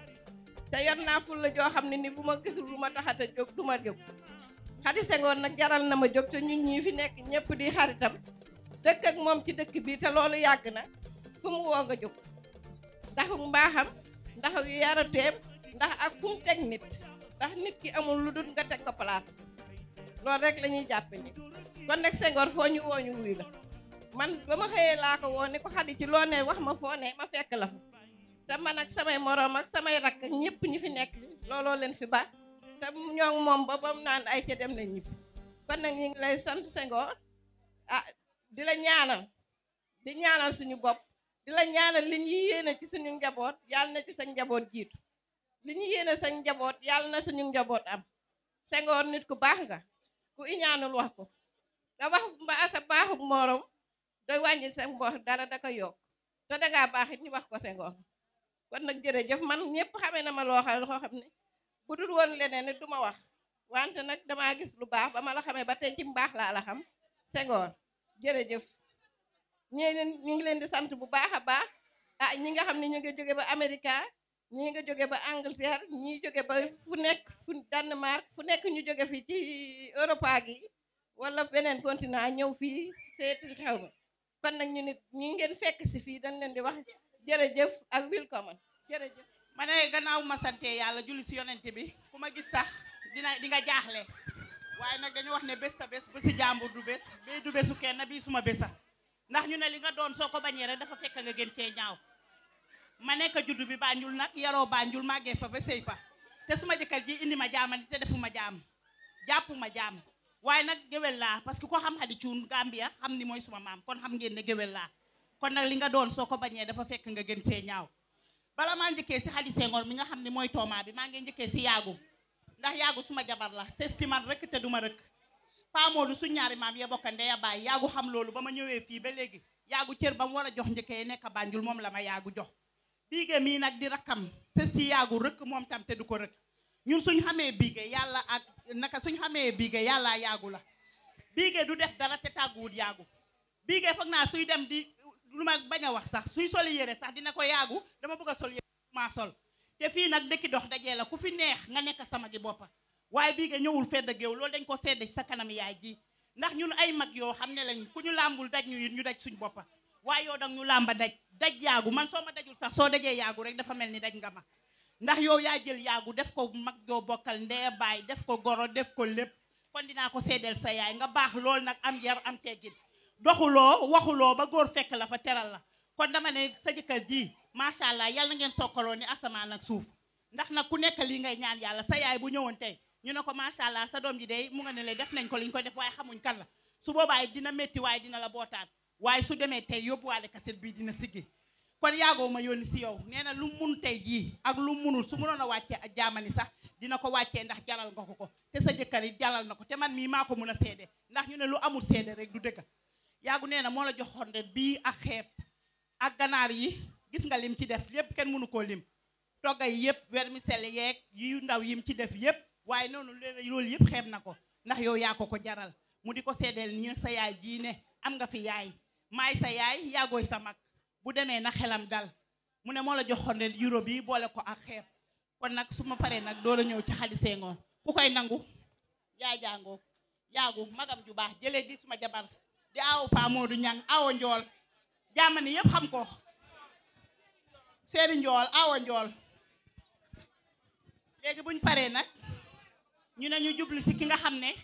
te yor naa ful la joo xam ne ni bu ma gisul lu ma taxata jóg du ma jóg Xadi Senghor nag jaral na ma jóg te ñun ñii fi nekk ñëpp di xaritam dëkk ak moom ci dëkk bi te loolu yàgg na fu mu woo nga jóg ndax mbaaxam ndax yu yarateem ndax ak fu mu teg nit ndax nit ki amul lu dul nga teg ko place loolu rek la ñuy jàppe ni kon nag Senghor foo ñu woo ñu wuy la man ba ma xëyee laa ko woo ni ko Xadi ci loo ne wax ma foo ne ma fekk la fa te man ak samay moroom ak samay rakk ñëpp ñi fi nekk looloo leen fi ba te ñoo ngi moom ba ba mu naan ay ca dem na ñibbi kon nag ñu ngi lay sant Senghor ah di la ñaanal di ñaanal suñu bopp di la ñaanal li ñu yéene ci suñu njaboot yàlla na ci sa njaboot jiitu li ñu yéene sa njaboot yàlla na suñu njaboot am Senghor nit ku baax nga ku iñaanul wax ko da wax mbaa sa baaxu morom da wàññi sa mboox dara da ko yokk te dangaa baax it ñu wax ko Senghor kon nag jërëjëf man ñëpp xamee na ma loo xam loo xam ne bu dul woon leneen nit du ma wax wante nag damaa gis lu baax ba ma la xamee ba tey ci mbaax laa la xam Senghor jërëjëf ñi ñu ngi leen di sant bu baax a baax ah ñi nga xam ne ñu ngi jóge ba Amérique ñii nga jóge ba Angleterre ñii jóge ba fu nekk fu Danemark fu nekk ñu jóge fi ci Europa gi wala beneen continent ñëw fii seeti xew mi kon nag ñu nit ñi ngeen fekk si fii dañ leen di wax jërëjëf ak welcome jërëjëf ma ne gannaaw ma sante yàlla julli si yonente bi ku ma gis sax dina di nga jaaxle waaye nag dañu wax ne bés sa bés bési jàmbur du bés bii du bésu kenn bii suma bésa ndax ñu ne li nga doon soo ko bañee rek dafa fekk nga gën cee ñaaw ma nekk juddu bi Banjul nag yaroo Banjul màggee fa ba sëy fa te suma jëkkër ji indi ma jaamani te defuma jaam jàppuma jaam waaye nag géwél laa parce que ko xam Xadi Cuun Gambia xam ni mooy suma maam kon xam ngeen ne géwél laa kon nag li nga doon soo ko bañee dafa fekk nga gën see ñaaw bala maa njëkkee si Xadi Senghor mi nga xam ne mooy toomaa bi maa ngi njëkkee si yaagu ndax yaagu suma jabar la c'est ci man rëkk te duma rëkk Pa Moodu suñ ñaari maam ya bokka ndeya baay yaagu xam loolu ba ma ñëwee fii ba léegi yaagu cër ba mu war a jox njëkkee nekk Banjul moom la ma yaagu jox biige mii nag di rakkam c'est si yaagu rëkk moom tam te du ko rëkk ñun suñ xamee biige yàlla ak naka suñ xamee biige yàlla yaagu la biige du def dara te tàgguwut yaagu biige foog naa suy dem di lu ma bañ a wax sax suy soli yére sax dina ko yaagu dama bëgg a sol yére maa sol te fii nag dëkki dox dajee la ku fi neex nga nekk sama gi boppa waaye biige ñëwul fedd géew loolu dañ ko sedd ci sa kanam yaay ji ndax ñun ay mag yoo xam ne lañ ku ñu làmbul daj ñu it ñu daj suñ boppa waaye yow dang ñu làmba daj daj yaagu man soo ma dajul sax soo dajee yaagu rek dafa mel ni daj nga ma ndax yow yaa jël yaagu def ko mag joo bokkal ndee baay def ko goro def ko lépp kon dinaa ko seedeel sa yaay nga baax lool nag am yar am teggin doxuloo waxuloo ba góor fekk la fa teral la kon dama ne sa jëkkër ji macha allah yal na ngeen sokkaloo ni asamaan ak suuf ndax nag ku nekk lii ngay ñaan yàlla sa yaay bu ñëwoon tey ñu ne ko macha allah sa doom ji day mu nga ne le def nañ ko liñ ko def waaye xamuñ kan la su boobaa dina métti waaye dina la bootaan waaye su demee tey yóbbuwaale kaset bii dina siggi kon yaagoo ma yónni si yow nee na lu mun tey jii ak lu munul su munoon a wàccee ak jaamani sax dina ko wàccee ndax jalal nga ko ko te sa jëkkër it jalal na ko te man mii maa ko mun a seede ndax ñu ne lu amul seede rek du dëgg yaagu nee na moo la joxoon de bii ak xeeb ak ganaar yi gis nga lim ci def lépp kenn mënu koo lim toggay yëpp vermicelle yeeg yu ndaw yim ci def yëpp waaye noonu loolu yëpp xeeb na ko ndax yow yaa ko ko jaral mu di ko seedeel nii sa yaay jii ne am nga fi yaay maay sa yaay yaagooy sa mag bu demee na xelam dal mu ne moo la joxoon de euro bi boole ko ak xeeb kon nag su ma paree nag doo la ñëw ci Xadi Senghor ku koy nangu yaay jàngoo yaagu magam ju baax jëlee di suma jabar di aaw Pa Moodu Ñang aawo njool jaamani yëpp xam ko seeni njool aawo njool léegi buñ paree nag ñu ne ñu jublu si ki nga xam ne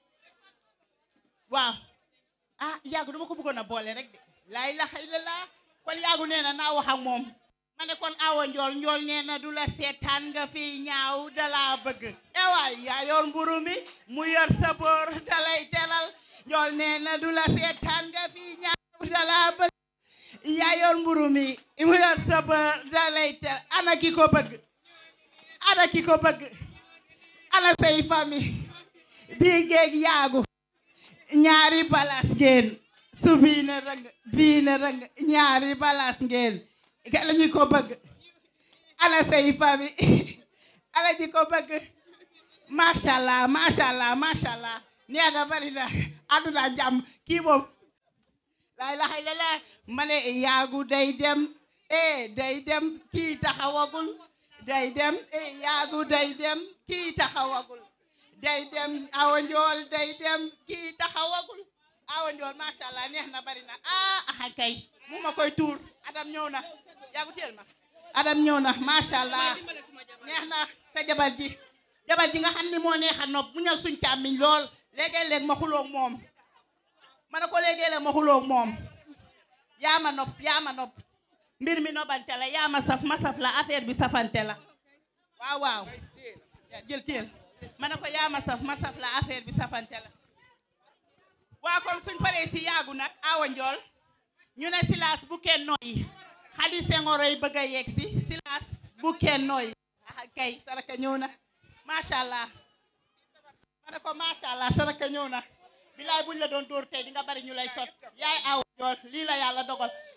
waaw ah yaagu dama ko bëggoon a boole rek de laa ilaha illallah kon yaagu nee na naa wax ak moom ma ne kon awa njool njool nee na du la seetaan nga fi ñaaw dalaa bëgg ewaay yaa yor mburu mi mu yor sa boor dalay teral njool nee na du la seetaan nga fi ñaaw dalaa bëgg yaa yor mburu mi mu yor sa boor dalay teral ana ki ko bëgg ana ki ko bëgg ana say famille bii géeg yaagu ñaari balas ngeen su bii na rëng bii na rëng ñaari balas ngeen ka la ñu ko bëgg ana say famille ana ñi ko bëgg macha allah macha allah macha allah nee na bari na àdduna jàmm kii moom laa ilaha illallah ma ne yaagu day dem eh day dem kii taxawagul day dem eh yaagu day dem kii taxawagul day dem awa njool day dem kii taxawagul awa njool macha allah neex na bari na ah ah kay mu ma koy tuur adam ñëw na yaagu teel ma adam ñëw na macha allah neex na sa jabar ji jabar ji nga xam ni moo neex a nopp mu ñal suñ càmmiñ lool léegi-léeg ma xuloog moom ma ne ko léegi-léeg ma xuloog moom yaa ma nopp yaa ma nopp mbir mi nobante la yaa ma saf ma saf la affaire bi safante la waaw waaw jël teel ma ne ko yaa ma saf ma saf la affaire bi safante la waa kon suñ paree si yaagu nag awa njool ñu ne silaas bu kenn nooyi Xadi Senghor ay bëgg a yegg si silaas bu kenn nooyi ah kay saraka ñëw na macha allah ma ne ko macha allah saraka ñëw na bilaay buñ la doon dóor tey di nga bari ñu lay sot yaay awa njool lii la yàlla dogal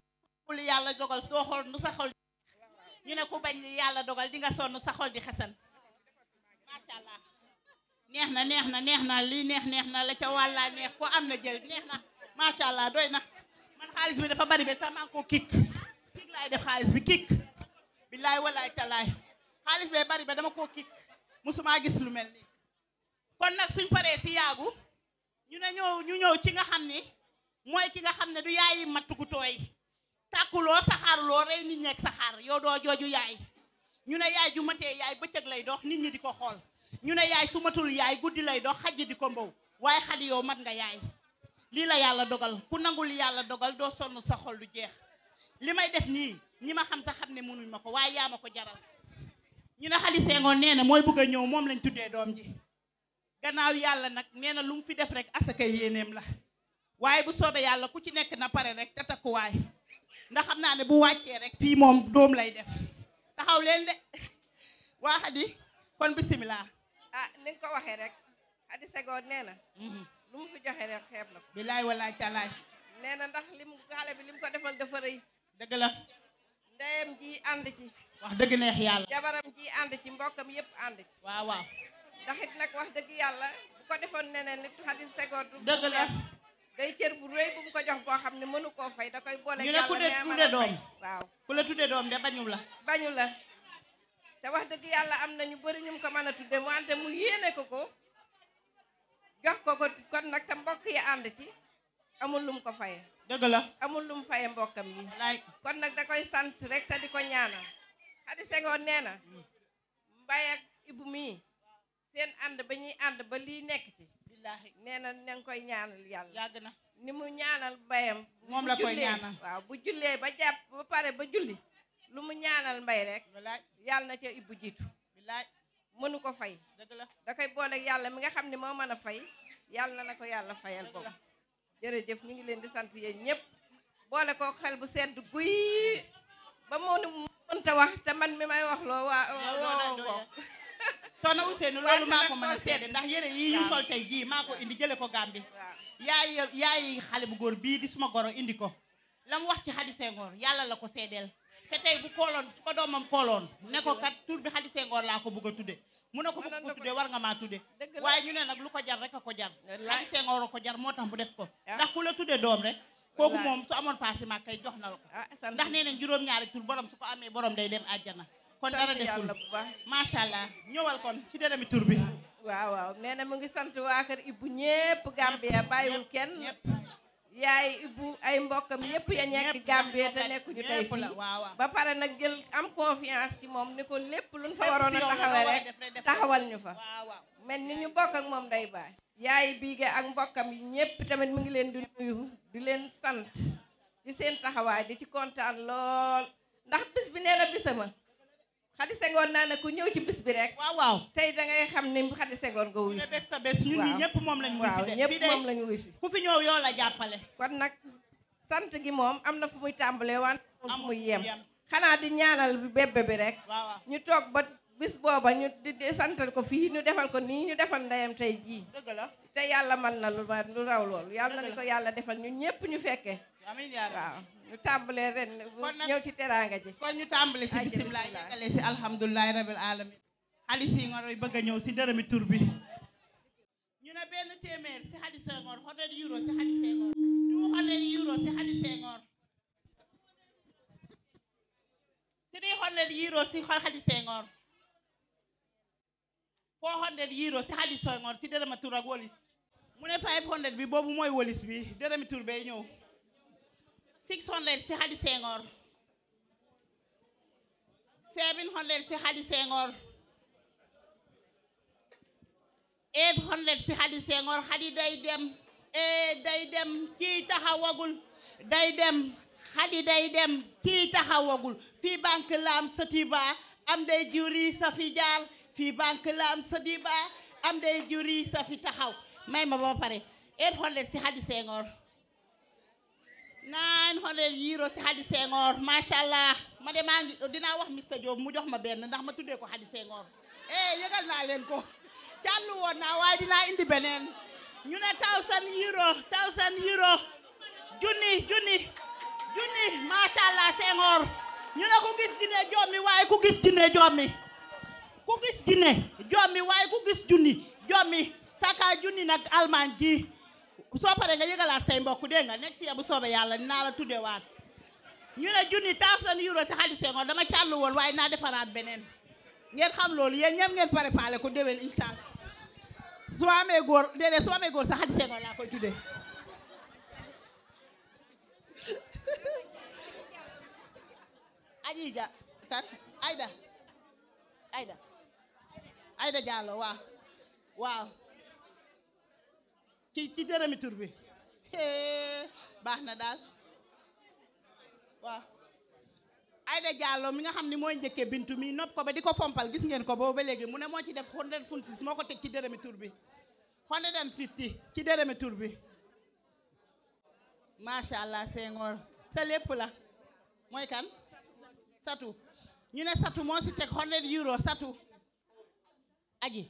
li yàlla dogal doo xool nu sa xol ñu ne ku bañ li yàlla dogal di nga sonn sa xol di xesan macha allah neex na neex na neex na lii neex neex na la ca wàllaa neex ko am na jël neex na macha allah doy na man xaalis bi dafa bari ba sax maa ngi koo kik kik laay def xaalis bi kik billaay walaay talaay xaalis bee bari ba dama koo kik musuma gis lu mel nii kon nag suñ paree si yaagu ñu ne ñëw ñu ñëw ci nga xam ni mooy ki nga xam ne du yaayi matt gu tooy tàkkuloo saxaaruloo rey nit ñeeg saxaar yow doo jooju yaay ñu ne yaay ju matee yaay bëccëg lay dox nit ñi di ko xool ñu ne yaay su matul yaay guddi lay dox xajj di ko mbow waaye xadi yow mat nga yaay lii la yàlla dogal ku nangul yàlla dogal doo sonn sa xol du jeex li may def nii ñi ma xam sa xam ne mënuñ ma ko waaye yaa ma ko jaral ñu ne xali seengoon nee na mooy bëgg a ñëw moom lañ tuddee doom ji gannaaw yàlla nag nee na lu mu fi def rek asaka yéeneem la waaye bu soobee yàlla ku ci nekk na pare rek te takkuwaay ndax xam naa ne bu wàccee rek fii moom doom lay def taxaw leen de waa xadi kon bisimilah. ah ni nga ko waxee rek Xadi Senghor nee na lu mu fi joxe rek xeeb na ko bilaay walaay talaay nee na ndax lim xale bi lim ko defal dafa rëy dëgg la ndeyam ji ànd ci wax dëgg neex yàlla jabaram ji ànd ci mbokkam yëpp ànd ci waaw waaw ndax it nag wax dëgg yàlla bu ko defoon neneen nit Xadi Senghor du dëgg la day cër bu rëy bu mu ko jox boo xam ne mënu koo fay da koy boole ñu ne ku de tudde doom waaw ku la tudde doom de bañu la bañu la te wax dëgg yàlla am na ñu bëri ñu ko mën a tudde mu wante mu yéene ko ko jox ko ko kon nag te mbokk yi ànd ci amul lum ko faye dëgg la amul lum faye mbokkam yi kon nag da koy sant rek te di ko ñaanal Xadi Senghor nee na Mbaye ak Ibu mii seen ànd ba ñuy ànd ba lii nekk ci billaahi nee na na nga koy ñaanal yàlla yàgg na ni mu ñaanal mbayam moom bu la koy jullee, ñaanal. waaw bu jullee ba jàpp ba pare ba julli lu mu ñaanal mbay rek yàlla na ca Ibu jiitu billaay mënu ko fay dëgg la da koy booleeg yàlla mi nga xam ne moo mën a fay yàlla na ko yàlla fayal boobu jërëjëf ñu ngi leen di sant yéen ñëpp boole ko xel bu sedd guy ba moo ni mënta wax te man mi may wax loo waa woo ko soxna Ousseynou loolu maa ko mën a seede ndax yére yi ñu sol tey jii maa ko indi jële ko Gàmbi yaay yaay xale bu góor bii di suma goro indi ko la mu wax ci Xadi Senghor yàlla la ko seedeel te tey bu kooloon su ko doomam kooloon ne ko kat tur bi Xadi Senghor laa ko bëgg a tudde mu ne ko bëgg ko tudde war nga maa tudde waaye ñu ne nag lu ko jar rek a ko jar Xadi Senghor a ko jar moo tax mu def ko ndax ku la tudde doom rek kooku moom su amoon paasi ma kay jox na la ko ndax nee nañ juróom-ñaari tur borom su ko amee borom day dem àjjana kon Sant dara desul yàlla bu baax. macha allah ñëwal kon ci dërëmi tur bi waaw waaw nee na mu ngi sant waa kër Ibu ñépp Gambia bàyyiwul kenn yaay Ibu ay mbokkam yépp ya nekk Gambia te nekkuñu tey ñépp la, fii waaw, waaw. ba pare nag jël am confiance ci moom ni ko lépp luñ fa Lépp waroon si a yow la taxawee nga war a rek def rek def ko. taxawal ñu fa waaw waaw mel ni ñu bokk ak moom day baay yaay biige ak mbokkam yi ñépp tamit mu ngi leen di nuyu di leen sant ci seen taxawaay di ci kontaan lool ndax bis bi nee na bisama Xadi Senghor naa ne ku ñëw ci bis bi rek waaw waaw tey da ngay xam ni Xadi Senghor nga wuy ne bés sa bés ñun ñi waaw. ñëpp moom lañu wuy si waaw de ñëpp fii de moom lañu wuy si ku fi ñëw yoo la jàppale kon nag sant gi moom am na fu muy tàmbalee wante amul fu muy yem xanaa di ñaanal bébé bi rek waaw waaw ñu toog ba bis booba ñu di di santal ko fii ñu defal ko nii ñu defal ndeyam tey jii dëgg la te yàlla mën na lu ma lu raw loolu yàlla na ni ko yàlla defal ñun ñëpp ñu fekkee amiin yaa rabbi. waaw ñu tàmbalee ren Kon nag- ñëw ci teraanga ji kon ñu tàmbali ci Ay, bisimilah bismillah. yeggale si alhamdulilahi rabil alamin Xadi Senghor yi bëgg a ñëw si dërëmi tur bi ñu ne benn téeméer si Xadi Senghor hundred euro si Xadi Senghor two hundred euro si Xadi Senghor three hundred euro si Xadi Senghor four hundred euro si Xadi Senghor si dërëma tur ak wolis mu ne five hundred bi boobu mooy wolis bi dërëmi tur bay ñëw six hundred si Xadi Senghor seven hundred si Xadi Senghor eight hundred si Xadi Senghor Xadi day dem eh day dem kii taxawagul day dem Xadi day dem kii taxawagul fii banque la am Sotiba am day juri sa fi jaar fii banque la am Sotiba am day juri sa fi taxaw may ma ba pare eight hundred si Xadi Senghor 900 euro si Xadi Senghor macha allah ma de maa ngi dinaa wax Mr Diop mu jox ma benn ndax ma tuddee ko Xadi Senghor eh yëgal naa leen ko càllu woon naa waaye dinaa indi beneen ñu ne 1000 euro 1000 euro junni junni junni macha allah Senghor ñu ne ku gis jinne jommi waaye ku gis jinne jommi ku gis jinne jommi waaye ku gis junni jommi saka junni nag almaan ji soo paree nga yëgalaat say mbokk dégg nga nekk si bu soobee yàlla dinaa la tuddewaat ñu ne junni thousand euro si xaalis Senghor dama càllu woon waaye naa defaraat beneen ngeen xam loolu yéen ñëpp ngeen préparé ko déwén incha allah su ma amee góor déedéet su ma amee góor sa xaalis Senghor laa koy tuddee aji ja kan Aida Aida Aida Diallo waaw waaw ci ci dërëmi tur bi hee baax na daal waaw Aida Diallo mi nga xam ni mooy njëkkee bintu mi nopp ko ba di ko fompal gis ngeen ko boobu ba léegi mu ne moo ci def hundred funsis moo ko teg ci dërëmi tur bi hundred and fifty ci dërëmi tur bi macha allah Senghor sa lépp la mooy kan satu ñu ne satu moo si teg hundred euro satu aji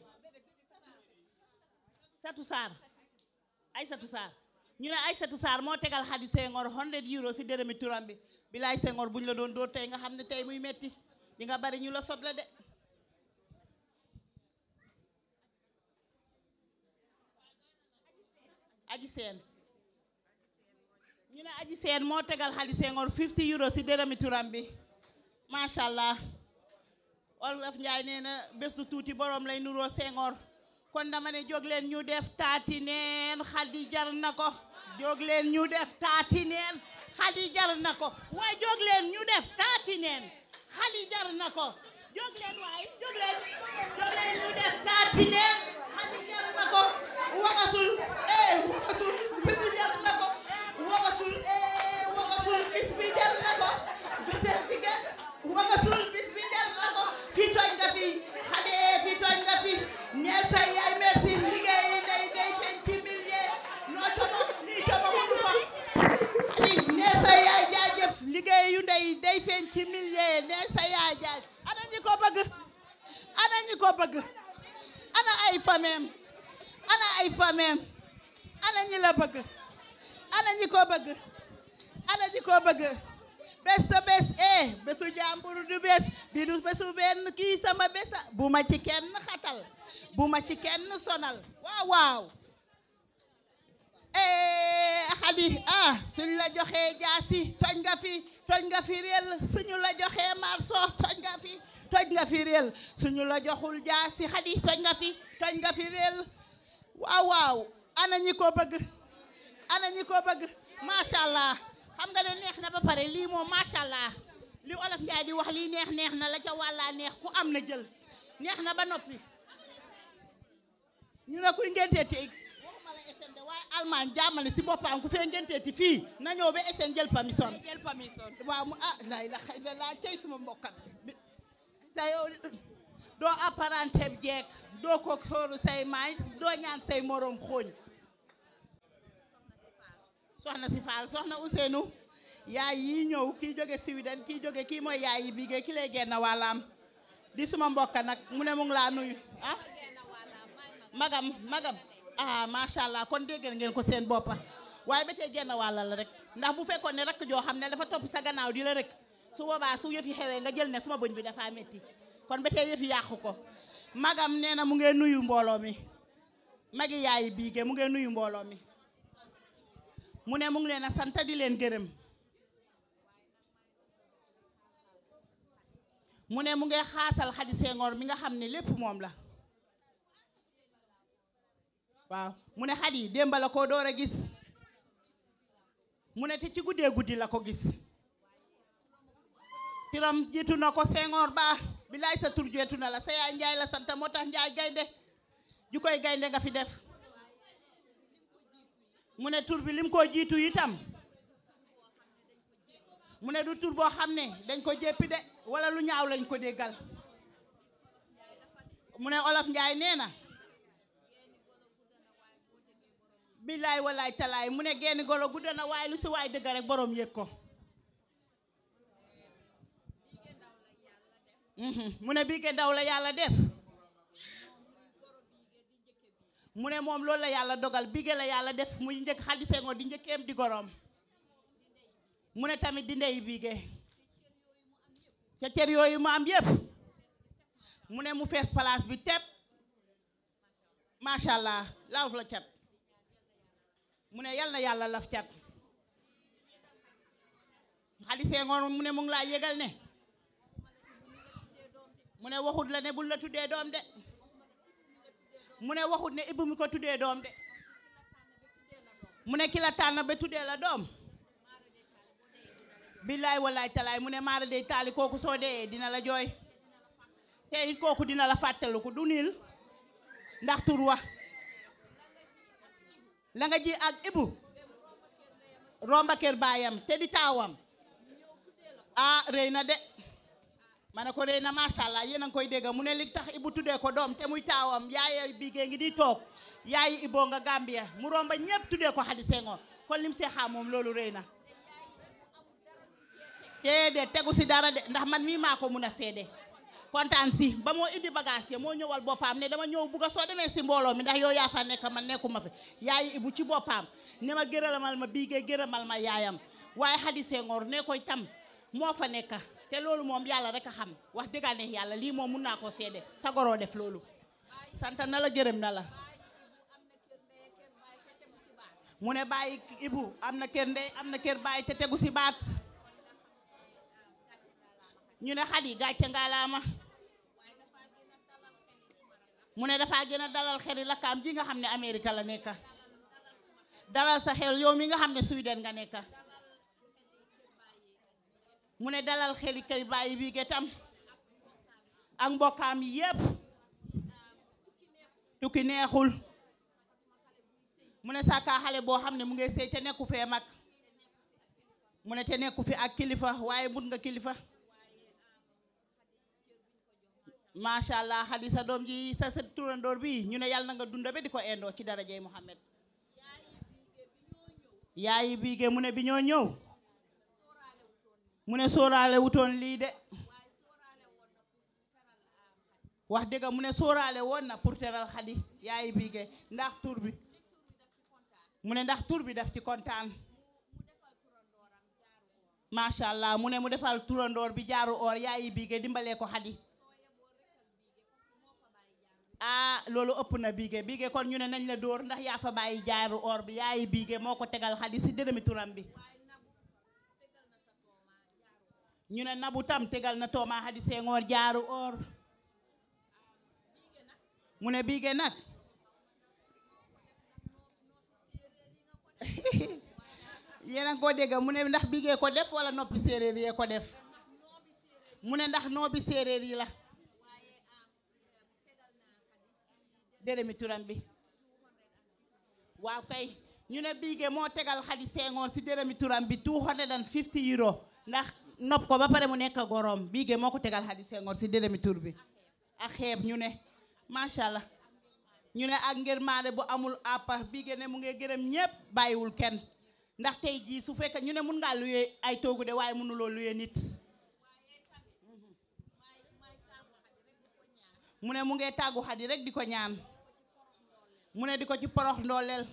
satu saar ay satu saar ñu ne ay satu saar moo tegal xadi Senghor hundred euro si dërëmi turam bi bilaay Senghor buñ la doon dóor tey nga xam ne tey muy metti di nga bari ñu la sot la de aji seen ñu ne aji seen moo tegal xadi Senghor 50 euro si dërëmi turam bi macha allah Olof Njaay nee na bés du tuuti borom lay nuroo Senghor kon dama ne jóg leen ñu def taati neen xadi jar na ko jóg leen ñu def taati neen xadi jar na ko waaye jóg leen ñu def taati neen xadi jar na ko jóg leen waaye jóg leen jóg leen ñu def taati neen xadi jar na ko wagasul eh wagasul bis bi jar na ko wagasul eh wagasul bis bi jar na ko biseen dige wagasul bis bi jar na ko fii tooñ nga fi xade fii tooñ nga fi neel say yaay merci liggéey day day feeñ ci millier noo como lii como mënu ko xadi neel say yaay jaajëf liggéey yu ndey day feeñ ci millier neel say yaay jaaj ana ñi ko bëgg ana ñi ko bëgg ana ay fameem ana ay fameem ana ñi la bëgg ana ñi ko bëgg ana ñi ko bëgg bés ta bés eh bésu jàmbur du bés bi du bésu benn kii sama bésa bu ma ci kenn xatal bu ma ci kenn sonal waaw waaw eh xadi ah suñ la joxee jaasi toj nga fi toj nga fi réel suñu la joxee marso toj nga fi toj nga fi réel suñu la joxul jaasi xadi toj nga fi toj nga fi réel waaw waaw ana ñi ko bëgg ana ñi ko bëgg macha allah xam nga ne neex na ba pare lii moom macha allah li olof Njaay di wax lii neex neex na la ca wàllaa neex ku am na jël neex na ba noppi ñu ne kuy ngenteeti waxuma la SN de waaye Allemagne jàmmale si boppam ku fee ngenteeti fii na ñëw ba SN jël permission jël permission waaw mu ah lay la xëy na laa cey suma mbokkat bi te yow doo apparenté jeeg doo ko xóoru say maay doo ñaan say morom xooñ soxna si Fall soxna Ousseynou yaay yi ñëw kii jóge Sweden kii jóge kii mooy yaay yi bigee ki lay génn wàllaam di suma mbokka nag mu ne mu ngi laa nuyu ah magam magam ah macha allah kon dégg ngeen ko seen boppa waaye ba tey genn wàlla la rek ndax bu fekkoon ne rakk joo xam ne dafa topp sa gannaaw di la rek su boobaa su yëf yi xewee nga jël ne suma bëñ bi dafa metti kon ba tey yëf yi yàqu ko magam nee na mu ngee nuyu mbooloo mi magi yaay biige mu ngee nuyu mbooloo mi mu ne mu ngi leen a sant di leen gërëm mu ne mu ngi xaasal Xadi Senghor mi nga xam ne lépp moom la waaw mu ne Xadi démb la ko door a gis mu ne te ci guddee guddi la ko gis tiram jiitu na ko Senghor ba bilaay sa tur jeetu na la sa yaay Njaay la sant moo tax Njaay gaynde ju koy gaynde nga fi def mu ne tur bi lim koo jiitu itam mu ne du tur boo xam ne dañ ko jéppi de wala lu ñaaw lañ ko déggal mu ne olof njaay nee na billaay walaay talaay mu ne genn golo gudda na waaye lu si waay dëgg rek borom yëg ko mu ne bii ke daw la yàlla def mu ne moom loolu la yàlla dogal bige la yàlla def muy njëkk Xadi Senghor di njëkkeem di goroom mu ne tamit di ndey biige ca cër yooyu mu am yépp mu ne mu fees place bi tepp macha allah laf la cat mu ne yal na yàlla laf cat xadi sengoor mu ne mu ngi laa yëgal ne mu ne waxut la ne bul la tuddee doom de mu ne waxut ne ibbu mi ko tuddee doom de mu ne ki la tànn ba tuddee la doom billaay wallaay talaay mu ne maara day taali kooku soo dee dina la jooy te it kooku dina la fàttaliku du niil ndax tur wa la nga ji ak ibu romba kër baayam te di taawam ah rëy na de ma ne ko rëy na macha allah yéen a ngi koy dégg mu ne li tax ibu tuddee ko doom te muy taawam yaay biigee ngi di toog yaayi iboo nga Gambia mu romba ñëpp tuddee ko Hady Senghor kon lim see xam moom loolu rëy na déedéet tegu si dara de ndax man mii maa ko mun a seede kontaan si ba moo indi bagage ya moo ñëwal boppam ne dama ñëw bugg a soo demee si mbooloo mi ndax yow yaa fa nekk man nekkuma fi yaayi ibu ci boppam ne ma gërëmal ma biigee gërëmal ma yaayam waaye Hady Senghor ne koy tam moo fa nekk te loolu moom yàlla rek a xam wax dëgg ne yàlla lii moom mun naa koo seede sa goroo def loolu sant na la gërëm na la mu ne bàyyi ibu am na kër ndey am na kër bàyyi te tegu si baat ñu ne Hady gàcce ngaalaama mu ne dafaa gën a dalal xeli lakkaam ji nga xam ne Amérique la nekk dalal sa xel yow mi nga xam ne Sweden nga nekk mu ne dalal xeli kër bàyyi bii getam ak mbokkaam yi yépp tukki neexul mu ne sàkkaa xale boo xam ne mu ngi sëy te nekku fee mag mu ne te nekku fi ak kilifa waaye but nga kilifa macha allah Hady sa doom ji sa sa turandoor bi ñu ne yàlla na nga dunda ba di ko indoo ci darajey Muhammad yaayi biige mu ne bi ñoo ñëw mu ne sóoraale wutoon lii de wax dëgg mu ne sóoraale woon na pour teral Hady yaayi biige ndax tur bi mu ne ndax tur bi daf ci kontaan macha allah mu ne mu defal turandoor bi jaaru or yaayi biige dimbalee ko Hady ah loolu ëpp na biige biige kon ñu ne nañ la dóor ndax yaa fa bàyyi jaaru or bi yaayi biige moo ko tegal Hady si dërëmi turam bi ñu ne nabu tam tegal na tooma Hady Senghor jaaru or mu ne biige nag yéen a ngi ko dégg mu ne ndax biige ko def wala noppi séeréer yee ko def mu ne ndax noobi séeréer yi la dërëmi turam bi waaw kay ñu ne biige moo tegal Hady Senghor si dërëmi turam bi 250 euro ndax nopp ko ba pare mu nekk gorom biige moo ko tegal Hady Senghor si dërëmi tur bi ak xeeb ñu ne macha allah ñu ne ak ngërmaande bu amul àppa biige ne mu ngi gërëm ñépp bàyyiwul kenn ndax tey jii su fekkee ñu ne mun ngaa luyee ay toogu de waaye mënuloo luyee nit mu ne mu ngee tàggu Hady rek di ko ñaan mu ne di ko ci porox ndooleel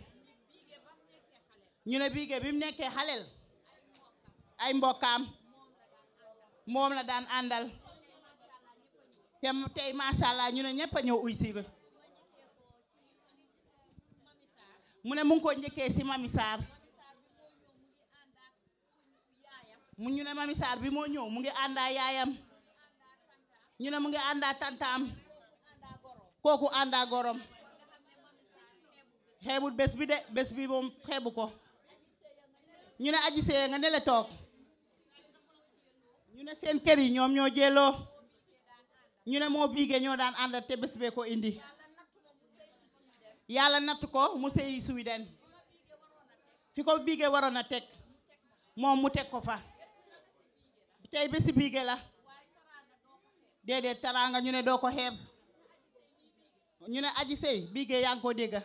ñu ne biige bi mu nekkee xaleel ay mbokkaam moom la daan àndal te tey macha allah ñu ne ñëpp a ñëw uy si mu ne mu ngi ko njëkkee si Mami Sarr mu ñu ne Mami Sarr bi moo ñëw mu ngi àndaa yaayam ñu ne mu ngi àndaa tantaam kooku àndaa gorom xeebul bés bi de bés bi moom xeebu ko ñu ne aji see nga nele toog ñu ne seen kër yi ñoom ñoo jëloo ñu ne moo biige ñoo daan àndal te bés bee ko indi yàlla natt ko mu sëyi Sweden fi ko biige waroon a teg moom mu teg ko fa tey bési biige la déedéet taraanga ñu ne doo ko xeeb ñu ne aji sey biige yaa ngi ko dégga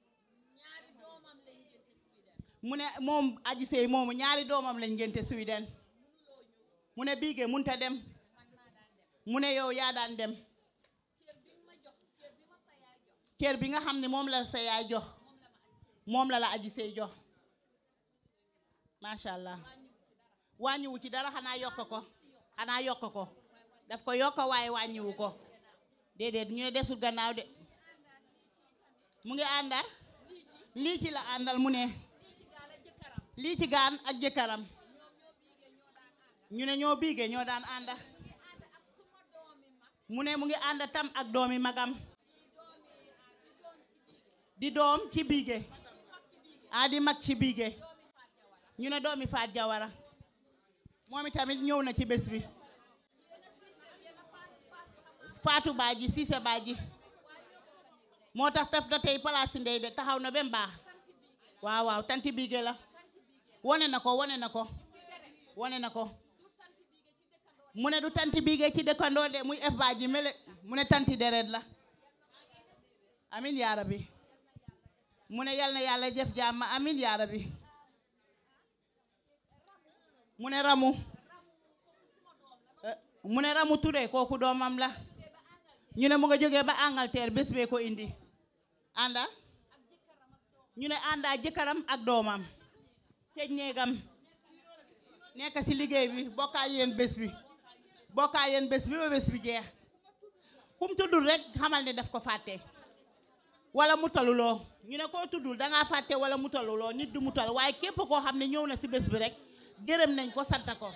mu ne moom aji sey moomu ñaari doomam lañ ngénte Sweden mu ne biige munta dem mu ne yow yaa daan dem cër bi nga xam ne moom la sa yaay jox moom la la aji sey jox macha allah wàññiwu ci dara xanaa yokk ko xanaa yokk ko daf ko yokk waaye wàññiwu ko déedéet ñu ne desul gannaaw de mu ngi ànda lii ci la àndal mu ne lii ci gaan ak jëkkëram ñu ne ñoo biige ñoo daan ànda mu ne mu ngi ànd tam ak doomi magam di doom ci biige ah di mag ci biige ñu ne doomi faat jawara moom itamit ñëw na ci bés bi faatu baaji siise baaji moo tax taf da tey palaasi ndey de taxaw na ba mu baax waaw waaw tanti biige la wone na ko wone na ko wone na ko mu ne du tanti biige ci dëkkandoo de muy ef baaji mele mu ne tanti deret la amin yaa rabbi mu ne yal na yàlla jëf jàmm amin yaa rabbi mu ne ramu mu ne ramu Touré kooku doomam la ñu ne mu nga jógee ba Angleterre bés bee ko indi ànda ñu ne àndaa jëkkëram ak doomam tëj néegam nekk ci liggéey bi bokkaa yéen bés bi bokkaa yéen bés bi ba bés bi jeex kum tuddul rek xamal ne daf ko fàtte wala mu taluloo ñu ne koo tuddul dangaa fàtte wala mu taluloo nit du mu tal waaye képp koo xam ne ñëw na ci bés bi rek gërëm nañ ko sant ko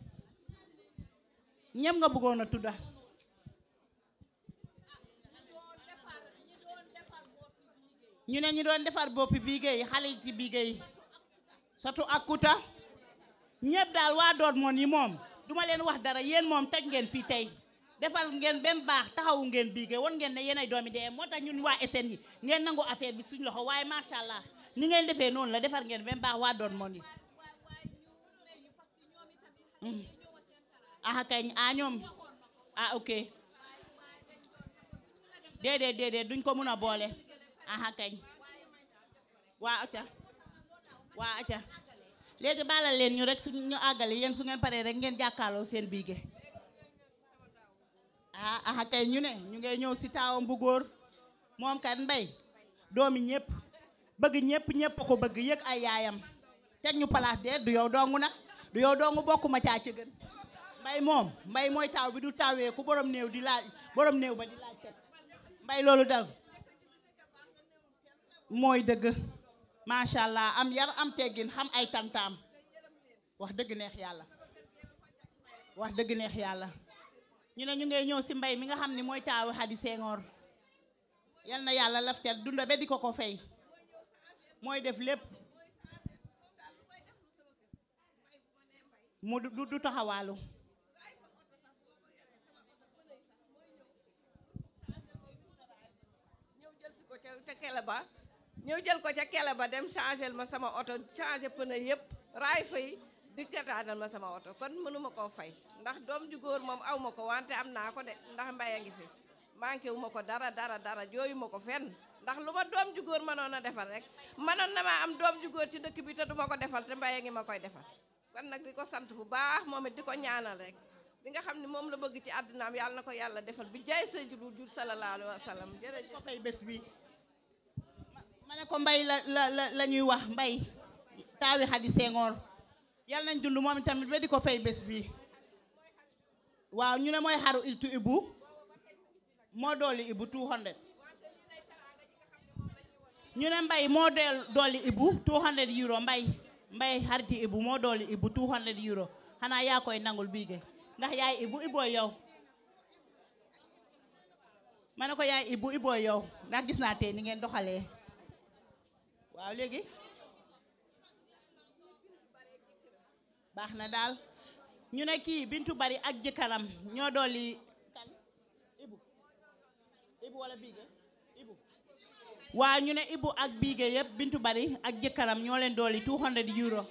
ñem nga bëggoon a tudda ñu ne ñi doon defar boppi biige yi xale yi ci biige yi surtout ak kuta ñëpp daal waa doot moon yi moom duma leen wax dara yéen moom taj ngeen fii tey defal ngeen benn baax taxawu ngeen biige won ngeen ne yéenay doomi dee moo tax ñun waa SN yi ngeen nangu affaire bi suñ loxo waaye macha allah ni ngeen defee noonu la defar ngeen benn baax waa doot moon yi ah kañ ah ñoom ah ok déedéet déedéet duñ ko mun a boole ah kañ waa acca waa acca léegi baalal leen ñu rek su ñu àggale yéen su ngeen paree rek ngeen jàkkaarloo seen biige ah ah kay ñu ne ñu ngay ñëw si taawam bu góor moom kat mbay doomi ñëpp bëgg ñëpp ñëpp ko bëgg yëg ay yaayam teg ñu place de du yow dongu nag du yow dongu bokkuma caa ci gën mbay moom mbay mooy taaw bi du taawee ku borom néew di laaj borom néew ba di laaj teg mbay loolu dal mooy dëgg macha allah am yar am teggin xam ay tantaam wax dëgg neex yàlla wax dëgg neex yàlla ñu ne ñu ngay ñëw si mbay mi nga xam ni mooy taawu Xadi Senghor yal na yàlla laf cat dunda ba di ko ko fay mooy def lépp mu du du taxawaalu ñëw jël si ko ca ca kele ba ñëw jël ko ca kele ba dem changel ma sama oto changé pneu yëpp raay fay dikkataanal ma sama oto kon mënuma koo fay ndax doom ju góor moom aw ma ko wante am naa ko de ndax mbay a ngi fi manqué wu ma ko dara dara dara jooyu ma ko fenn ndax lu ma doom ju góor mënoon a defal rek mënoon na maa am doom ju góor ci dëkk bi te duma ko defal te mbay a ngi ma koy defal kon nag di ko sant bu baax moom it di ko ñaanal rek li nga xam ne moom la bëgg ci àddinaam yàlla na ko yàlla defal bi jaay sa jur jur sallallahu alayhi wa sallam jërëjëf ko fay bés bi ma ne ko mbay la la la la ñuy wax mbay taawi Xadi Senghor yàlla nañ dund moom tamit ba di ko fay bés bi waaw ñu ne mooy xaru iltu ibu moo dooli ibu 200 ñu ne mbay moo deel dooli ibu 200 euro mbay mbay xariti ibu moo dooli ibu 200 euro xanaa yaa koy nangul biige ndax yaay ibu ibooy yow ma ne ko yaay ibu ibooy yow ndax gis naa tey ni ngeen doxalee waaw léegi baax na daal ñu ne kii bintu bari ak jëkkëram ñoo dolli kan ibu ibu wala biige ibu waaw ñu ne ibu ak biige yëpp bintu bari ak jëkkëram ñoo leen dolli 200 euro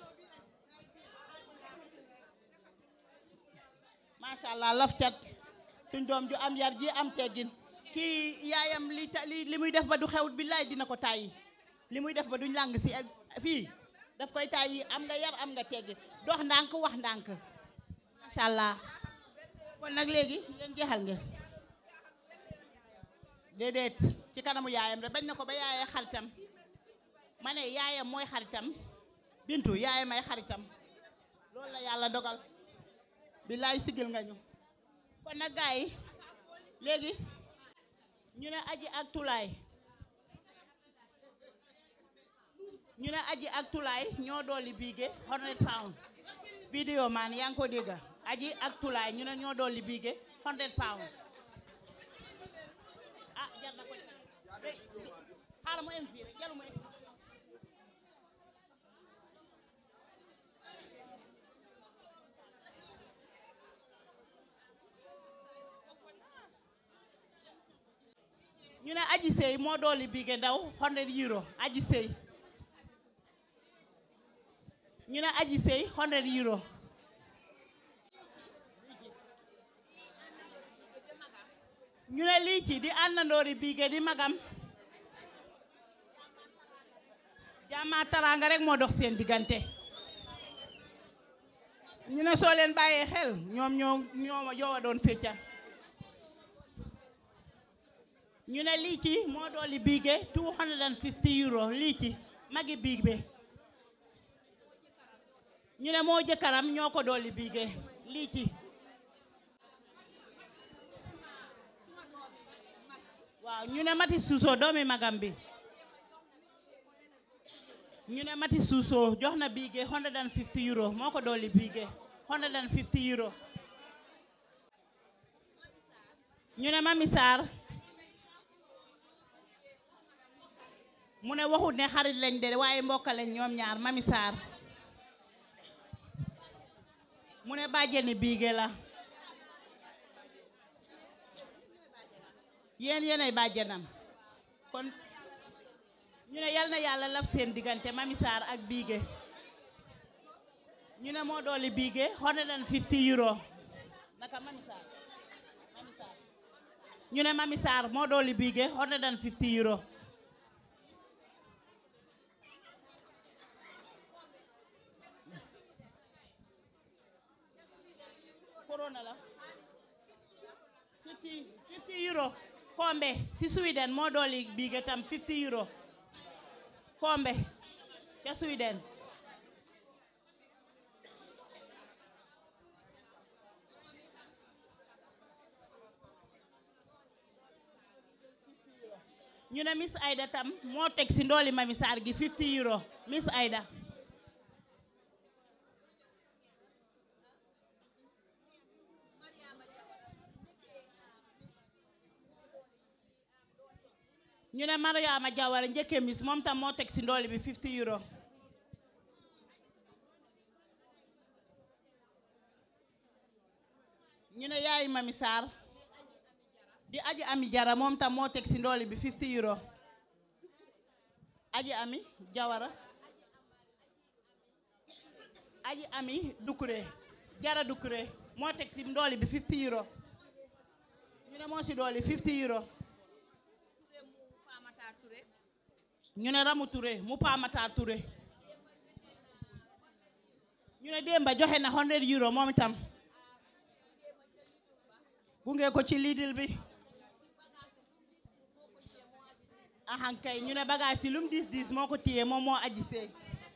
macha allah laf cat suñ doom ju am yar ji am teggin kii yaayam li ta li li muy def ba du xewut billaay dina ko tàyyi li muy def ba duñ làng si fii daf koy tàyyi am nga yar am nga teggin dox ndànk wax ndànk macha allah kon nag léegi ngeen jeexal ngeen déedéet ci kanamu yaayam rek bañ na ko ba yaayee xaritam ma ne yaayam mooy xaritam bintu yaayam ay xaritam loolu la yàlla dogal billaay sigil nga ñu kon nag gars yi léegi ñu ne aji ak tulaay ñu ne aji ak tulaay ñoo dolli biige 100 pound vidéo man yaa ngi ko dégg aji ak tulaay ñu ne ñoo dolli biige 100 pound ah jar na ko ci xaaral mu em fii rek jaru mu em ñu ne aji sey moo dolli biige ndaw 100 euro aji sey ñu ne aji sey 100 euro ñu ne lii ci di àndandoori biige di magam jàmmaa taraanga rek moo dox seen diggante ñu ne soo leen bàyyee xel ñoom ñoo ñoo yow a doon fecca ñu ne lii ci moo dolli biige 250 euro lii ci magi biig bi ñu ne moo jëkkaram ñoo ko dolli biige lii ci waaw ñu ne mati suusoo doomi magam bi ñu ne mati suusoo jox na biige 150 euro moo ko dolli biige 150 euro ñu ne mami Sarr mu ne waxut ne xarit lañ de waaye mbokk lañ ñoom ñaar mami Sarr mu ne bàjjeni biige la yéen yéenay bàjjenam kon ñu ne yal na yàlla laf seen diggante mami Sarr ak biige ñu ne moo dooli biige 150 euro naka mami Sarr mami Sarr ñu ne mami Sarr moo dooli biige 150 euro corona la 50 50 euro kombe si Sweden moo dooli biige tam 50 euro kombe ca Sweden ñu ne Miss Aida tam moo teg si ndooli Mami Sarr gi 50 euro Miss Aida ñu ne Mariama Jawara njëkke Miss moom tam moo teg si ndooli bi 50 euro ñu ne yaay Mami Sarr di aji ami jara moom tam moo teg si ndooli bi 50 euro aji ami jawara aji ami dukure jara dukure moo teg si ndooli bi 50 euro ñu ne moo si dooli 50 euro ñu ne ramu ture mu paamataar ture ñu ne démba joxe na 100 euro moom itam gunge ko ci lidil bi ahankay ñu ne bagage yi lum diis diis moo ko téye moom moo aji seey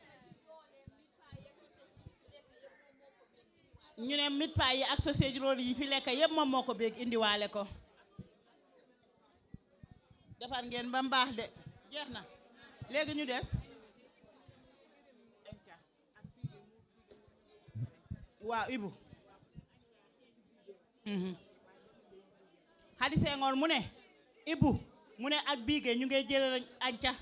ñu ne mit paa yi ak sausage roll yi fi lekk yépp moom moo ko béeg indiwaale ko defar ngeen ba mbaax de jeex na léegi ñu des waaw ibu xadi sengoor mu ne ibu mu ne ak biige ñu ngay jël anca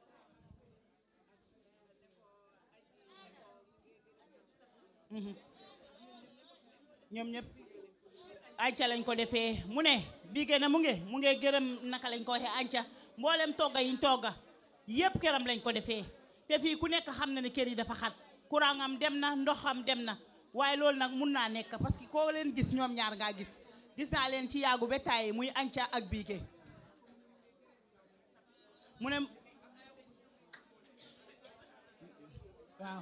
ñoom ñëpp anca lañ ko defee mu ne biige na mu nge mu nge gërëm naka lañ ko waxee anca mboolem togga yiñ togga yépp këram lañ ko defee te fii ku nekk xam na ne kër yi dafa xat courant am dem na ndoxam dem na waaye loolu nag mun naa nekk parce que koo leen gis ñoom ñaar ngaa gis gis naa leen ci yaagu ba tàyyi muy anca ak biige mu ne waaw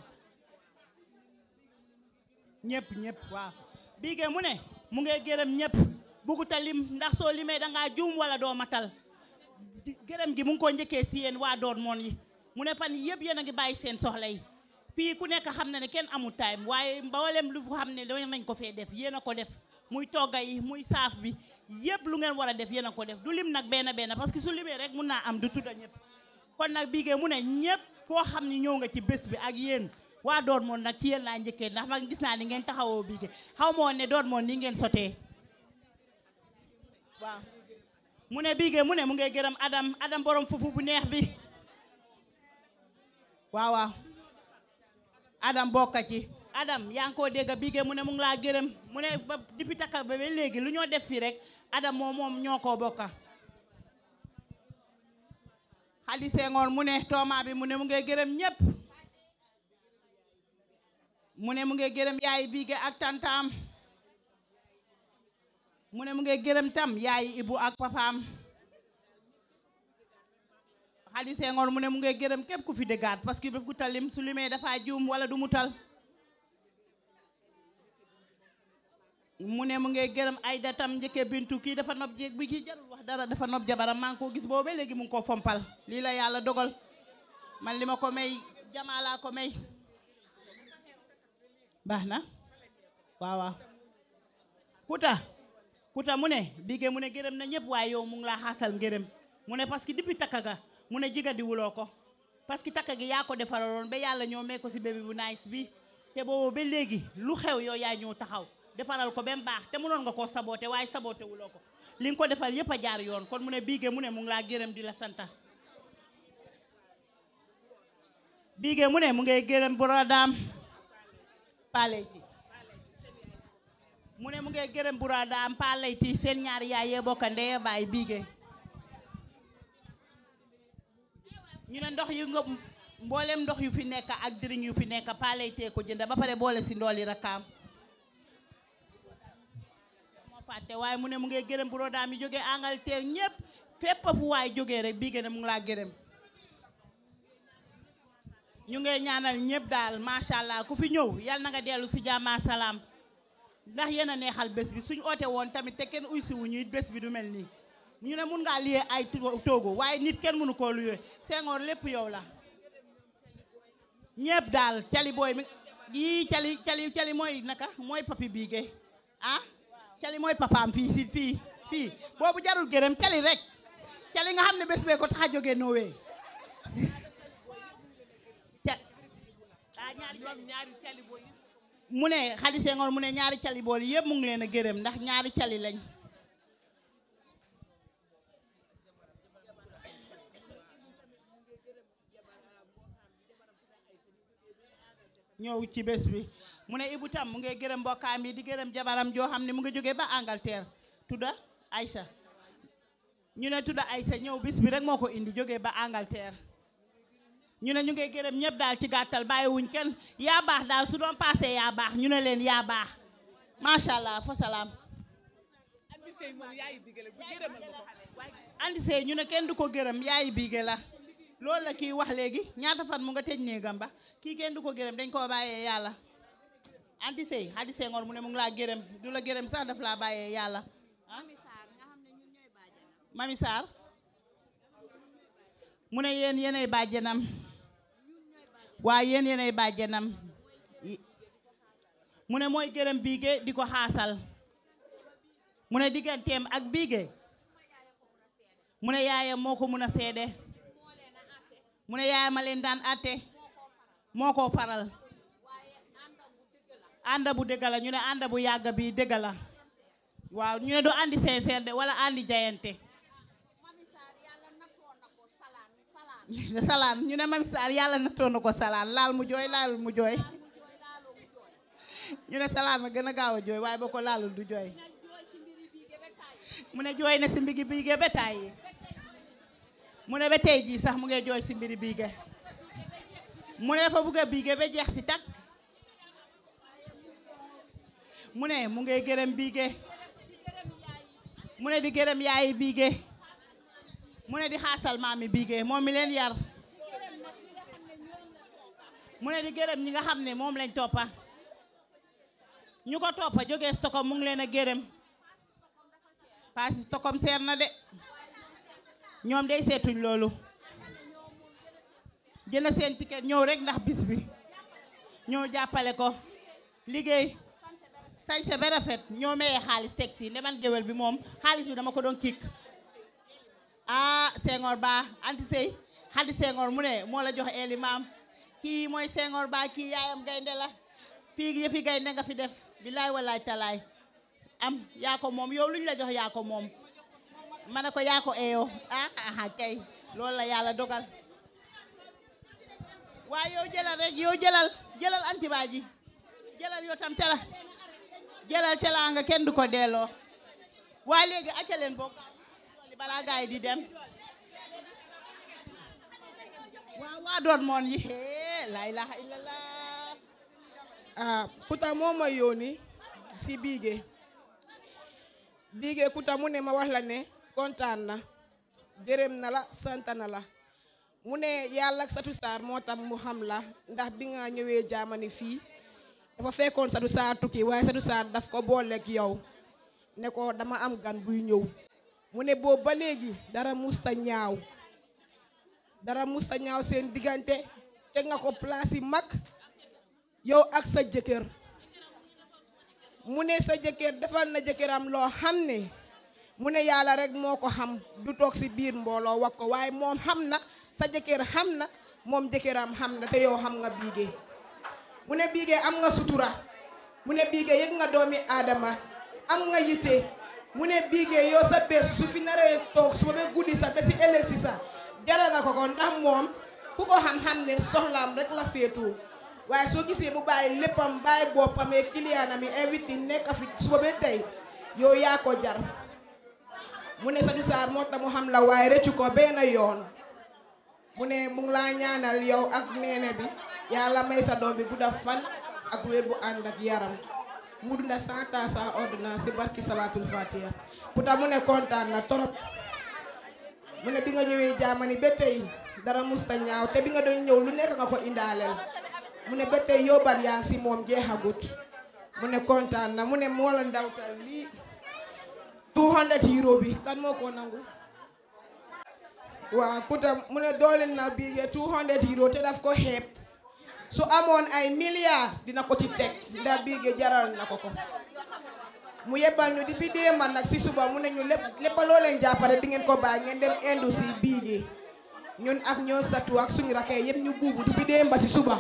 ñëpp ñëpp waaw biige mu ne mu ngay gërëm ñëpp buguta lim ndax soo limee dangaa juum wala doo matal gërëm gi mu ngi ko njëkkee si yéen waa doon moon yi mu ne fan yëpp yéen a ngi bàyyi seen soxla yi fii ku nekk xam na ne kenn amul time waaye mboolem lu xam ne doon nañ ko fee def yéen a ko def muy togga yi muy saaf bi yëpp lu ngeen war a def yéen a ko def du lim nag benn benn parce que su limee rek mun naa am du tudda ñëpp kon nag bii mu ne ñëpp koo xam ni ñëw nga ci bés bi ak yéen waa doon moon nag ci yéen laa njëkkee ndax ma gis naa ni ngeen taxawoo bii xaw ma woon ne doon moon ni ngeen sotee waaw mu ne bii mu ne mu ngay gërëm Adam Adam borom fufu bu neex bi waaw waaw Adam bokka ci Adam yaa ngi koo dégg bii mu ne mu ngi laa gërëm mu ne ba depuis takka ba ba léegi lu ñoo def fii rek Adam moom moom ñoo koo bokka Xadi Senghor mu ne tooma bi mu ne mu ngay gërëm ñëpp mu ne mu ngay gërëm yaay biige ak tantaam mu ne mu ngay gërëm tam yaay ibu ak papaam Xadi Senghor mu ne mu ngay gërëm képp ku fi dëggaat parce que daf gu talim su limee dafa juum wala du mu tal mu ne mu ngay gërëm ay datam njëkke bintu kii dafa nopp jéeg bi kii jarul wax dara dafa nopp jabaram maa ngi ko gis boobu léegi mu ngi ko fompal lii la yàlla dogal man li ma ko may jamaa laa ko may baax na waaw waaw kuta kuta mu ne bigee mu ne gërëm na ñëpp waaye yow mu ngi laa xaasal ngërëm mu ne parce que depuis takka ga mu ne jiga di wuloo ko parce que takka gi yaa ko defaraloon ba yàlla ñoo mee ko si bébé bu nice bi te boobu ba léegi lu xew yow yaa ñëw taxaw defaral ko ba mu baax te mënoon nga koo saboote waaye saboote wuloo ko li nga ko defal yëpp a jaar yoon kon mu ne bigee mu ne mu ngi laa gërëm di la santa bigee mu ne mu ngay gërëm brodaam paleyti mu ne mu ngay gërëm brodaam paleyti seen ñaari yaay yee bokka ndeye baay bigee ñu ne ndox yu nga mboolem ndox yu fi nekk ak diriñ yu fi nekk paleyti ko jënd ba pare boole si ndooli rakkaam moo fàtte waaye mu ne mu ngay gërëm brodaam yi jógee Angleterre ñëpp fépp fu waay jógee rek bigee ne mu ngi laa gërëm ñu ngay ñaanal ñëpp daal macha allah ku fi ñëw yal na nga dellu si jàmm salaam ndax yéen a neexal bés bi suñ oote woon tamit te kenn uy si wu ñu bés bi du mel nii ñu ne mun ngaa liyee ay toogo waaye nit kenn mënu koo luyee Senghor lépp yow la ñëpp daal cali booy mi yii cali cali cali mooy naka mooy papi biige ah cali mooy papaam fii si fii fii boobu jarul gërëm cali rek cali nga xam ne bés bee ko tax a jógee noowee mu ne Xadi Senghor mu ne ñaari cali bool yëpp mu ngi leen a gërëm ndax ñaari cali lañ ñëw ci bés bi mu ne Ibu tam mu ngi gërëm mbokkaam yi di gërëm jabaram joo xam ne mu ngi jógee ba Angleterre tudda Aïssa ñu ne tudda Aïssa ñëw bis bi rek moo ko indi jógee ba Angleterre ñu ne ñu ngi gërëm ñëpp daal ci gàttal bàyyiwuñ kenn yaa baax daal su doon passé yaa baax ñu ne leen yaa baax macha allah fa salaam. andi sey ñu ne kenn du ko gërëm yaayi biige la loolu la kii wax léegi ñaata fan mu nga tëj néegam ba kii kenn du ko gërëm dañ koo bàyyee yàlla. andi sey Hadi Senghor mu ne mu ngi laa gërëm du la gërëm sax daf laa bàyyee yàlla. Mami Sarr mu ne yéen yéenay bàjjenam waa yéen yéenay bàjjenam mu ne mooy gërëm biige di ko xaasal mu ne digganteem ak biige mu ne yaayam moo ko mun a seede mu ne yaayam a leen daan atte moo ko faral ànda bu dëgg la ñu ne ànda bu yàgg bi dëgg la waaw ñu ne du andi sincère de wala andi jayante salaan ñu ne Mami Sarr yàlla nattoon na ko salaan laal mu jooy laalul mu jooy ñu ne salaan ma gën a gaaw a jooy waaye boo ko laalul du jooy mu ne jooy na si mbigi biige ba tàyyi mu ne ba tey jii sax mu ngi jooy si mbiri biige mu ne dafa bugg a biige ba jeex si takk mu ne mu ngi gërëm biige mu ne di gërëm yaayi biige mu ne di xaasal maami biige moom mi leen yar mu ne di gërëm ñi nga xam ne moom lañ toppa ñu ko toppa jógee Stockholm mu ngi leen a gërëm paasi Stockholm seer na de ñoom day seetuñ loolu jënd seen ticket ñëw rek ndax bis bi ñoo jàppale ko liggéey sañse ba rafet ñoo mayee xaalis teg si ne man géwél bi moom xaalis bi dama ko doon kik ah Senghor Ba anti sey xadi Senghor mu ne moo la jox eeli maam kii mooy Senghor Ba kii yaayam gaynde la fii yëfi gaynde nga fi def bilaay walaay talaay am yaa ko moom yow lu ñu la jox yaa ko moom ma ne ko yaa ko eeyoo ah ah kay loolu la yàlla dogal waaye yow jëlal rek yow jëlal jëlal antibaa ji jëlal yow tam tela jëlal tela nga kenn du ko delloo waaye léegi acca leen bokk balaa gaay yi di dem waaw waa doon moon yi hee la ilaha illallah ah Kuta moo ma yónni si biige biige Kuta mu ne ma wax la ne kontaan na gërëm na la sant na la mu ne yàlla ak Satu Saar moo tax mu xam la ndax bi nga ñëwee jaamani fii dafa fekkoon Satu Saar tukki waaye Satu Saar daf ko booleeg yow ne ko dama am gan buy ñëw mu ne boobu ba léegi dara musta ñaaw dara musta ñaaw seen diggante teg nga ko place yi mag yow ak sa jëkkër mu ne sa jëkkër defal na jëkkëram loo xam ne mu ne yàlla rek moo ko xam du toog si biir mbooloo wax ko waaye moom xam na sa jëkkër xam na moom jëkkëram xam na te yow xam nga biige mu ne biige am nga sutura mu ne biige yëg nga doomi aadama am nga yitte mu ne biige yow sa bés su fi naree toog su ba guddi sa ba si ëllëg si sa jaral nga ko ko ndax moom ku ko xam-xam ne soxlaam rek la féetoo waaye soo gisee mu bàyyi léppam bàyyi boppam ak kiliyaanam yi invité nekk fi suba ba tey yow yaa ko jar mu ne Satu Saar moo tax mu xam la waaye rëccu ko benn yoon mu ne mu ngi laa ñaanal yow ak neene bi yàlla may sa doom bi gudda fan ak wér bu ànd ak yaram mu dunda cent ans sans ordonnance si barki salaatul fatiha Kuta mu ne kontaan na torop mu ne bi nga ñëwee jaamani ba tey dara musta ñaaw te bi nga doon ñëw lu nekk nga ko indaaleel mu ne ba tey yóbbal yaa ngi si moom jeexagut mu ne kontaan na mu ne moo la ndawtal lii 200 euro bi kan moo ko nangu waaw Kuta mu ne dooleel na biige 200 euro te daf ko xeeb su amoon ay milliards dina ko ci teg ndax biige jaral na ko ko mu yebbal ñu depuis démb nag si suba mu ne ñu lépp lépp loo leen jàppale di ngeen ko bàyyi ngeen dem indu si biige ñun ak ñoo satu ak suñu rakee yëpp ñu buubu depuis démb si suba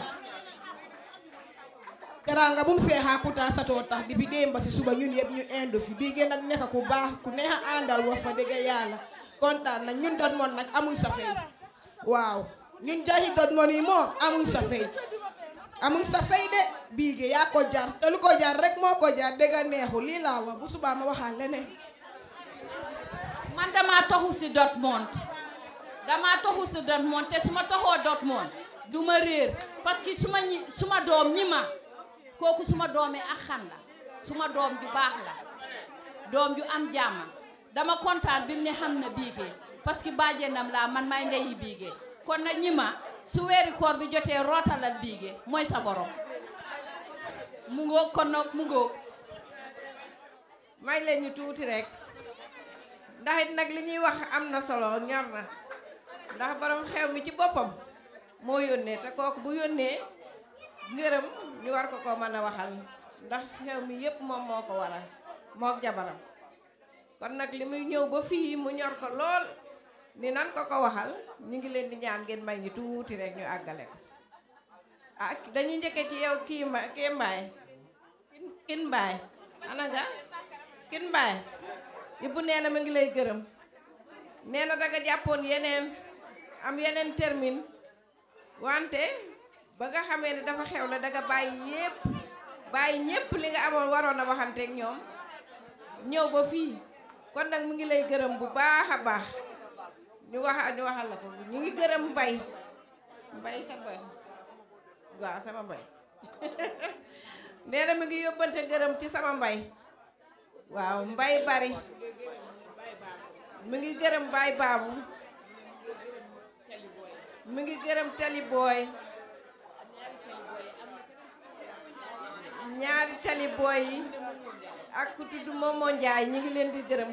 teranga bu mu seexaa Kuta satoo tax depuis démb si suba ñun yëpp ñu indu fi biige nag nekk ku baax ku neex a àndal wax fa dëgg yàlla kontaan na ñun dot moon nag amuñ sa fay waaw ñun jaxi dot moon yi moom amuñ sa fay amuñ sa fay de biige yaa ko jar te lu ko jar rek moo ko jar dëgg neexu lii laa wax bu subaa ma waxaat leneen man damaa toxu si Dortmund damaa toxu si Dortmund te su ma toxoo Dortmund du ma réer parce que su ma ñi su ma doom ñi ma kooku su ma doomee ak xam la su ma doom ju baax la doom ju am jàmm dama kontaan bi mu ne xam na biige parce que bàjjenam laa man may ndeyi biige kon nag ñi ma su weeri koor bi jotee rootalal biige mooy sa borom mu ngoog kon nag mu ngoog may leen ñu tuuti rek ndax it nag li ñuy wax am na solo ñor na ndax borom xew mi ci boppam moo yónnee te kooku bu yónnee ngërëm ñu war ko ko mën a waxal ndax xew mi yépp moom moo ko waral mook jabaram kon nag li muy ñëw ba fii mu ñor ko lool ni nan ko ko waxal ñu ngi leen di ñaan ngeen may ñu tuuti rek ñu àggale ko ah dañu njëkke ci yow kii ma kii mbaay kin mbaay ana nga kin mbaay yëpp nee na ma ngi lay gërëm nee na danga jàppoon yeneen am yeneen termine wante ba nga xamee ne dafa xew la danga bàyyi yépp bàyyi ñépp li nga amoon waroon a waxanteeg ñoom ñëw ba fii kon nag mu ngi lay gërëm bu baax a baax ñu wax ñu waxal la ko ñu ngi gërëm mbay mbay sa mbay waaw sama mbay nee na mi ngi yóbbante gërëm ci sama mbay waaw mbay bari mi ngi gërëm baay baabu mi ngi gërëm tali booy ñaari tali booy yi ak ku tudd Momo Njaay ñi ngi leen di gërëm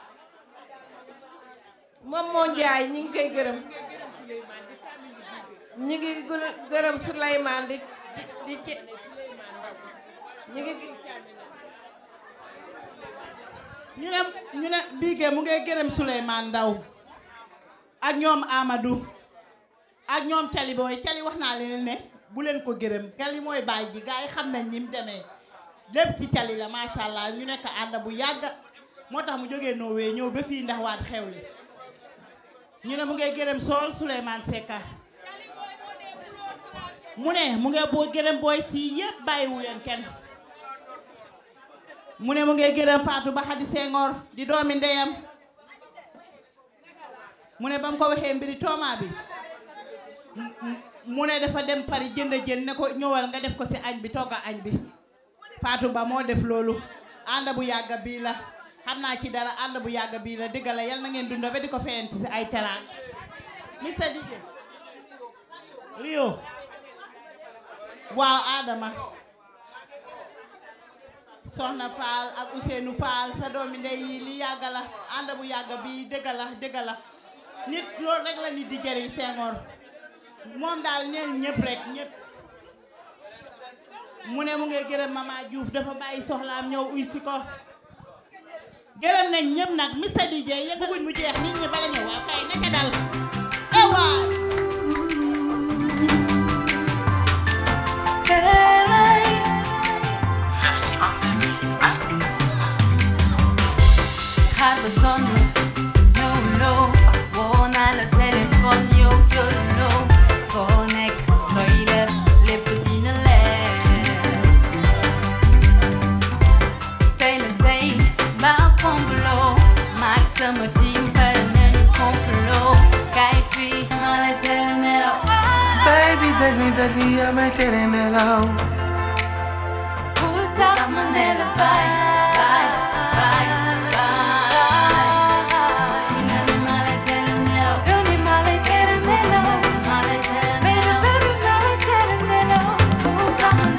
Momo Njaay ñi ngi koy gërëm ñu ngi gë- gërëm Souleymane di di ci ñu ngi ñu ne ñu ne Bigué mu ngay gërëm Souleymane Ndaw ak ñoom Amadou ak ñoom Cali booy Cali wax naa leen ne bu leen ko gërëm Cali mooy baay ji gars yi xam nañ ni mu demee lépp ci Cali la macha allah ñu nekk ànd bu yàgg moo tax mu jógee Norway ñëw ba fii ndax waat xewle ñu ne mu ngay gërëm sool Souleymane Secka mu ne mu ngay boo gërëm booy si yëpp bàyyiwu leen kenn mu ne mu ngay gërëm Fatou Ba Xadi Senghor di doomi ndeyam mu ne ba mu ko waxee mbiri tooma bi mu ne dafa dem Paris jënd jën ne ko ñëwal nga def ko si añ bi togga añ bi Fatou Ba moo def loolu ànd bu yàgga bii la xam naa ci dara ànd bu yàgga bii la dëgg la yal na ngeen dunda ba di ko feyenti si ay teraan Mr DJ Rio waaw Adama soxna Fall ak Ousseynou Fall sa doomi ndey yi li yàgg la ànd bu yàgg bi dëgg la dëgg la nit loolu rek la nit di jëriñ Senghor moom daal neen ñëpp rek ñëpp mu ne mu ngi gërëm Mama Diouf dafa bàyyi soxlaam ñëw uy si ko gërëm nañ ñëpp nag Mr DJ yëg bëgguñ mu jeex nit ñi bala ñëw waaw kay naka dal ewaay xaar ba sonn ñëwuloo woo naa la téléphone yow jëluloo foo nekk looy def lépp dina leer tey la tey mbaa fombuloo maag sama team pare nañu complot kaay fii ma la tere nelaw Baby dëgg dëgg yaa may tere nelaw bul tax ma ne la bye bye bye bye nga ni ma la tere nelaw nga ni ma la tere nelaw ma la tere nelaw baby ma la tere nelaw bul tax ma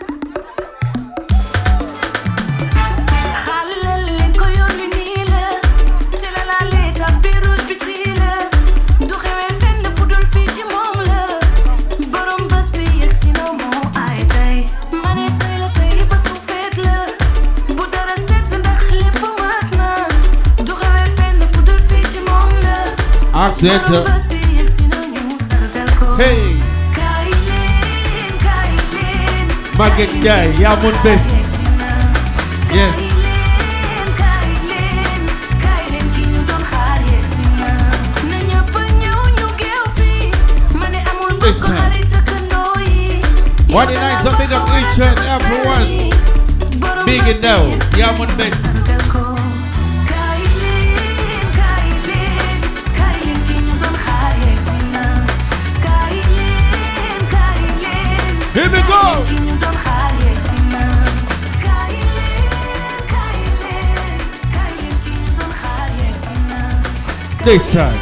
xale leen ko yónni nii la te la laa leeta biirul bi ci la du xewee fenn fu dul fii ci moom la borom bés bi yegg si na moo ay tey ma ne tey la tey bés bu feet la bu dara set ndax lépp mat na du xewee fenn fu dul fii ci moom la Accent. borom bés bi yegg si na ñu sargal ko Hey. kaay leen kaay leen Maguette Ndiaye yaa mun bés. Yes. kaay leen kaay leen ki ñu doon xaar yegsi na na ñëpp ñëw ñu geew fii ma ne amul mbokk Listen. xarit dëkkandoo yi What a nice big up each and everyone. Big and now, yaa mun bés. kaay leen kaay leen kaay leen ki ñu doon xaar yegsi na kaay leen kaay leen Here we go. ki ñu doon xaar yegsi na kaay leen kaay leen kaay leen ki ñu doon xaar yegsi na Ndeysaan.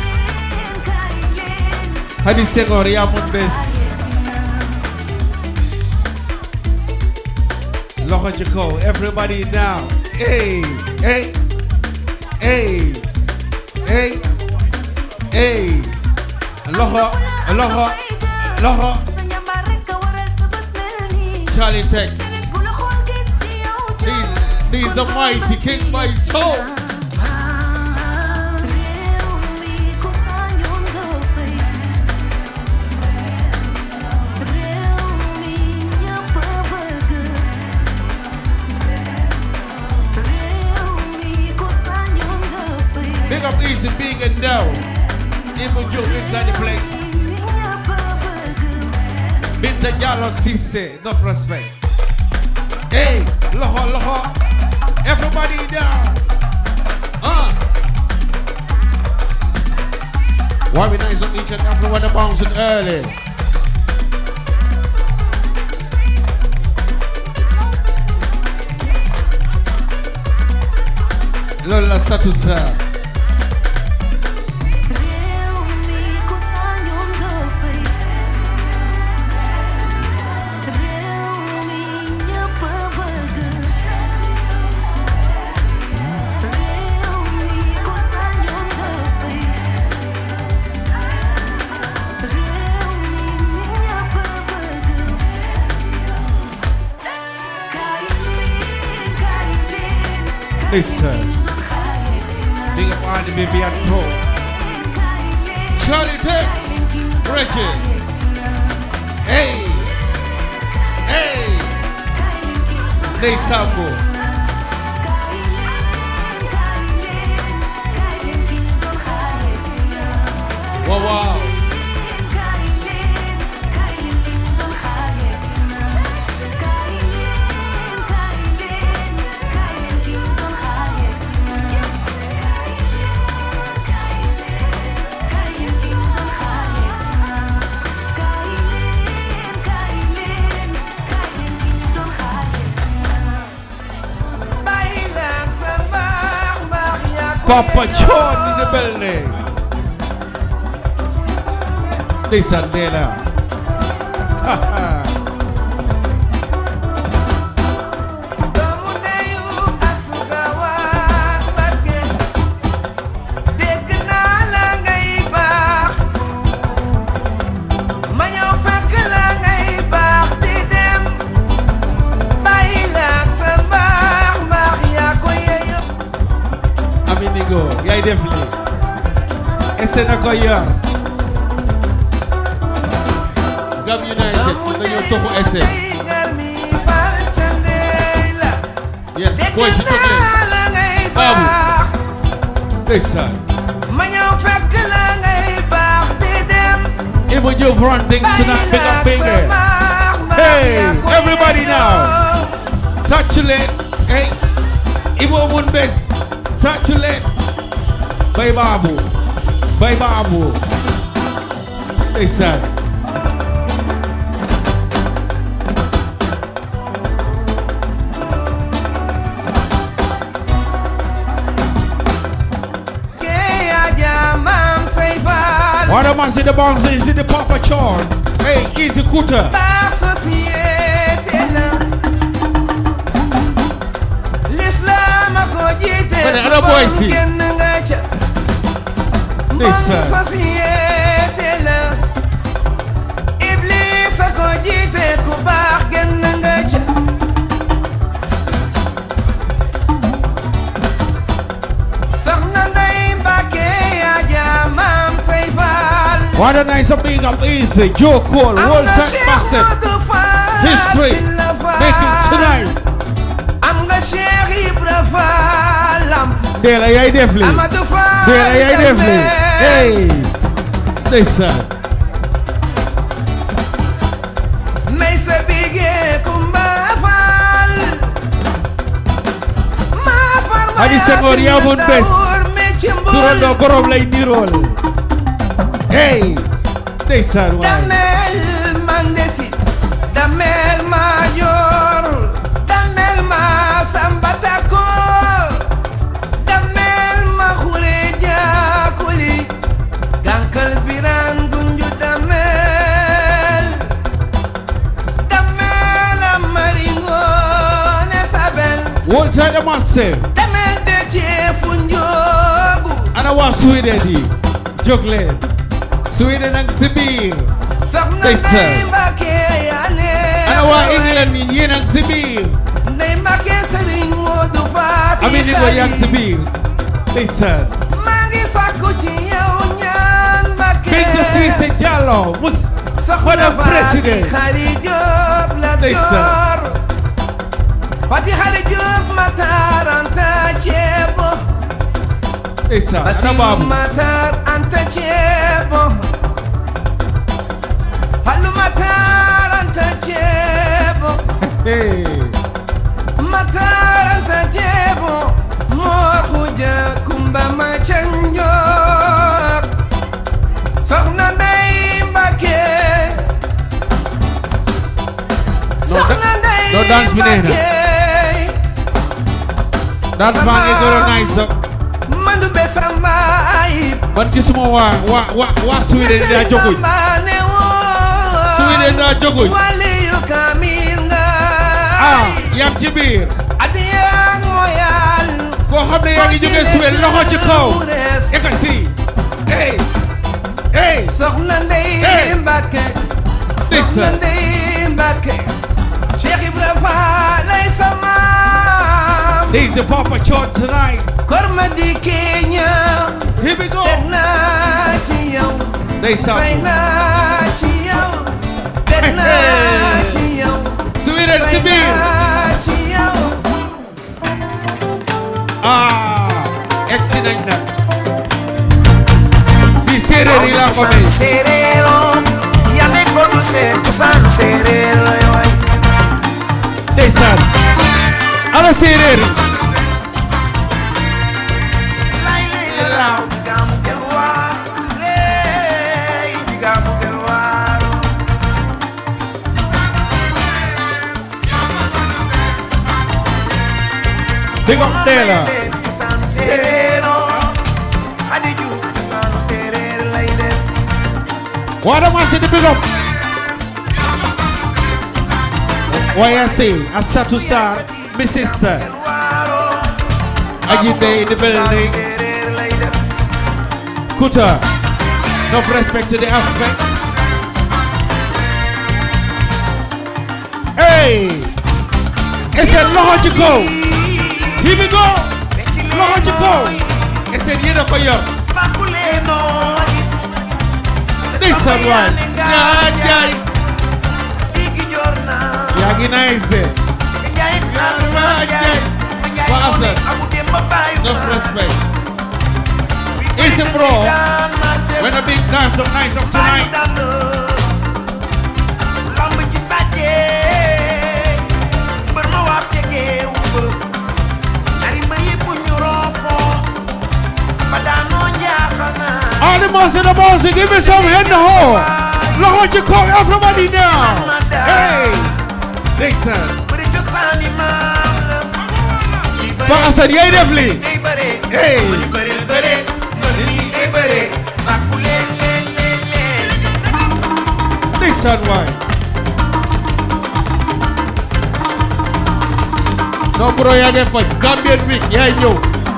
Hadi Senghor yaa mun bés. Loxo ci kaw everybody now. Hey hey hey hey hey. Loxo loxo loxo. Charlie Tex. These these the mighty King by soul. Big up Easy Big and Down. Even Joe inside the place. Binta Jallo Cisse, no prospect. Hey, loho loho. Everybody down. Uh. Why we nice on each and every one of bouncing early. Lola Satusa. Listen. Big up all the baby and pro. Charlie Tex. Reggie. Hey. Hey. Ney Sambo. Wow, wow. Papa John in the building. Listen there now. Ha, ha. Aminigo, yaay def lii. Ese na ko yor. Gam United dañoo toxu ese. Yes, boy si toog leen. Babu. Ndeysaan. Ibu Diop run things tonight, big up big it. Hey, everybody now. Touch it. Hey. Ibu mun bes. Touch it. Bay Babu. Bay Babu. Ndeysaan. What man see the bounce is in the Papa John. Hey, easy cutter. But the other boys see. Listen. What a nice big up easy. Joe Cole, World Tech Massive. History. Making tonight. am nga Cheikh Ibra Fallam Dela yaay def lii. Amadou Fall Dela yaay def lii. Hey. Ndeysaan. may sa bigee Kumba Fall ma far ma Hadi Senghor yaa mun bés. me ci mbul Turandoo borom lay nirool. Hey. Ndeysaan waay. damel mandesi damel ma yor damel ma sambatako damel ma xure jakuli gankal biran gunju damel damel amaringo ne sabel World Tech Massive. damel de ceefu njogu Ana waa Sweden yi. Jóg leen. Sweden ak si biir. soxna Ndeysaan. Ndey Mbàkke yaa ne Ana waa England yi yéen ak si biir. Ndey Mbàkke Sëriñ Moodu Faati Ami ni ko yaa ngi si biir. Ndeysaan. maa ngi sàkku ci yow ñaan Mbàkke Bintu Cissé Diallo. Mus. soxna Madame Faati Président. Xari Jóob la Ndeysaan. door Faati Xari Jóob Matar Anta Ceebo Ndeysaan. Ana Basiru baabu. Matar Anta Ceebo Fallu Matar Anta Ceebo Hey. Matar Anta Ceebo moo xuja kumba ma ca njoor soxna Ndey Mbàkke soxna Ndey no dance bi neex na. Mbàkke Dance baa ngi gën a nice. mandu be samba ayib Man gisuma waa waa waa waa Sweden daa joguñ. ne woo Sweden daa joguñ. waliyu kamil nga Ah, yaa ngi ci biir. adiyaan moyal Koo xam ne yaa ngi jógee Sweden loxo ci kaw. Ekkati. Hey. Hey. soxna Ndey Hey. Mbàkke soxna Ndeysaan. Ndey Mbàkke Cheikh Ibra Fall lay sa maam There's a Papa Chon tonight. Korma di Kenya. Here we go. Teg naa ci yow. They sound Fay good. naa ci yow. Teg naa ci yow. Sweden Fay Sibir. naa ci yow. Ah, excellent na. Fi séeréer yi laa ko may. Serero. Yande ko du seet cosaanu séeréer la waay. Ndeysaan. Ana séeréer yi. Lay lay la laaw. Digaamu gel waar. Lay digaamu gel waar. Big up Ndella. cosaanu séeréero. Xadi Juuf cosaanu séeréer lay def. What am I saying? Big up. Why I say, Asatu Sar, my sister. Ajite in the building. Kuta. No respect to the aspect. Hey! It's a logical. Here we go. Logical. It's a year for you. This one, one. Yeah, yeah. Yagi nice there. Bastard. No respect. It's a bro. When a big dance of night of tonight. lamb ji sàccee mbër ma waaf ca géew ba ñaari mbër yëpp ñu roofoo ba daanoo njaaxal naa All the boss in the boss, give me some head in the hole. Look what you call everybody now. Hey, Dixon. bëri cosaani maam la Bastard, yeah, definitely. day bëre Hey. bëri bëri bëre mbër mi day bëre sàkku leen leen leen leen Dixon, why? No, bro, yeah, get fun. Gambian week, yeah, yo.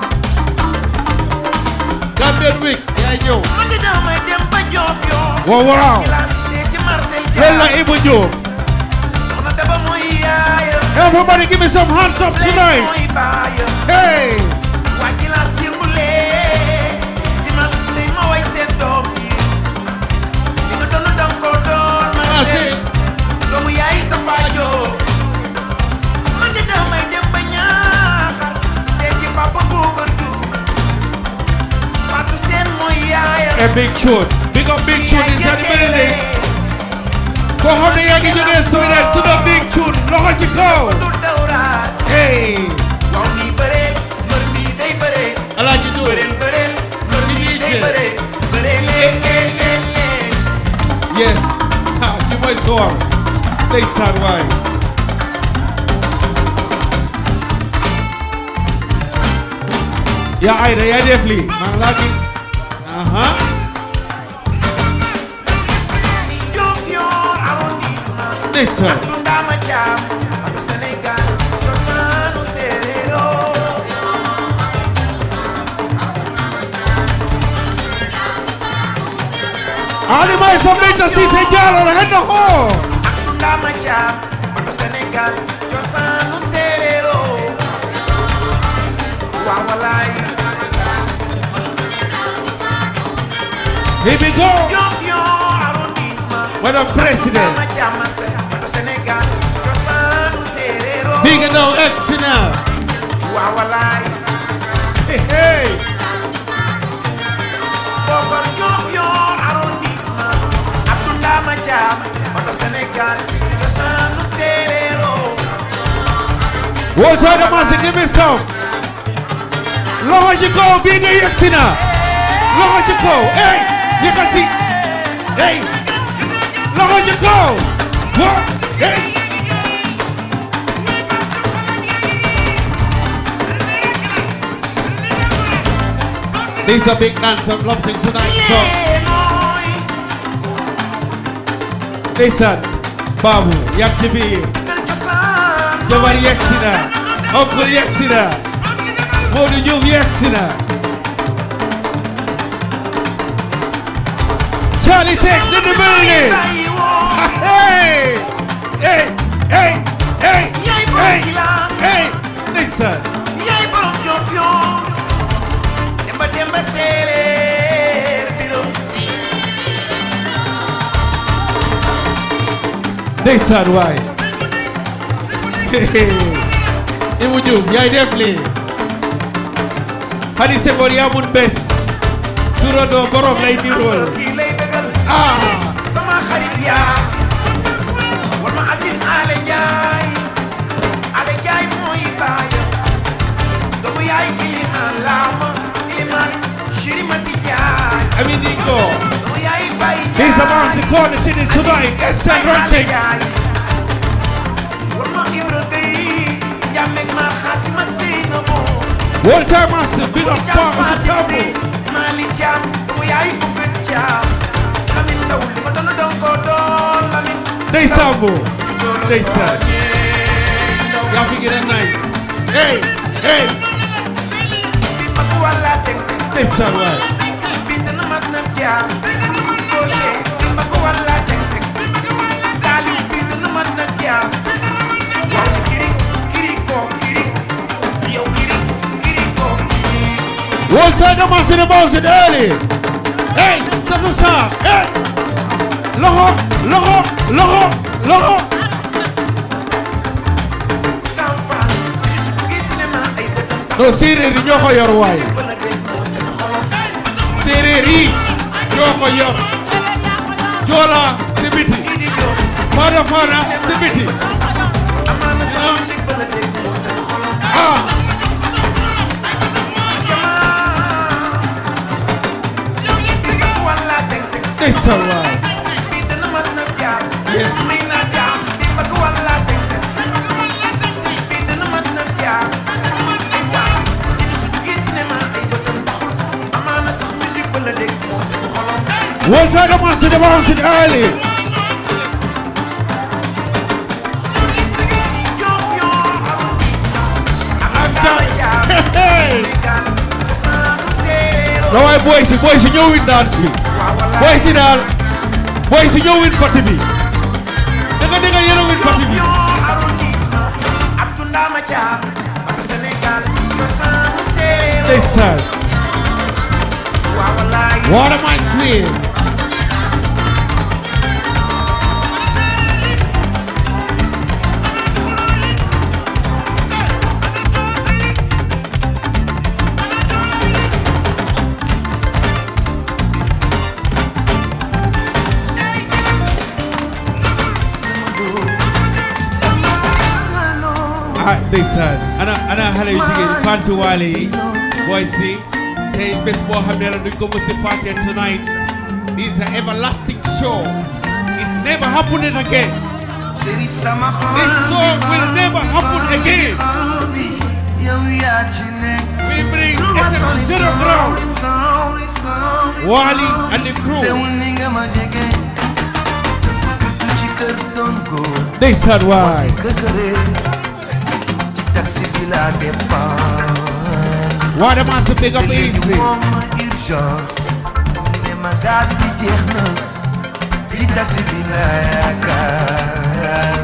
Gambian week, yeah, yo. man di damay dem ba joof yoo Wow, wow. ci la seeti Marcel Hella Ibu Joe. soxna daba mooy yaayam Everybody give me some hands up tonight. mooy baayam Hey. waa ci la yëngulee si man day ma way seen doom yi li nga doon dang ko doon Marcel doomu yaay Tafa Jóob man de damay dem ba ñaaxar seeti papa Bougar Diouf Fatou Seen mooy yaayam A big tune. Big up big tune is in the building. Go home and you get Sweden to the big tune. Look what you go. Hey. waaw nii bëree mbër mi day bëree Alaaji Dóor. bëreel bëreel mbër mi day bëree bëree leen leen leen leen Yes. Ha, you might saw. Dixon, why? Yeah, Ida, yeah, definitely. Man, like it. Uh-huh. Diofior arrondissement Dixon. Tundama Thiam Ado Sénégal cosaanu séeréero Ali mai some later see say y'all on the head the hole. Tundama Thiam Ado Sénégal cosaanu séeréero waaw walaay Here we go. Diofior arrondissement Madam President. Tundama Thiam Marcel Ado Sénégal cosaanu séeréero Big and now X now. waaw walaay Hey, hey. Bokor Diofior arrondissement Abdoundama Thiam Oto Sénégal cosaanu séeréero One time the man say give me some. Logical, big and X now. Logical. Hey, you can see. Hey. Logical. What? Hey. These are big dance and love things tonight. So. Listen, Babu, Yakibi, Jabar Yaxina, Uncle Yaxina, Modu Yum Yaxina. Charlie Tex in the building. Hey, hey, hey, hey, hey, hey. Listen. ndeysaan waay Ibou Diouf yaay def lii Khady Senghor yaa mun bés turandoo borom lay nirool ah sama xarit yaa war ma Aziz Ale Njaay Ale Njaay mooy baayam doomu yaay Iliman Lama Iliman Shirimati Njaay Ami Dingo doomu yaay Baye He's about to call the city tonight Eastern Ranting war ma Ibra Gueye Jamek ma Xaasim ak Seynabo One time master big up Papa Sabo Mali Jam doomu yaay bu fet Jam Lamin Ndaw li ma doon doon ko doon Lamin Ndey Sambo ndeysaan yaa fi gën a nice hey hey ndeysaan waay One side the master the bounce it early hey Sabu Sa hey loxo loxo loxo loxo non séeréer yi ñoo ko yor waay séeréer yi ñoo ko yor joola si biti faana faana si biti ah ndeysaan waay One side the master the bounce it early na waaye boy si boy si ñoo win dance bi boy si daal boy si ñoo win party bi danga danga yéen a win party bi ndeysaan What am I seeing? ah ndeysaan ana ana xale yu jigéen yi fan si waale yi booy si tey bés boo xam ne la duñ ko mës a fàtte tonight this is an everlasting show it's never happening again this song will never happen again we bring SM Zero Ground Wally and the crew ndeysaan waay taxi bi la départ waa dama sa big up easy urgence ne ma gaz bi jeex na ci taxi bi la yaakaar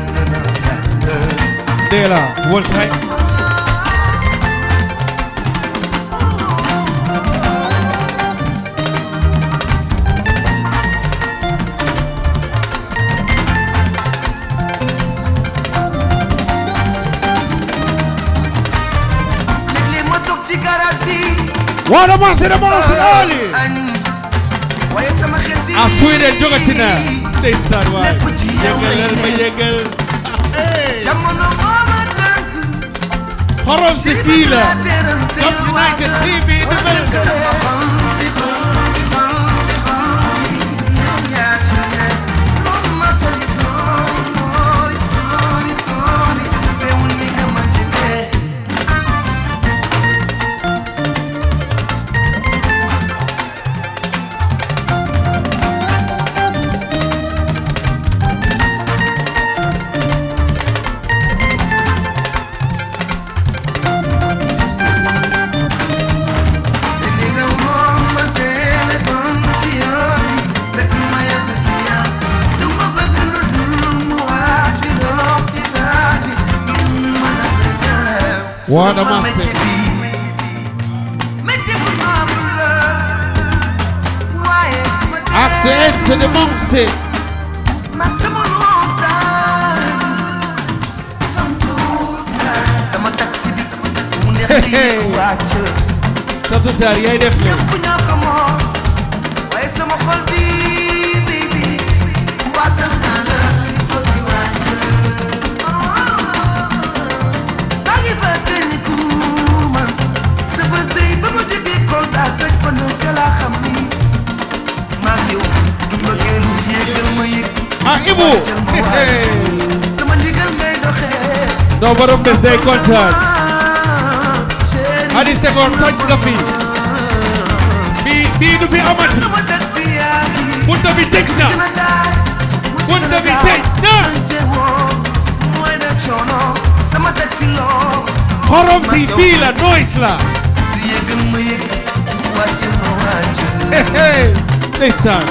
Dela one time léeg-léeg ma toog ci garage bi waa dama sa dama sa early añ waaye sama xel bi ah Sweden jogati na ndeysaan waay yëngalal ma yëngal jamono moo ma tànk xorom si kii la Cup United TV development waa dama sa Accent de Monse taxi bi mu neex di yéeg wàcc Satou Sarr yaay def la ñëpp ñoo ko moom waaye sama xol bi bi bi waatal naa la ko ci wàcc maa ngi fàttali ku man sa bés day ba ma jógee Kolda toj fa nu ca laa xam ni maa ngi yow du mbëggeelu yéegal ma yëg ah Ibou sama ndigal ngay doxee non borom bés day kontaan Hady Senghor toj nga fi bii bii du fi amati bunta bi tëj na bunta bi tëj na mooy na coono sama taxi loo xorom si fii la noise la di yëgal ma yëg wàcc ma wàcc ndeysaan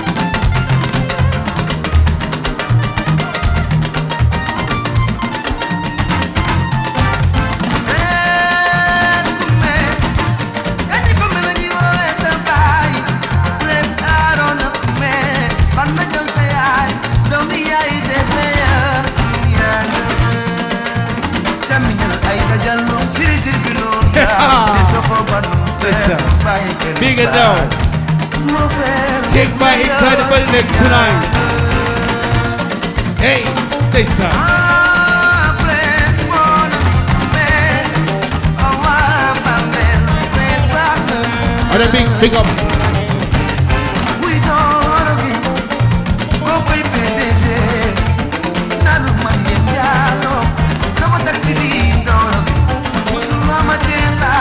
Kañi ko mel ni woowee sa baay Bless Aaron ak me Ban na jël sa yaay doomi yaay de meilleur yaa nga Camiñal ay dajallo siri sir bi loon De doxo ban bàyyi kenn Big and now. Mon frère Take my incredible neck tonight. Hey, ndeysaan Bless mon ami me Awa Bambel Bless Bambel Ada big big up We don't gi Go koy PDG Nalu man yem yalo Sama taxi bi doro Musuma ma tela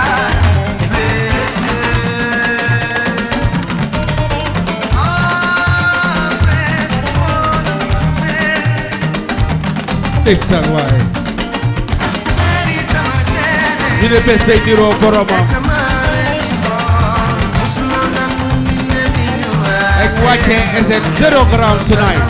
ndeysaan waaye ñu ne bés day niroo boromam ak wàcce SN zero ground tonight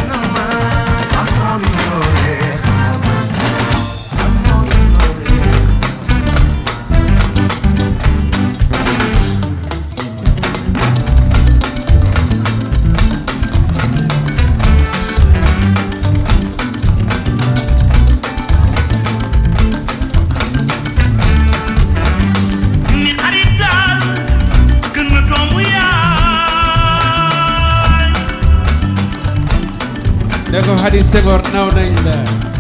ni xarit daal gën na doomu yaay ne ko Hady Senghor naw nañ la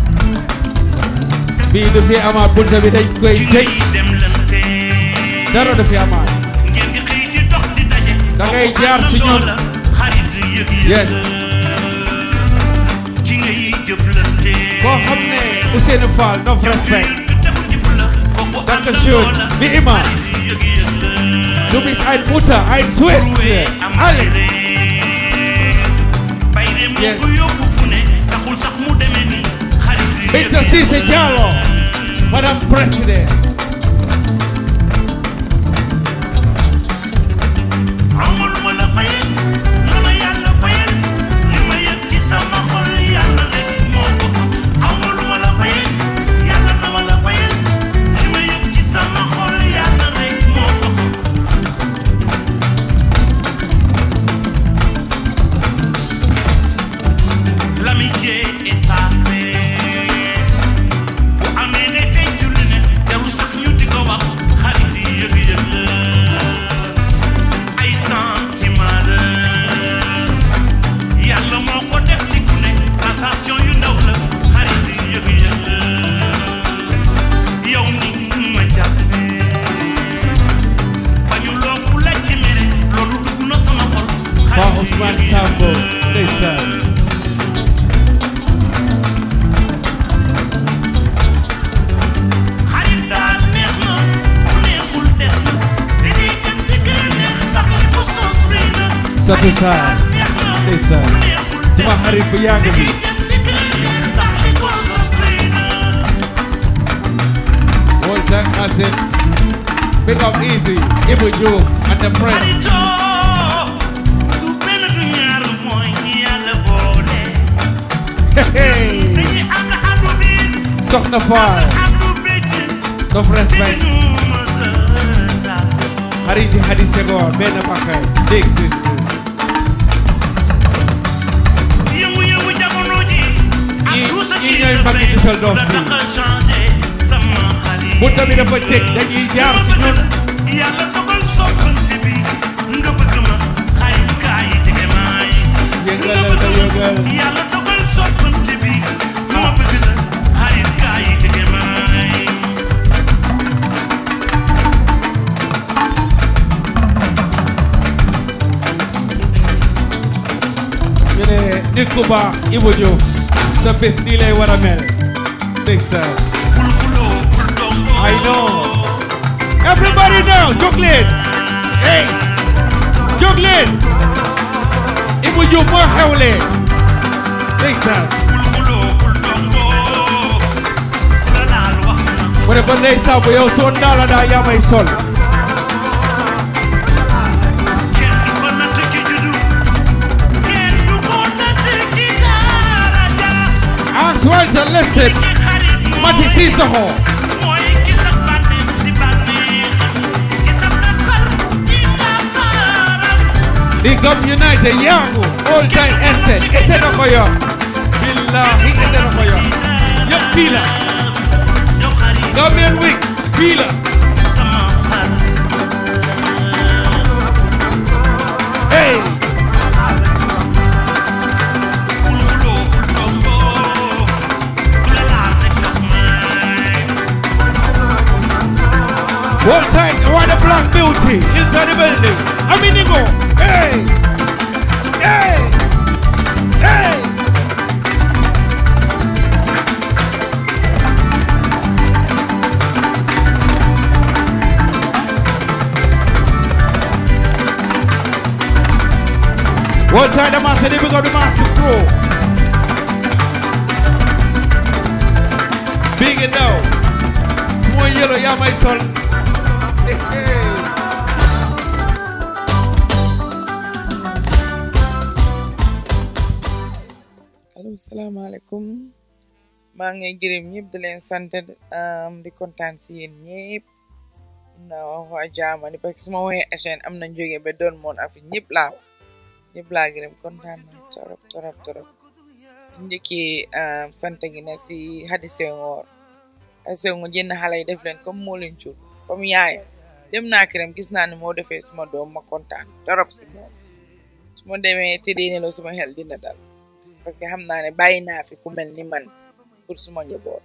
bii du fi amaat bunta bi dañ koy tëj dara du fi amaat ngeen di xëy di dox di daje da ngay jaar si ñun xarit yëg yes ci ngay jëflante koo xam ne Ousseynou Fall no respect danke schön wie immer du bist ein Mutter ein Schwester alles yes Binta Cissé Diallo Madame President amul ma la fayal na ma yàlla fayal li ma yëg ci sama xol yàlla rek moo ko xam amul ma la fayal yàlla na ma la fayal li ma yëg ci sama xol yàlla rek moo ko xam l'amitié est sacrée bu amee ne feeñul ne jarul sax ñu di ko wax xarit yi yëg-yëg la ay sentiment la yàlla moo ko def ci ku ne sensation yu ndaw la xarit yi yëg-yëg la yow ni ma jàppe bañu loo ku la ci mere loolu dugg na sama xol Pa Ousmane Sambo ndeysaan xarit daal neex na ku neexul des na dañuy dem di gën a neex ndax ko sos rëy na Satou Sarr ndeysaan sama xarit bu yàgg bi Walter Asen Big up easy Ibu Diouf and the friend du benn du ñaar mooy ñi yàlla boole Hey dañuy ànd àndu biir Soxna Fall àndu bëcc no respect xariti Hady Senghor benn bakay big sisters yëngu-yëngu jamono ji ak tout ce qui ñi ñooy mag di sol doom la fii tax a changé sama xarit bunta bi dafa tëj dañuy jaar si ñun yàlla dogal soppante bi nga bëgg ma ay kaay jege maay yëngalal nga yëngal yàlla dogal soppante bi ma bëgg la ay kaay jege maay ñu ne nit ku baax Ibou Diouf sa bés nii lay war a mel ndeysaan I know everybody now jóg leen hey jóg leen Ibou Diouf moo xewle ndeysaan mu ne ko ndeysaan bu yow soo ndaala daa yaa may sol as well to listen Mati Sissoko di Gam United yangu all time essay essay na ko yor billahi essay na ko yor yëpp fii la Gambian Week fii la hey One time, what a black beauty inside the building. I'm in go. Hey, hey, hey. One time, the master, they become the master pro. Big it now. Small yellow, yeah, my son. allo salaamaaleykum maa ngi gërëm ñëpp di leen sant am di kontaan si yéen ñëpp na wax waa jaamani parce que su ma waxee SN am na jóge ba doon moon afi ñëpp laa wax ñëpp laa gërëm kontaan na torop torop torop njëkkee sant gi na si Hadi Senghor Hadi Senghor jënd xale yi def leen comme moo leen cuur comme yaayam dem naa këram gis naa ne moo defee suma doom ma kontaan torop si moom su ma demee tëddee nelaw suma xel dina dal parce que xam naa ne bàyyi naa fi ku mel ni man pour suma njaboot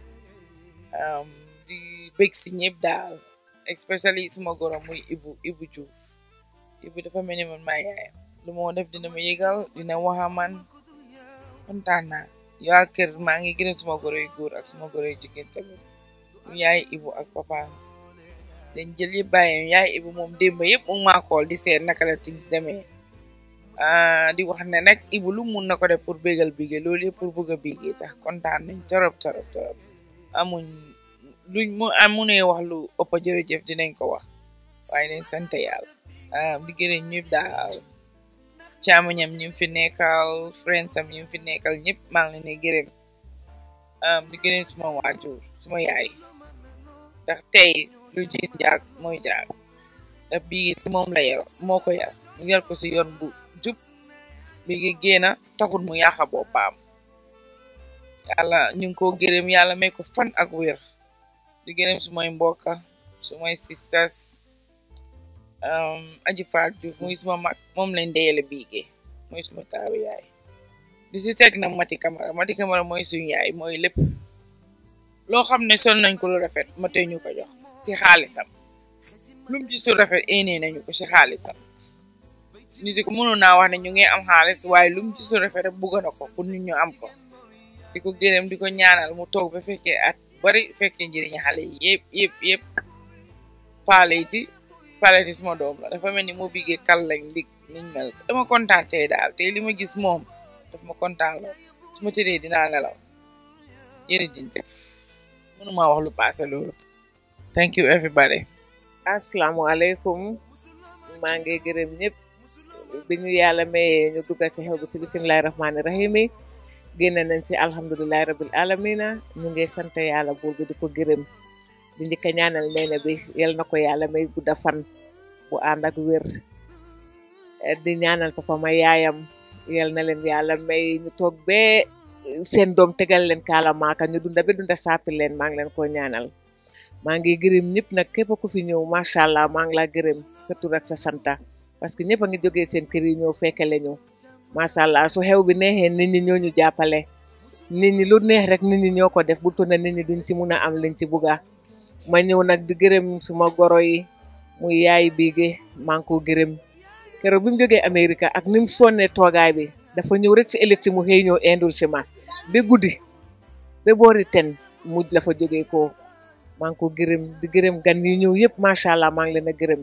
di bëgg si ñëpp daal especially suma goro muy Ibu Ibu Diouf Ibu dafa mel ni man maa yaayam lu moo def dina ma yëgal dina waxa man kontaan naa yow ak kër maa ngi gërëm suma goro yu góor ak suma goro yu jigéen tamit mu yaay Ibu ak papa dañ jël yëpp bàyyi yaay Ibu moom démb yëpp mu ngi maa xool di seet naka la things demee di wax ne nag Ibu lu mun na ko def pour bégal bigé loolu yëpp pour bëgg a bigé tax kontaan nañ torop torop torop amuñ luñ mu amunee wax lu ëpp jërëjëf dinañ ko wax waaye nañ sant yàlla di gërëm ñëpp daal caamuñam ñu fi nekkal friends am ñu fi nekkal ñëpp maa ngi leen di gërëm di gërëm suma waajur suma yaay ndax tey lu jiin jaag mooy jaag ndax bii si moom la yar moo ko yar mu yar ko si yoon bu jub bi ngi génna taxul mu yàqa boppam yàlla ñu ngi ko gërëm yàlla may ko fan ak wér di gërëm sumay mbokka sumay sisters aji faat Juuf muy suma mag moom lañ deyale biige mooy suma taawu yaay di si teg nag Mati Camara Mati Camara mooy suñu yaay mooy lépp loo xam ne sol nañ ko lu rafet mate ñu ko jox ci xaalisam lum ci su rafet éenee nañu ko ci xaalisam nit ko mënoon naa wax ne ñu ngi am xaalis waaye lum ci su rafet rek bëgg na ko pour nit ñu am ko di ko gërëm di ko ñaanal mu toog ba fekkee at bari fekkee njëriñ xale yi yëpp yëpp yëpp paale yi ci paale yi suma doom la dafa mel ni moo biggee kal lañ lig niñ mel dama kontaan tey daal tey li ma gis moom daf ma kontaan la su ma tëddee dinaa nelaw yëri diñ def mënuma wax lu paase loolu thank you everybody asalaamualeykum maa ngi gërëm ñëpp bi ñu yàlla mayee ñu dugga ci xew bi si bisimilahi rahmaani rahim yi génn nañ ci alhamdulilahi rabil alamina ñu ngi sant yàlla buur bi di ko gërëm di njëkk a ñaanal neene bi yal na ko yàlla may gudda fan bu ànd ak wér di ñaanal papa ma yaayam yal na leen yàlla may ñu toog bee seen doom tegal leen kaala maaka ñu dunda be dunda sàppi leen maa ngi leen ko ñaanal maa ngi gërëm ñëpp nag képp ku fi ñëw macha allah maa ngi laa gërëm sa tur ak sa santa parce que ñëpp a ngi jógee seen kër yi ñëw fekkale ñu macha allah su xew bi neexee nit ñi ñoo ñu jàppale nit ñi lu neex rek nit ñi ñoo ko def bu tuna nit ñi duñ ci mun a am liñ ci bugga ma ñëw nag di gërëm suma goro yi muy yaay biige maa ngi ko gërëm keroog bi mu jógee Amérique ak ni mu sonnee toogaay bi dafa ñëw rek si électi mu xëy ñëw indul si ma ba guddi ba boori ten mujj la fa jógee ko maa ngi ko gërëm di gërëm gan yi ñëw yëpp macha allah maa ngi leen a gërëm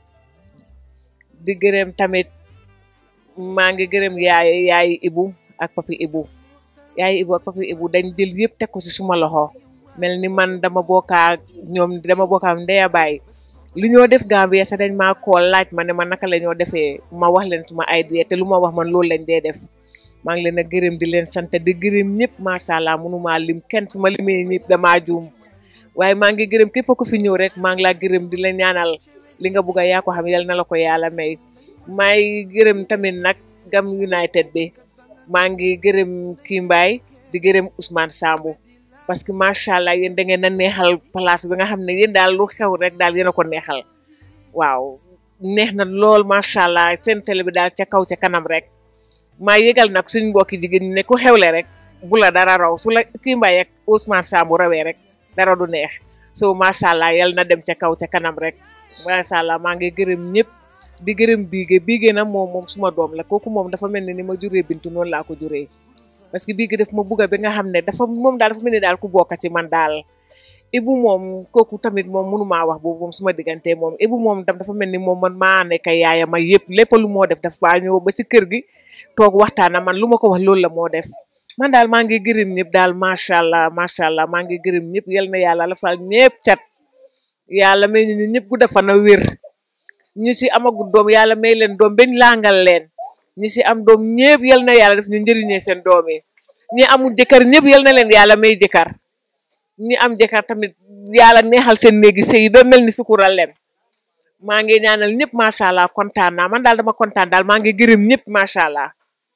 di gërëm tamit maa ngi gërëm yaay yaay ibu ak papi ibu yaay ibu ak papi ibu dañ jël yëpp teg ko si suma loxo mel ni man dama bokkaa ñoom dama bokkaam ndeya baay lu ñoo def Gambia sax dañ maa kool laaj ma ne ma naka la ñoo defee ma wax leen suma idée te lu ma wax man loolu lañ dee def maa ngi leen a gërëm di leen sant di gërëm ñëpp macha allah mënumaa lim kenn su ma limee ñëpp damaa juum waaye maa ngi gërëm képp ku fi ñëw rek maa ngi laa gërëm di la ñaanal li nga bugg a yaa ko xam yal na la ko yàlla may maay gërëm tamit nag Gam United bi maa ngi gërëm kii Mbaay di gërëm Ousmane Sambu parce que macha allah yéen da ngeen a neexal place bi nga xam ne yéen daal lu xew rek daal yéen a ko neexal waaw neex na lool macha allah seen télé bi daal ca kaw ca kanam rek maa yëgal nag suñ mbokki jigéen ñi ne ku xewle rek bu la dara raw su la kii Mbaay ak Ousmane Sambu rawee rek dara du neex so macha allah yal na dem ca kaw ca kanam rek macha allah maa ngi gërëm ñëpp di gërëm biige biige na moom moom suma doom la kooku moom dafa mel ne ni ma juree bintu noonu laa ko juree parce que biige daf ma bugga bi nga xam ne dafa moom daal dafa mel ni daal ku bokk ci man daal ibu moom kooku tamit moom mënumaa wax boobu moom suma diggante moom ibu moom dam dafa mel ni moom man maa nekk yaaya ma yëpp lépp lu moo def dafa ñëw ba si kër gi toog waxtaana man lu ma ko wax loolu la moo def man daal maa ngi gërëm ñëpp daal macha allah macha allah maa ngi gërëm ñëpp yal na yàlla la fal ñëpp cat yàlla may ñu ñëpp gu dafa na wér ñu si amagu doom yàlla may leen doom bañ langal leen ñi si am doom ñëpp yal na yàlla def ñu njëriñee seen doom yi ñi amul jëkkër ñëpp yal na leen yàlla may jëkkër ñi am jëkkër tamit yàlla neexal seen néegi sëy ba mel ni sukural leen maa ngi ñaanal ñëpp macha allah kontaan naa man daal dama kontaan daal maa ngi gërëm ñëpp macha allah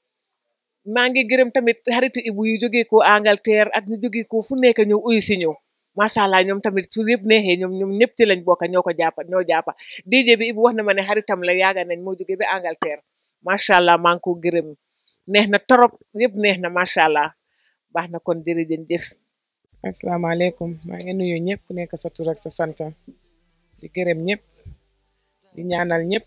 maa ngi gërëm tamit xaritu ibu yu jógee ko Angleterre ak ñu jógee ko fu nekk ñëw uyu si ñëw macha allah ñoom tamit su yëpp neexee ñoom ñoom ñëpp ci lañ bokk ñoo ko jàppa ñoo jàppa DJ bi ibu wax na ma ne xaritam la yaaga nañ moo jógee ba Angleterre macha allah maa ngi ko gërëm neex na torop yëpp neex na macha allah baax na kon jërëjëf jëf asalaamaaleykum maa ngi nuyu ñëpp ku nekk sa tur ak sa sant di gërëm ñëpp di ñaanal ñëpp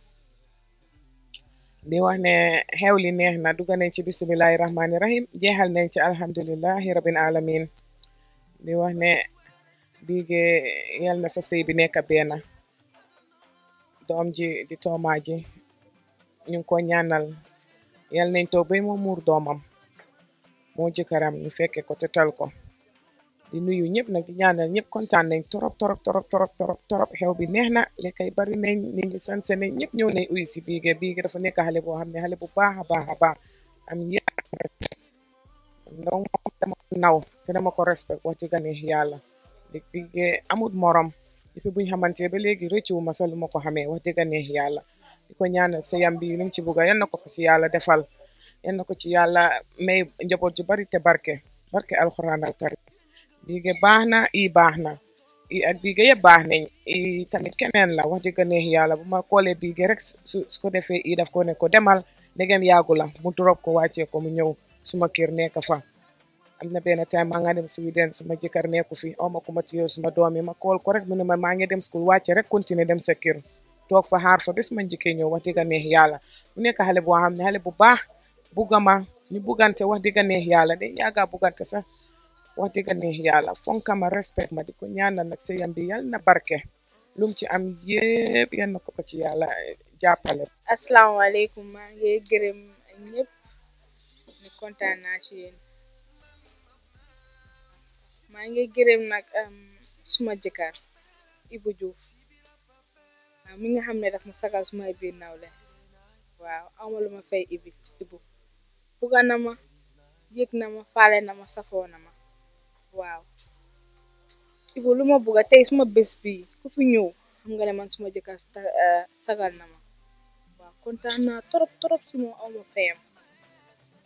di wax ne xew li neex na dugg nañ ci bisimilahi rahmaani rahim jeexal nañ ci alhamdulilahi rabbil alamin di wax ne biige yal na sa sëy bi nekk benn doom ji di toomaa ji ñu ngi ko ñaanal yal nañ toog bay moo muur doomam moo jëkkëram ñu fekke ko te tal ko di nuyu ñëpp nag di ñaanal ñëpp kontaan nañ torop torop torop torop torop torop xew bi neex na lekkay bari nañ nit ñi sanse nañ ñëpp ñëw nañ uyu si biige biige dafa nekk xale boo xam ne xale bu baax a baax a baax am yar ndaw moom dama ko naw te dama ko respect wax dëgg neex yàlla di biige amut morom depuis buñ xamante ba léegi rëccu ma sa lu ma ko xamee wax dëgg neex yàlla di ko ñaanal sëyam bi lu mu ci bugga yal na ko ko ci yàlla defal yal na ko ci yàlla may njaboot ju bari te barke barke alxuraan al karim biige baax na i baax na i ak biige yëpp baax nañ i tamit keneen la wax dëgg neex yàlla bu ma koolee biige rek su su ko defee i daf ko ne ko demal ndegem yàggu la mu drop ko wàccee ko mu ñëw suma kër nekk fa am na benn time maa nga dem Sweden suma jëkkër nekku fi aw ma ku ma téye suma doom yi ma kool ko rek mu ne ma maa ngi dem school wàcce rek continuer dem sa kër toog fa xaar fa bés ma njëkkee ñëw wax dëgg neex yàlla mu nekk xale boo xam ne xale bu baax bugga ma ñu buggante wax dëgg neex yàlla de yàgga buggante sax wax dëgg neex yàlla fonka ma respect ma di ko ñaanal nag sëyam bi yal na barke lum ci am yépp yal na ko ko ci yàlla jàppale asalaamaaleykum maa ngi gërëm ñëpp ni kontaan naa ci yéen maa ngi gërëm nag suma jëkkër Ibu Juuf waaw mi nga xam ne daf ma sagal sumay biir nawle waaw awma lu ma fay ibi ibu bugga na ma yëg na ma faale na ma safoo na ma waaw ibu lu ma bugga tey suma bés bii ku fi ñëw xam nga ne man suma jëkkër sagal na ma waaw kontaan naa torop torop si moom awma fayam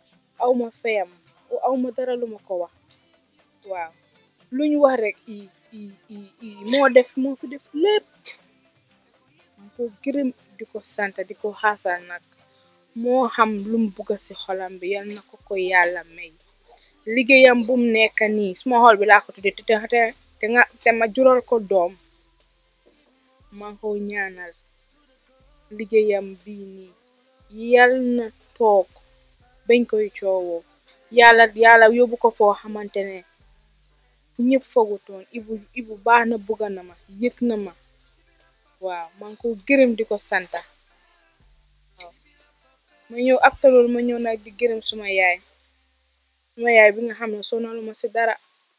awma fayam awma dara lu ma ko wax waaw luñ wax rek i i i i moo def moo fi def lépp man ko gërëm di ko sant di ko xaasal nag moo xam lum bugga ci xolam bi yal na ko ko yàlla may liggéeyam bum nekk nii suma xol bi laa ko tudde te te te nga te ma jural ko doom maa ngi ko ñaanal liggéeyam bii nii yal na toog bañ koy coowoo yàlla yàlla yóbbu ko foo xamante ne fu ñëpp fogutoon ibu ibu baax na bugga na ma yëg na ma waaw maa ngi ko gërëm di ko santa waaw ma ñëw after loolu ma ñëw nag di gërëm suma yaay suma yaay bi nga xam ne sonalu ma ci dara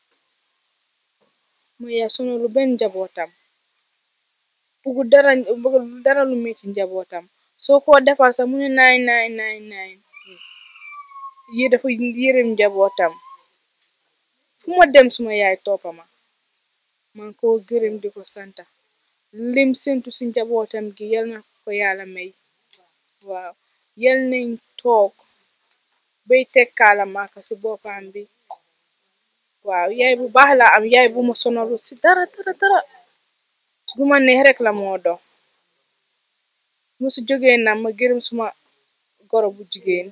suma yaay sonalu benn njabootam bugu dara bugu dara lu metti njabootam soo ko defal sax mu ne naay naay naay naay yi dafa yërëm njabootam fu ma dem suma yaay toppa ma man ko gërëm di ko santa lim sentu ci njabootam gi yal na ko yàlla may waaw yal nañ toog bay tekkaala maaka ci boppam bi waaw yaay bu baax la am yaay bu ma sonalu ci dara dara dara lu ma neex rek la moo dox mu ci jógee na ma gërëm suma goro bu jigéen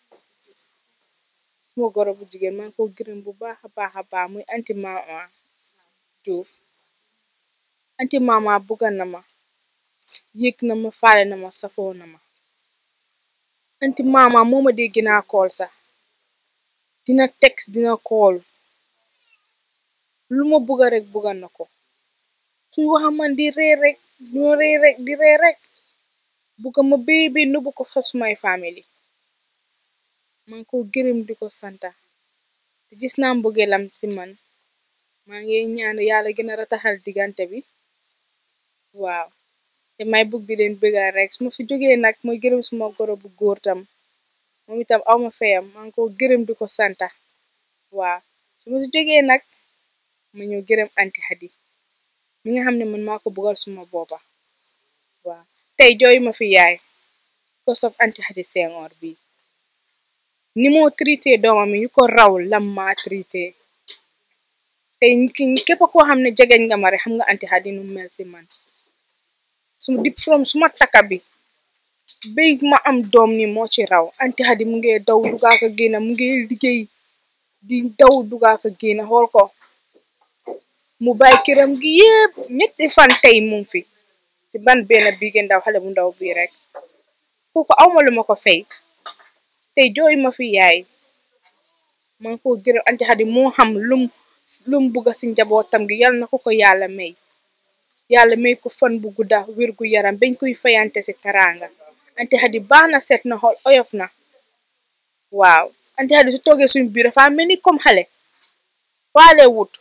suma goro bu jigéen man ko gërëm bu baax a baax a baax muy anti mama Juuf anti mama bugga na ma yëg na ma faale na ma safoo na ma anti mama moo ma dee gina kool sax dina text dina kool lu ma bugga rek bugga na ko suy waxa man di ree rek ñoo ree rek di ree rek bugga ma béy béy nubu ko fa sumay family man ko gërëm di ko santa te gis naa mbugeelam ci man maa ngi ñaan yàlla gën a rataxal diggante bi waaw te may bugg di leen bëggal rek su ma fi jógee nag mooy gërëm suma goro bu góor tam moom itam awma feyam maa ngi ko gërëm di ko santa waaw su ma fi jógee nag ma ñëw gërëm anti Hadi mi nga xam ne man maa ko buggal suma boppa waaw tey jooy ma fi yaay ko sof anti Hadi Senghor bi ni moo traité doomam yi yu ko raw lam maa traité tey képp koo xam ne jegeñ nga ma rek xam nga anti Hadi nu mel si man suma dip from suma takka bi béy ma am doom ni moo ci raw anti Hadi mu ngi daw dugaa ko génna mu ngi liggéey di daw dugaa ko génna xool ko mu bàyyi këram gi yépp ñetti fan tey mu ngi fi ci ban benn bii ndaw xale bu ndaw bii rek kooku awma lu ma ko fay tey jooy ma fi yaay man ko gërëm anti Hadi moo xam lum lum bugga ci njabootam gi yal na ko ko yàlla may yàlla may ko fan bu gudda wér gu yaram bañ koy fayante ci taraanga anti Hadi baax na set na xool oyof na waaw anti Hadi su toogee suñ biir dafa mel ni comme xale faale wut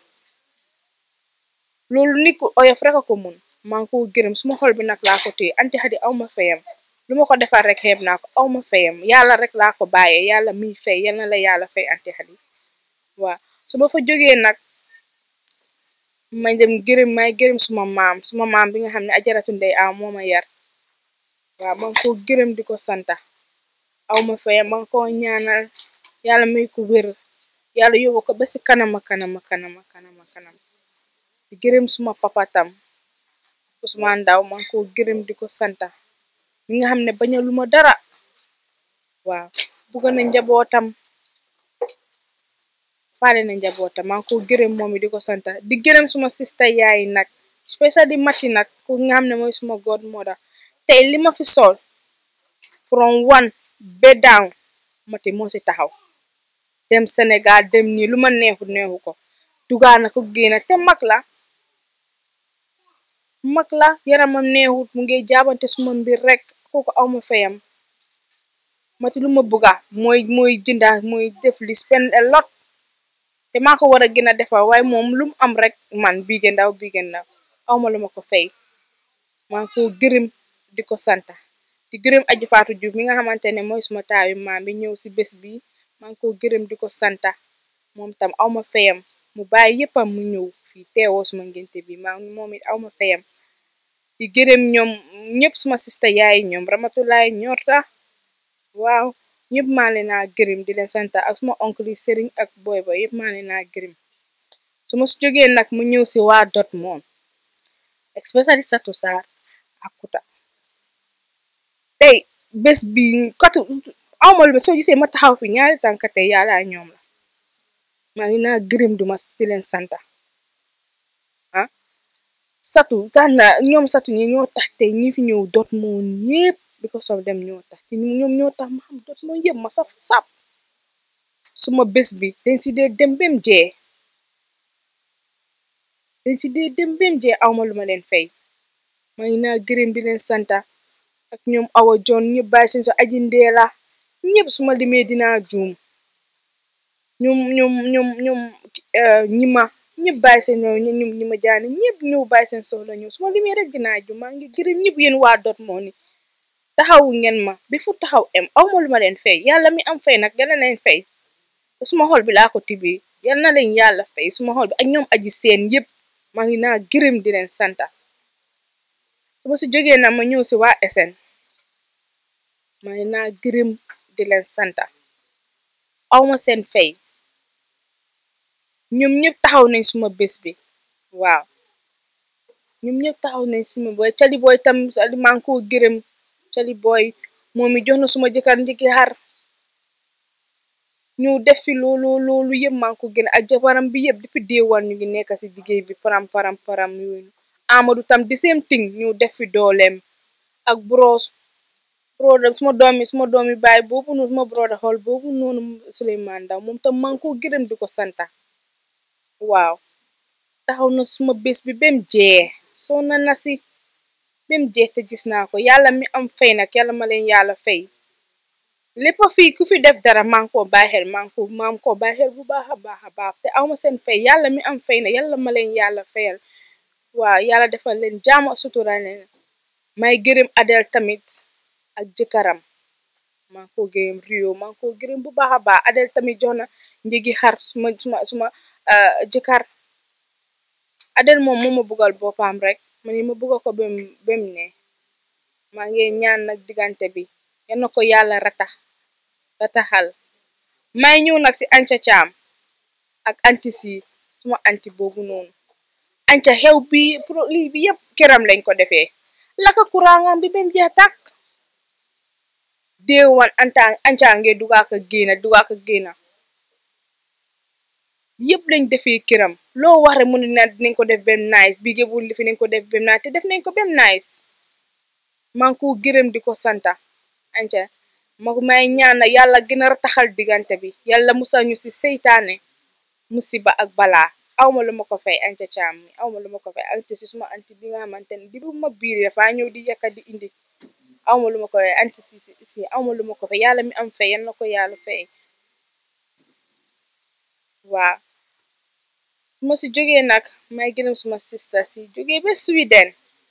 loolu nit ku oyof rek a ko mun maa ngi ko gërëm suma xol bi nag laa ko téye anti Hadi aw ma fayam lu ma ko defal rek xeeb naa ko aw ma fayam yàlla rek laa ko bàyyee yàlla miy fay yal na la yàlla fay anti Hadi waaw su ma fa jógee nag may dem gërëm may gërëm suma maam suma maam bi nga xam ne ajaratu ndey aw moo ma yar waaw man ko gërëm di ko santa aw ma fayam man ko ñaanal yàlla may ko wér yàlla yóbbu ko ba si kanama kanama kanama kanama kanam di gërëm suma papa tam Ousmane Ndaw man ko gërëm di ko santa mi nga xam ne bañalu ma dara waaw bugga na njabootam faale na njabootam maa ngi ko gërëm moom di ko santa di gërëm suma sista yaay nag spécial di mati nag ku nga xam ne mooy suma god mother tey li ma fi sol from one ba down mati moo si taxaw dem Sénégal dem nii lu ma neexu neexu ko dugaa na ko génna te mag la mag la yaramam neexut mu ngi jaabante suma mbir rek kooku awma fayam mati lu ma bugga mooy mooy jënda mooy def li spend a lot te maa ko war a gën a defar waaye moom lu mu am rek man biige ndaw biige ndaw awma lu ma ko fay maa ngi ko gërëm di ko santa di gërëm aji faatu Juuf mi nga xamante ne mooy suma taawi maam bi ñëw si bés bi maa ngi ko gërëm di ko santa moom tam awma fayam mu bàyyi yéppam mu ñëw fii teewoo suma ngénte bi maa moom it awma fayam di gërëm ñoom ñëpp suma sista yaay ñoom ramatulaay ñorta waaw ñëpp maa leen naa gërëm di leen santa ak suma oncle yi sëriñ ak boy boy yëpp maa leen naa gërëm su ma si jógee nag mu ñëw si waa Dortmund especially Satu Sarr ak Kuta tey bés bi katu awma lu soo gisee ma taxaw fi ñaari tànk tey yàlla ñoom la maa ngi naa gërëm duma di leen santa ah satu tax na ñoom satu ñi ñoo tax tey ñi fi ñëw Dortmund yépp bi ko sof dem ñoo tax te ñoom ñoo tax ma xam Dortmund yépp ma saf sap suma bés bi dañ si dee dem bem jee dañ si dee dem bem jee awma lu ma leen fay maa ngi naa gërëm di leen santa ak ñoom awa jon ñëpp bàyyi seen so aji ndeela ñëpp suma limee dinaa juum ñoom ñoom ñoom ñoom ñima ñëpp bàyyi seen ñoom ñoom ñi ma jaani ñëpp ñëw bàyyi seen soxla ñëw suma limee rek dinaa juum maa ngi gërëm ñëpp yéen waa Dortmund ni taxawu ngeen ma bi fu taxaw em awma lu ma leen fay yàlla mi am fay nag yàlla leen fay te suma xol bi laa ko tibbee yal na leen yàlla fay suma xol bi ak ñoom aji seen yëpp maa ngi naa gërëm di leen santa su ma si jógee na ma ñëw si waa SN maa ngi naa gërëm di leen santa awma seen fay ñoom ñëpp taxaw nañ suma bés bi waaw ñoom ñëpp taxaw nañ suma booy cali booy tam maa ngi koo gërëm cali booy moom mi jox na suma jëkkër njëkki xar ñu def fi loolu loolu yëpp maa ngi ko gën ak jabaram bi yëpp depuis déewaan ñu ngi nekk si liggéey bi param param param yooyu Amadou tam di same thing ñu def fi dooleem ak bros broda suma doomi suma doomi baay boobu noonu suma broda xool boobu noonu Souleymane Ndaw moom tam maa ngi ko gërëm di ko santa waaw taxaw na suma bés bi bem jee soo na na si bem jee te gis naa ko yàlla mi am fay nag yàlla ma leen yàlla fay lépp fii ku fi def dara maa ngi koo bàyyi xel maa ngi ko maa ngi koo bàyyi xel bu baax a baax a baax te awma seen fay yàlla mi am fay na yàlla ma leen yàlla fayal waaw yàlla defal leen jaamu ak sutura leen may gërëm Adel tamit ak jëkkëram maa ngi ko gërëm Rio maa ngi ko gërëm bu baax a baax Adel tamit jox na njëgi xar suma suma suma jëkkër Adel moom moo ma buggal boppam rek man ma bugga ko bem bem ne maa ngi ñaan nag diggante bi yal na ko yàlla ratax rataxal may ñëw nag si anca caam ak anti si suma anti boobu noonu anca xew bi pro lii bi yëpp këram lañ ko defee laka kurangam bi bem jeex tàkk déewan anta anca nge dugaa ko génna dugaa ko génna yëpp lañ defee këram loo wax rek mu ne na dinañ ko def bem nice bi gébul li fi nañ ko def bem nice te def nañ ko bem nice maa ngi ko gërëm di ko santa anca ma may ñaana yàlla gën a rataxal diggante bi yàlla musal ñu si seytaane musiba ak balaa awma lu ma ko fay anca caam mi awma lu ma ko fay anti si suma anti bi nga xamante ne di bu ma biiri dafa ñëw di yakka di indi awma lu ma ko fay anti si si awma lu ma ko fay yàlla mi am fay yal na ko yàlla fay waaw su ma si jógee nag may gërëm suma sista si jógee ba Sweden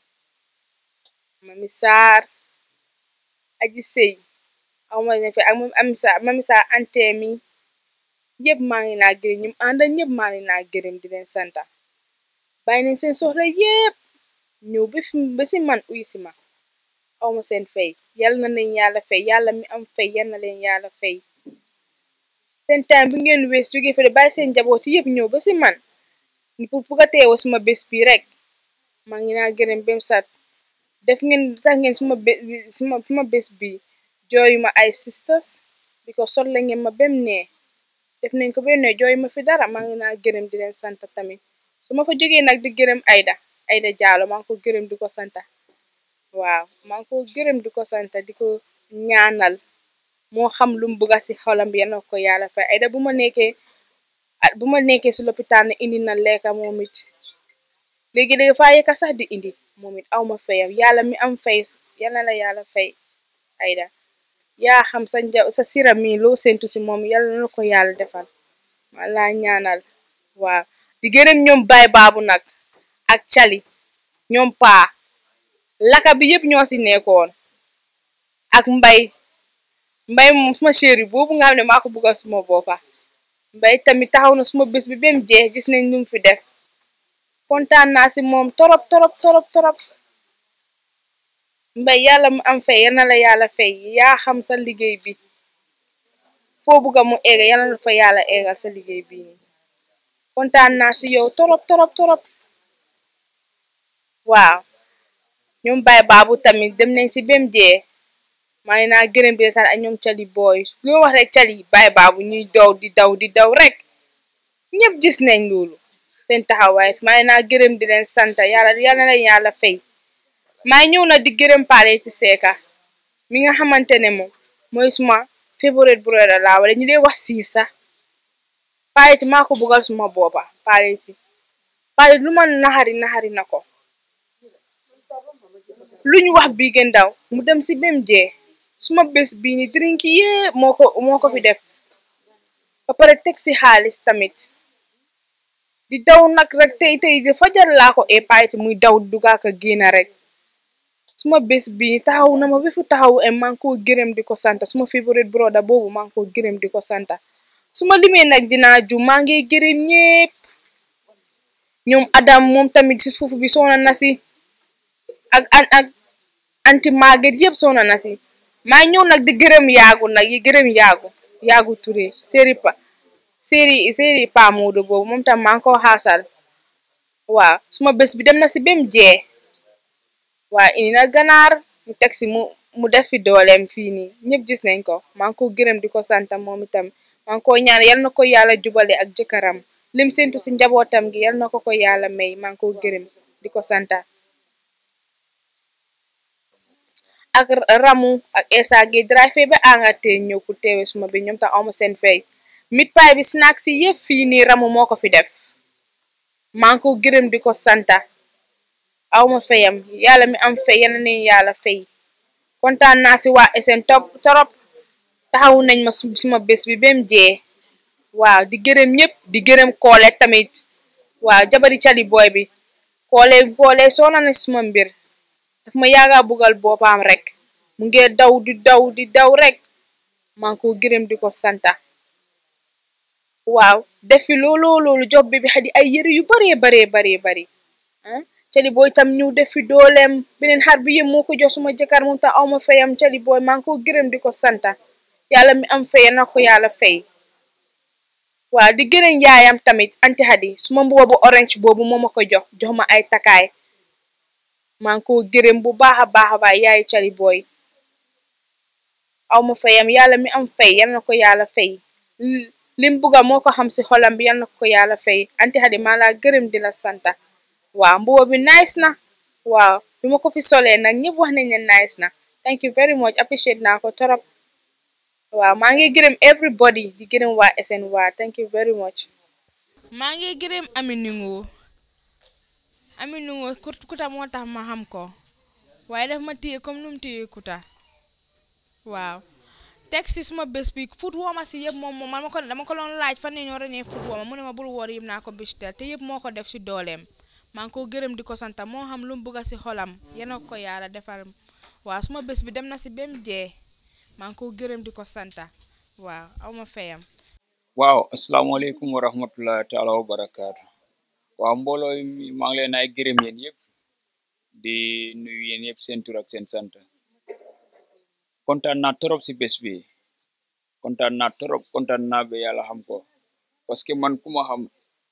mami saar aji sëy awma ne fi ak moom ami sa mami saar anteemi yëpp maa ngi naa gërëm ñum ànda ñëpp maa ngi naa gërëm di leen santa bàyyi nañ seen soxla yépp ñëw ba fi ba si man uy si ma awma seen fay yal na leen yàlla fay yàlla mi am fay yal na leen yàlla fay seen time bi ngeen wees jógee fële bàyyi seen njabooti yëpp ñëw ba si man ni pour bugga teewa suma bés bi rek maa ngi naa gërëm bem sat def ngeen tax ngeen suma bés suma suma bés bi jooyu ma ay sisters because sol la ngeen ma bem nee def nañ ko bem nee jooyu ma fi dara maa ngi naa gërëm di leen santa tamit su ma fa jógee nag di gërëm Aida Aida Jaalo maa ngi ko gërëm di ko santa waaw maa ngi ko gërëm di ko santa di ko ñaanal moo xam lu mu bëgga si xolam bi yal na ko yàlla fay Aida bu ma nekkee bu ma nekkee si lopitaan ne indi na lekka moom it léegi léegi faa yekka sax di indi moom it aw ma fayam yàlla mi am fay yal na la yàlla fay Aida yaa xam sa nja sa sira mi loo séntu si moom yàlla na ko yàlla defal ma laa ñaanal waaw di gërëm ñoom baay baabu nag ak cali ñoom paa laka bi yëpp ñoo si nekkoon ak mbay mbay moom suma chéri boobu nga xam ne maa ko buggal suma boppa mbay tamit taxaw na suma bés bi bem jeex gis nañ lu mu fi def kontaan naa si moom torop torop torop torop mbay yàlla mu am fay yal na la yàlla fay yaa xam sa liggéey bi foo bugga mu eega yal na la fa yàlla eegal sa liggéey bi nii kontaan naa si yow torop torop torop waaw ñoom Baye Babou tamit dem nañ si bem jee maa ngi naa gërëm di sant ak ñoom cali booy lu wax rek cali Baye Babou ñuy daw di daw di daw rek ñëpp gis nañ loolu seen taxawaay maa ngi naa gërëm di leen sant yàlla yàlla na leen yàlla fay maa ngi ñëw na di gërëm paale ci seeka mi nga xamante ne moom mooy suma favorite brother laa wala ñu dee wax sii sax paale maa ko buggal suma boppa paale ci paale lu ma naxari naxari na ko luñ wax bii gën daw mu dem si bem jee suma bés bii ni drink yépp moo ko moo ko fi def ba pare teg si xaalis tamit di daw nag rek tey tey di fajar laa ko e paayiti muy daw dugaaka génna rek suma bés bii taxaw na ma ba fu taxaw e maa ngi ko gërëm di ko santa suma favorite brother boobu maa ngi ko gërëm di ko santa suma limee nag dinaa ju maa ngi gërëm ñépp ñoom Adam moom tamit si foofu bi soona na si ak ak ak anti Maguette yëpp soona na si maa ñëw nag di gërëm yaagu nag yi gërëm yaagu yaagu Touré séeri pa séeri séeri Pa Moodu boobu moom tam maa ngi ko xaasal waaw suma bés bi dem na si bem jee waaw indi na ganaar mu teg si mu mu def fi dooleem fii nii ñëpp gis nañ ko maa ngi ko gërëm di ko santa moom itam maa ngi ko ñaan yal na ko yàlla jubale ak jëkkëram lim séntu si njabootam gi yal na ko ko yàlla may maa ngi ko gërëm di ko santa ak ramu ak esa gi drive ba angate ñëw ku teewe suma bi ñoom tam awma seen fay mit paay bi snack si yëpp fii nii ramu moo ko fi def maa ngi ko gërëm di ko santa awma fayam yàlla mi am fay yal na yàlla fay kontaan naa si waa SN top torop taxawu nañ ma suma bés bi bem jee waaw di gërëm ñëpp di gërëm koole tamit waaw jabari cali booy bi koole koole soona na suma mbir daf ma yaaga bugal boppam rek mu ngi daw di daw di daw rek maa ngi ko gërëm di ko santa waaw defi loolu loolu job bi bi xadi ay yëre yu baree baree baree bari cali booy tam ñëw defi dooleem beneen xar bi yëpp moo ko jox suma jëkkër moom tam awma fayam cali booy maa ngi ko gërëm di ko santa yàlla mi am fay na ko yàlla fay waaw di gërëm yaayam tamit anti xadi suma mbuba bu orange boobu moo ma ko jox jox ma ay takaay maa ngi ko gërëm bu baax a baax a baax yaay cali booy aw ma fayam yàlla mi am fay yal na ko yàlla fay lim buga moo ko xam si xolam bi yal na ko yàlla fay anti xadi maa laa gërëm di la santa waaw mbuba bi nice na waaw bi ma ko fi solee nag ñëpp wax nañ ne nice na thank you very much appreciate naa ko torop waaw maa ngi gërëm everybody di gërëm waa SN waa thank you very much maa ngi gërëm Aminingo Aminingo kuta moo tax ma xam ko waaye daf ma téye comme nu mu téye kuta waaw teg si suma bés bi fut wooma si yëpp moom moom man ma ko dama ko doon laaj fan ne ñoo renee fut wooma mu ne ma bul woor yëpp naa ko bistel te yëpp moo ko def si dooleem maa ngi ko gërëm di ko santa moo xam lu mu bugga si xolam yena ko yàlla defal waaw suma bés bi dem na si bem jee maa ngi ko gërëm di ko santa waaw aw ma fayam waaw asalaamaaleykum wa rahmatulah taala wa barakaatu waaw mbooloo mi maa ngi leen ay gërëm yéen yëpp di nuyu yéen yëpp seen tur ak seen sant kontaan naa trop si bés bi kontaan naa trop kontaan naa ba yàlla xam ko parce que man ku ma xam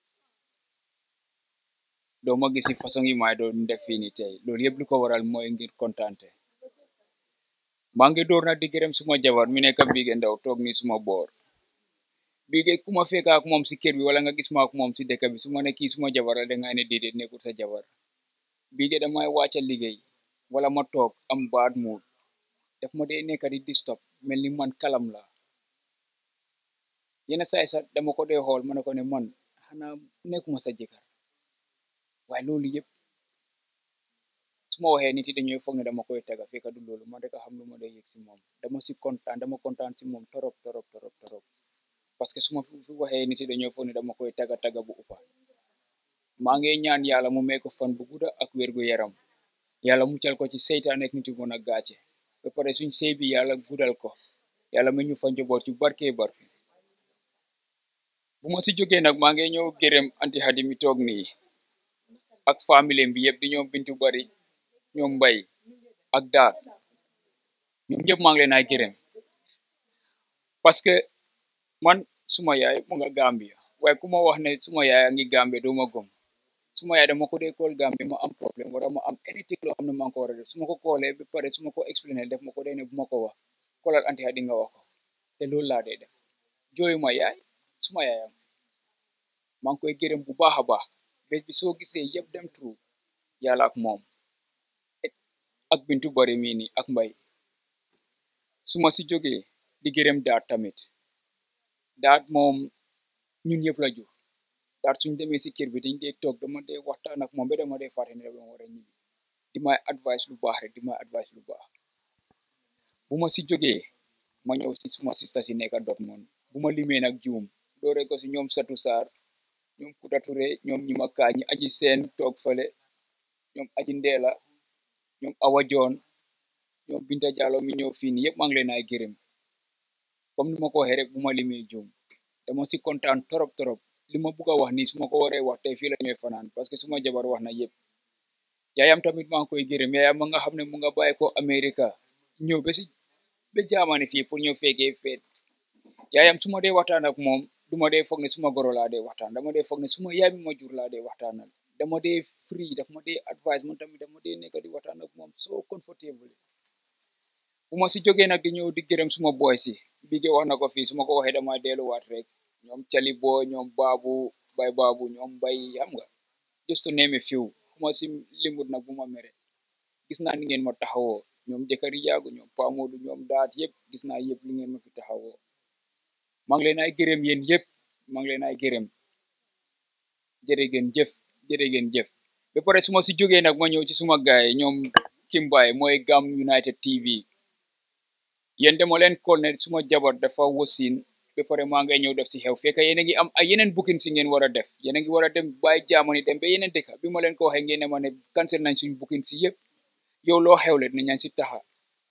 doo ma gisi façon yi maay doon def fii ni tey loolu yëpp lu ko waral mooy ngir kontaante maa ngi door nag di gërëm suma jabar mi nekk Bigué Ndaw toog ni suma boor Bigué ku ma fekk ak moom si kër bi wala nga gis ma ak moom si dëkk bi su ma ne kii suma jabar la dangay ne déedéet nekkul sa jabar Bigué damay wàcca liggéey wala ma toog am bad mood daf ma dee nekk di disturb mel ni man kalam la yenn saay sax dama ko dee xool ma ne ko ne man xanaa nekkuma sa jëkkër waaye loolu yëpp su ma waxee nit yi dañuy foog ne dama koy tega fekk du loolu man rek a xam lu ma dee yëg si moom dama si kontaan dama kontaan si moom torop torop torop torop parce que su ma fi waxee nit yi dañoo foog ne dama koy taga taga bu uppa maa ngi ñaan yàlla mu may ko fan bu gudda ak wér gu yaram yàlla muccal ko ci seytaan ak nit yu mën a gàcce ba pare suñ sëy bi yàlla guddal ko yàlla ma ñu fa njaboot yu barke barke bu ma si jógee nag maa ngi ñëw gërëm anti xadi mi toog nii ak famille bi yëpp di ñoom bintu bari ñoom mbay ak daat ñoom ñëpp maa ngi leen ay gërëm parce que man suma yaay mu nga Gambia waaye ku ma wax ne suma yaay a ngi Gambie doo ma gëm suma yaay dama ko dee kool Gambie ma am problème wala ma am anything loo xam ne maa ngi ko war a def su ma ko koolee ba pare su ma ko expliqué def ma ko dee ne bu ma ko wax koolal anti Hadi nga wax ko te loolu laa dee def jooyu ma yaay suma yaayam maa ngi koy gërëm bu baax a baax bés bi soo gisee yëpp dem tru yàlla ak moom ak bintu bari mii nii ak mbay su ma si jógee di gërëm daat tamit daat moom ñun ñëpp la jur daat suñ demee si kër bi dañ dee toog dama dee waxtaan ak moom ba dama dee fàtte ne dama war a ñibbi di may advice lu baax rek di may advice lu baax bu ma si jógee ma ñëw si suma sista si nekka Dortmund bu ma limee nag juum doore ko si ñoom Satu Saar ñoom Kuta Ture ñoom ñi ma kaa ñi aji seen toog fale ñoom aji ndeela ñoom Awa Joon ñoom Binta Jallow mi ñëw fii nii yëpp maa ngi leen ay gërëm comme ni ma ko waxee rek bu ma limee juum dama si kontaan torop torop li ma bugg a wax nii su ma ko waree wax tey fii la ñuy fanaan parce que suma jabar wax na yëpp yaayam tamit maa ngi koy gërëm yaayam ma nga xam ne mu nga bàyyi ko Amerika ñëw ba si ba jaamani fii pour ñëw fekkee feet yaayam su ma dee waxtaan ak moom du ma dee foog ne suma goro laa dee waxtaan dama dee foog ne suma yaay mi ma jur laa dee waxtaanal dama dee free daf ma dee advice man tamit dama dee nekk di waxtaan ak moom so comfortable bu ma si jógee nag di ñëw di gërëm suma boy si bige wax na ko fii su ma ko waxee dama delluwaat rek ñoom cali boo ñoom baabu bay baabu ñoom bay xam nga just to name a few ku ma si limut nag bu ma mere gis naa ni ngeen ma taxawoo ñoom jëkkëri yaagu ñoom pamoodu ñoom daat yëpp gis naa yëpp li ngeen ma fi taxawoo maa ngi leen ay gërëm yéen yëpp maa ngi leen ay gërëm jërë ngeen jëf jërë ngeen jëf ba pare su ma si jógee nag ma ñëw ci suma gaay ñoom Kimbaay mooy Gam United TV yéen dama leen kool ne suma jabar dafa wasin ba pare maa ngay ñëw def si xew fekk yéen a ngi am ay yeneen booking si ngeen war a def yéen a ngi war a dem bàyyi jaamoni dem ba yeneen dëkk bi ma leen ko waxee ngeen ne ma ne cancel nañ suñ booking si yëpp yow loo xewle dinañ leen si taxa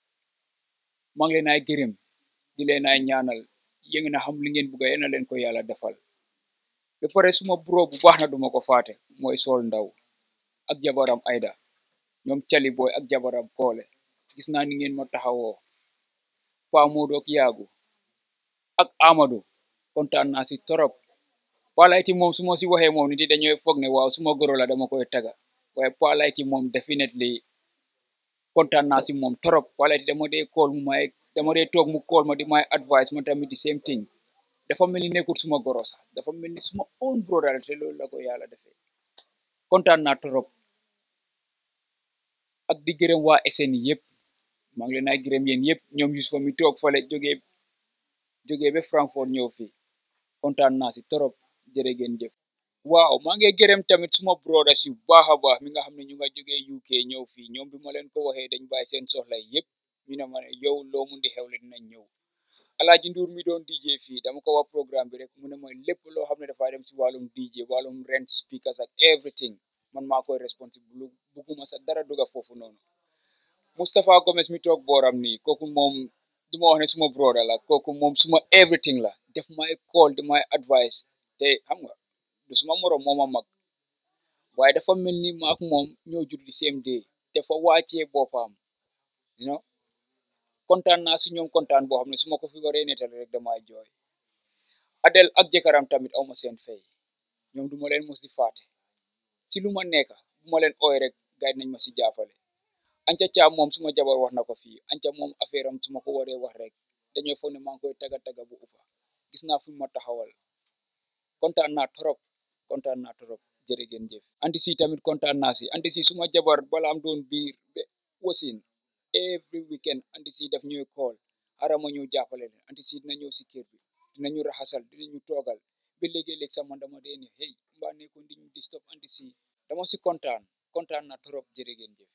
maa ngi leen ay gërëm di leen ay ñaanal yéen na xam li ngeen bugg yéen na leen ko yàlla defal ba pare suma bro bu baax na duma ko faate mooy sol ndaw ak jabaram Aida ñoom cali booy ak jabaram koole gis naa ni ngeen ma taxawoo Pa Modou ak yaagu ak Amadou kontaan naa si torop Palayti moom su ma si waxee moom nit yi dañooy foog ne waaw suma goro la dama koy taga waaye Palayti moom definitely kontaan naa si moom torop Palayti dama dee kool mu may dama dee toog mu kool ma di may advice ma tamit di same thing dafa mel ni nekkul suma goro sax dafa mel ni suma own brother te loolu la ko yàlla defee kontaan naa torop ak di gërëm waa SN yëpp maa ngi leen ay gërëm yéen yëpp ñoom Yusufa mi toog fale jógee jógee ba Frankfurt ñëw fii kontaan naa si torop jërë ngeen jëf waaw maa ngi gërëm tamit suma brothers yu baax a baax mi nga xam ne ñu nga jógee UK ñëw fii ñoom bi ma leen ko waxee dañ bàyyi seen soxla yëpp ñu ne ma ne yow loo mun di xewle dinañ ñëw Alaaji Nduur mi doon DJ fii dama ko wax programme bi rek mu ne mooy lépp loo xam ne dafaa dem si wàllum DJ wàllum rent speakers ak everything man maa koy responsible bugguma sa dara duga foofu noonu Moustapha Gomez mi toog booram nii kooku moom du ma wax ne suma broda la kooku moom suma everything la def may call di may advice te xam nga du suma morom mooma mag waaye dafa mel ni ma ak moom ñoo jur di same day dafa wàccee boppam you know kontaan naa si ñoom kontaan boo xam ne su ma ko fi waree nettali rek damay jooy Adel ak jëkkëram tamit awma seen fay ñoom duma leen mos di faate si lu ma nekk bu ma leen ooy rek gaay nañ ma si jàppale anca caam moom suma jabar wax na ko fii anca moom affaire am su ma ko waree wax rek dañoo foog ne maa ngi koy taga taga bu uppa gis naa fi ma taxawal kontaan naa torop kontaan naa torop jërë ngeen jëf anti si tamit kontaan naa si anti si suma jabar bala am doon biir be wasin every weekend anti si daf ñuy call arama ñu jàppale leen anti si dina ñëw si kër bi dinañu raxasal dinañu toogal ba léegi-léeg sax man dama dee ne hey mbaa nekkoon di ñu disturb anti si dama si kontaan kontaan naa torop jërë ngeen jëf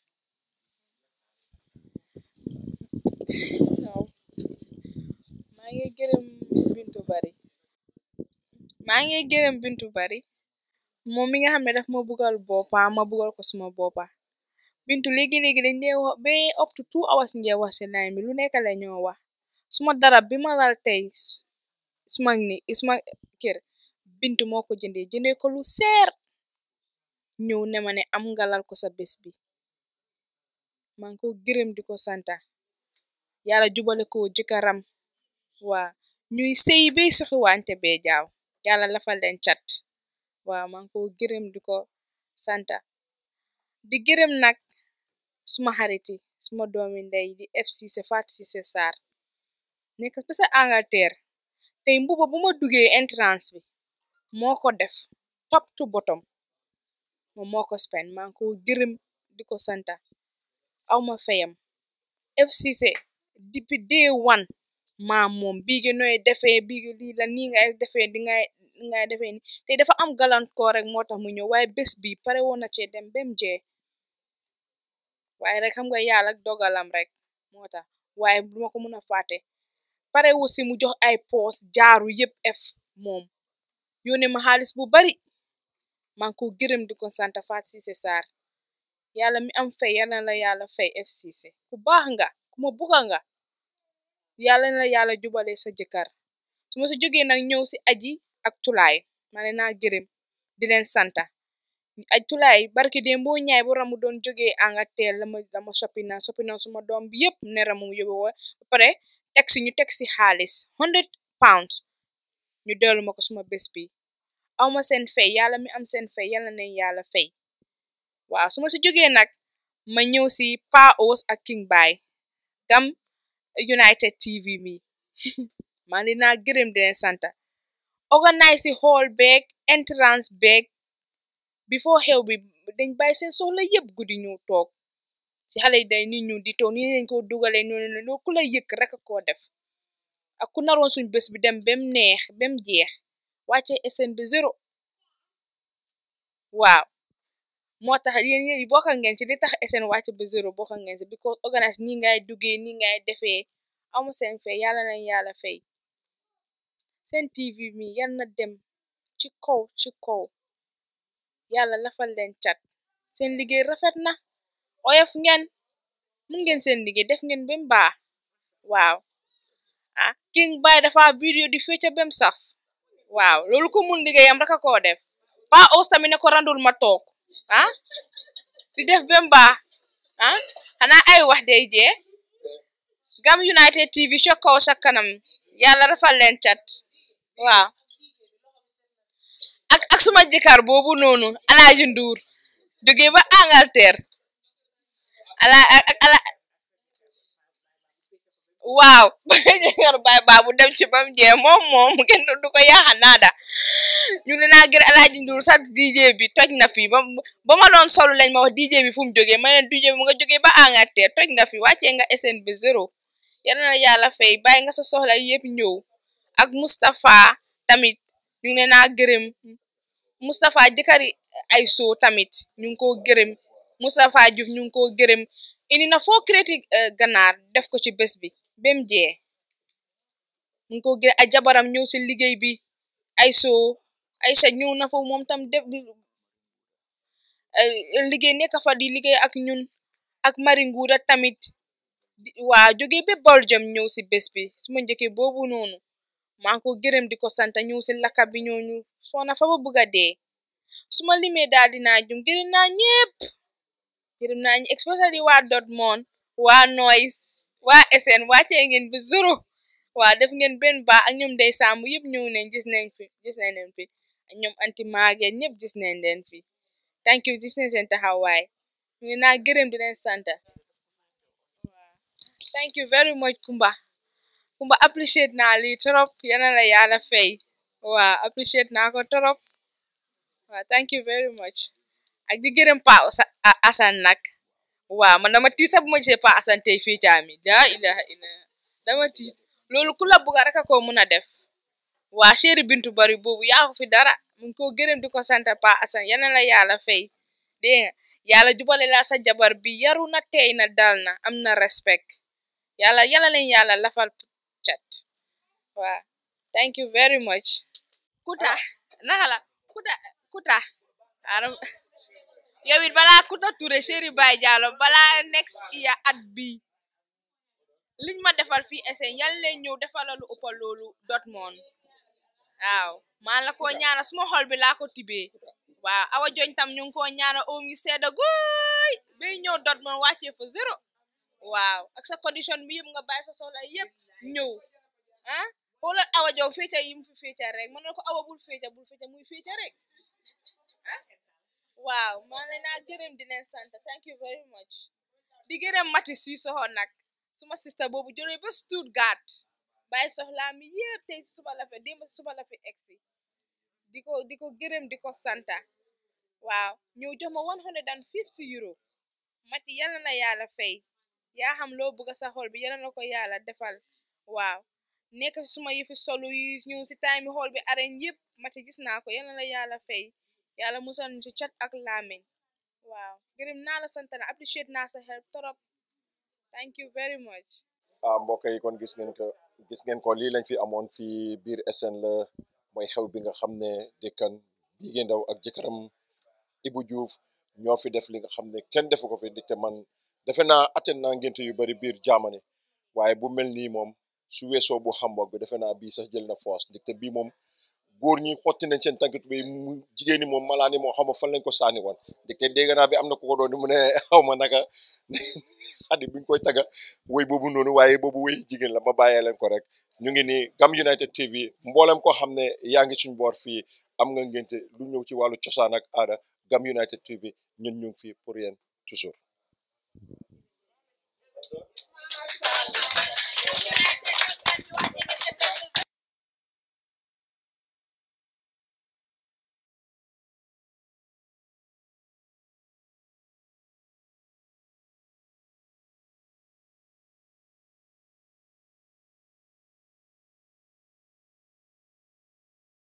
waaw maa ngi gërëm Bintu Bari maa ngi gërëm Bintu Bari moom mi nga xam ne daf ma bugal boppa ma bugal ko suma boppa Bintu léegi-léegi dañ dee wax ba up to two hours ngee wax si line bi lu nekk la ñoo wax suma darab bi ma lal tey suma ni suma kër Bintu moo ko jëndee jëndee ko lu seer ñëw ne ma ne am nga lal ko sa bés bi maa ngi ko gërëm di ko santa yàlla jubale ko jëkkëram waa ñuy sëy bay soxi wante bee jaaw yàlla lafal leen cat waaw maa ngi ko gërëm di ko santa di gërëm nag suma xarit yi suma doomi ndey di FCC Fatou Ceesay Sarr nekk ba sa Angleterre tey mbuba bu ma duggee entrance bi moo ko def top to bottom moom moo ko spend maa ngi ko gërëm di ko santa aw ma fayam FCC depuis day one maa moom biigi nooy defee biigi lii la nii ngay defee di ngay ngay defee ni te dafa am gàllankoor rek moo tax mu ñëw waaye bés bi pare woon na cee dem bem jee waaye rek xam nga yàlla ak dogalam rek moo tax waaye duma ko mën a fàtte pare wu si mu jox ay poos jaaru yëpp ef moom yónnee ma xaalis bu bari maa ngi ko gërëm di ko sant Fatou Ceesay Sarr yàlla mi am fay yàlla na la yàlla fay FCC ku baax nga ku ma bugga nga yàlla na la yàlla jubale sa jëkkër su ma si jógee nag ñëw si aji ak tulaay ma ne naa gërëm di leen santa aj tulaay barki dee mboo ñaay bu ramu doon jógee Angleterre la ma la ma soppi naa soppi naa suma doom bi yëpp ne ramu yóbbu wa ba pare teg si ñu teg si xaalis hundred pounds ñu dellu ma ko suma bés bi aw ma seen fay yàlla mi am seen fay yàlla nañ yàlla fay waaw su ma si jógee nag ma ñëw si Pa Ous ak King Bay gam United TV mi maa ngi naa gërëm di leen santa organise si hall beeg entrance beeg before xew bi dañ bàyyi seen soxla yëpp guddi ñu toog si xale yi day nit ñu di toog nii lañ ko dugalee noonu noonu ku la yëkk rek a koo def ak ku naroon suñ bés bi dem bem neex bem jeex wàcce SN bi zéro waaw moo tax yéen yéen bokka ngeen ci li tax SN wàcc ba zéro bokka ngeen ci because organise nii ngay duggee nii ngay defee amu seen fay yàlla nañ yàlla fay seen TV mi yal na dem ci kaw ci kaw yàlla lafal leen cat seen liggéey rafet na oyof ngeen mun ngeen seen liggéey def ngeen bem baax waaw ah King Bay dafa vidéo di fecca bem saf waaw loolu ko mun liggéeyam rek a koo def Pa Ous tamit ne ko randul ma toog ah di def bem baax ah xanaa ay wax day jee Gam United TV ca kaw sa kanam yàlla rafal leen cat waaw ak ak suma jëkkër boobu noonu Alaaji Nduur jógee ba Angleterre ala ak ala waaw jëkkër baay baabu dem ci bam jee moom moom kenn du ko yaaxa naada ñu ne naa gër Alaaji Nduur sax DJ bi toj na fi ba ba ma doon solu lañ ma wax DJ bi fu mu jógee ma ne DJ bi mu nga jógee ba Angleterre toj nga fi wàccee nga SN bi zéro yal na yàlla fay bàyyi nga sa soxla yëpp ñëw ak Mustapha tamit ñu ngi naa gërëm Mustapha jëkkëri ay soo tamit ñu ngi ko gërëm Mustapha Diouf ñu ngi ko gërëm indi na foo créti ganaar def ko ci bés bi bem jee ñu ngi ko gërëm ay jabaram ñëw si liggéey bi ay soo ay sa ñëw na fa moom tam def liggéey nekk fa di liggéey ak ñun ak Mari Nguuda tamit waa jógee ba Belgium ñëw si bés bi suma njëkkee boobu noonu maa ngi ko gërëm di ko sant ñëw si lakka bi ñooñu soona fa ba bugg a dee suma limee daal dinaa jum gërëm naa ñépp gërëm naa ñi especially waa Dortmund waa Noise waa SN wàccee ngeen bi zéro waa def ngeen benn baax ak ñoom day sàmm yëpp ñëw nañ gis nañ fi gis nañ leen fi ak ñoom anti maageen ñëpp gis nañ leen fi thank you gis nañ seen taxawaay ñu ngi naa gërëm di leen sant thank you very much Kumba Kumba appreciate naa lii trop yana la yàlla fay waa appreciate naa ko trop waa thank you very much ak di gërëm Pa Asan nag waaw man dama tiit sax bu ma gisee Pa Asan tey fii caami daa ilaha illa dama tiit loolu ku la bugga rek a ko mun a def waa chéri bintu bari boobu yaa ko fi dara mu ngi ko gërëm di ko sant Pa Asan yana la yàlla fay dégg nga yàlla jubale la sa jabar bi yaru na tey na dal na am na respect yàlla yàlla leen yàlla lafal cat waa thank you very much kuta naka la kuta kuta aram yow it balaa kuta Touré chéri Baye Diallo balaa next year at bi liñ ma defal fii esen yal leen ñëw defala lu ëpp loolu Dortmund waaw maa la ko ñaana suma xol bi laa ko tibee waaw awa joñ tam ñu ngi ko ñaana oom yi sedda guy bay ñëw Dortmund wàccee fa zéro waaw ak sa condition bi yëpp nga bàyyi sa soxla yëpp ñëw ah xoolal awa jow féeca yi mu fi féeca rek mën na ko awa bul féeca bul féeca muy féeca rek ah waaw maa leen naa gërëm di leen sant thank you very much di gërëm mati si soxo nag suma sista boobu jëlee ba Stuttgart bàyyi soxlaa mi yëpp tey si suba la fi démb si suba la fi egsi di ko di ko gërëm di ko santa waaw ñëw jox ma one hundred and fifty euro mati yal na yàlla fay yaa xam loo bëgg sa xol bi yal na ko yàlla defal waaw nekk si suma yëfi solu yi ñëw si time xool bi areñ yëpp mati gis naa ko yal na yàlla fay yàlla musal ñu ci cat ak laameñ waaw gërëm naa la sant na appreciate naa sa help torop thank you very much ah mbokk yi kon gis ngeen ko gis ngeen ko lii lañ fi amoon fii biir SN la mooy xew bi nga xam ne dëkkan Bigué Ndao ak jëkkëram Ibou Diouf ñoo fi def li nga xam ne kenn defu ko fi ndaxte man defe naa atten naa ngénte yu bari biir jaamane waaye bu mel nii moom su weesoo bu Hamburg bi defe naa bii sax jël na force ndaxte bii moom góor ñi xotti nañ seen tànkit bi mu jigéen ñi moom malaani moo xam fan lañ ko saani woon ndaxte dégg naa bi am na ku ko doon mu ne xaw ma naka xaddi bi ñu koy taga woy boobu noonu waaye boobu woy jigéen la ma bàyyee leen ko rek ñu ngi nii Gam United TV mboolem koo xam ne yaa ngi suñ boor fii am nga ngénte lu ñëw ci wàllu cosaan ak aada Gam United TV ñun ñu ngi fii pour yéen toujours United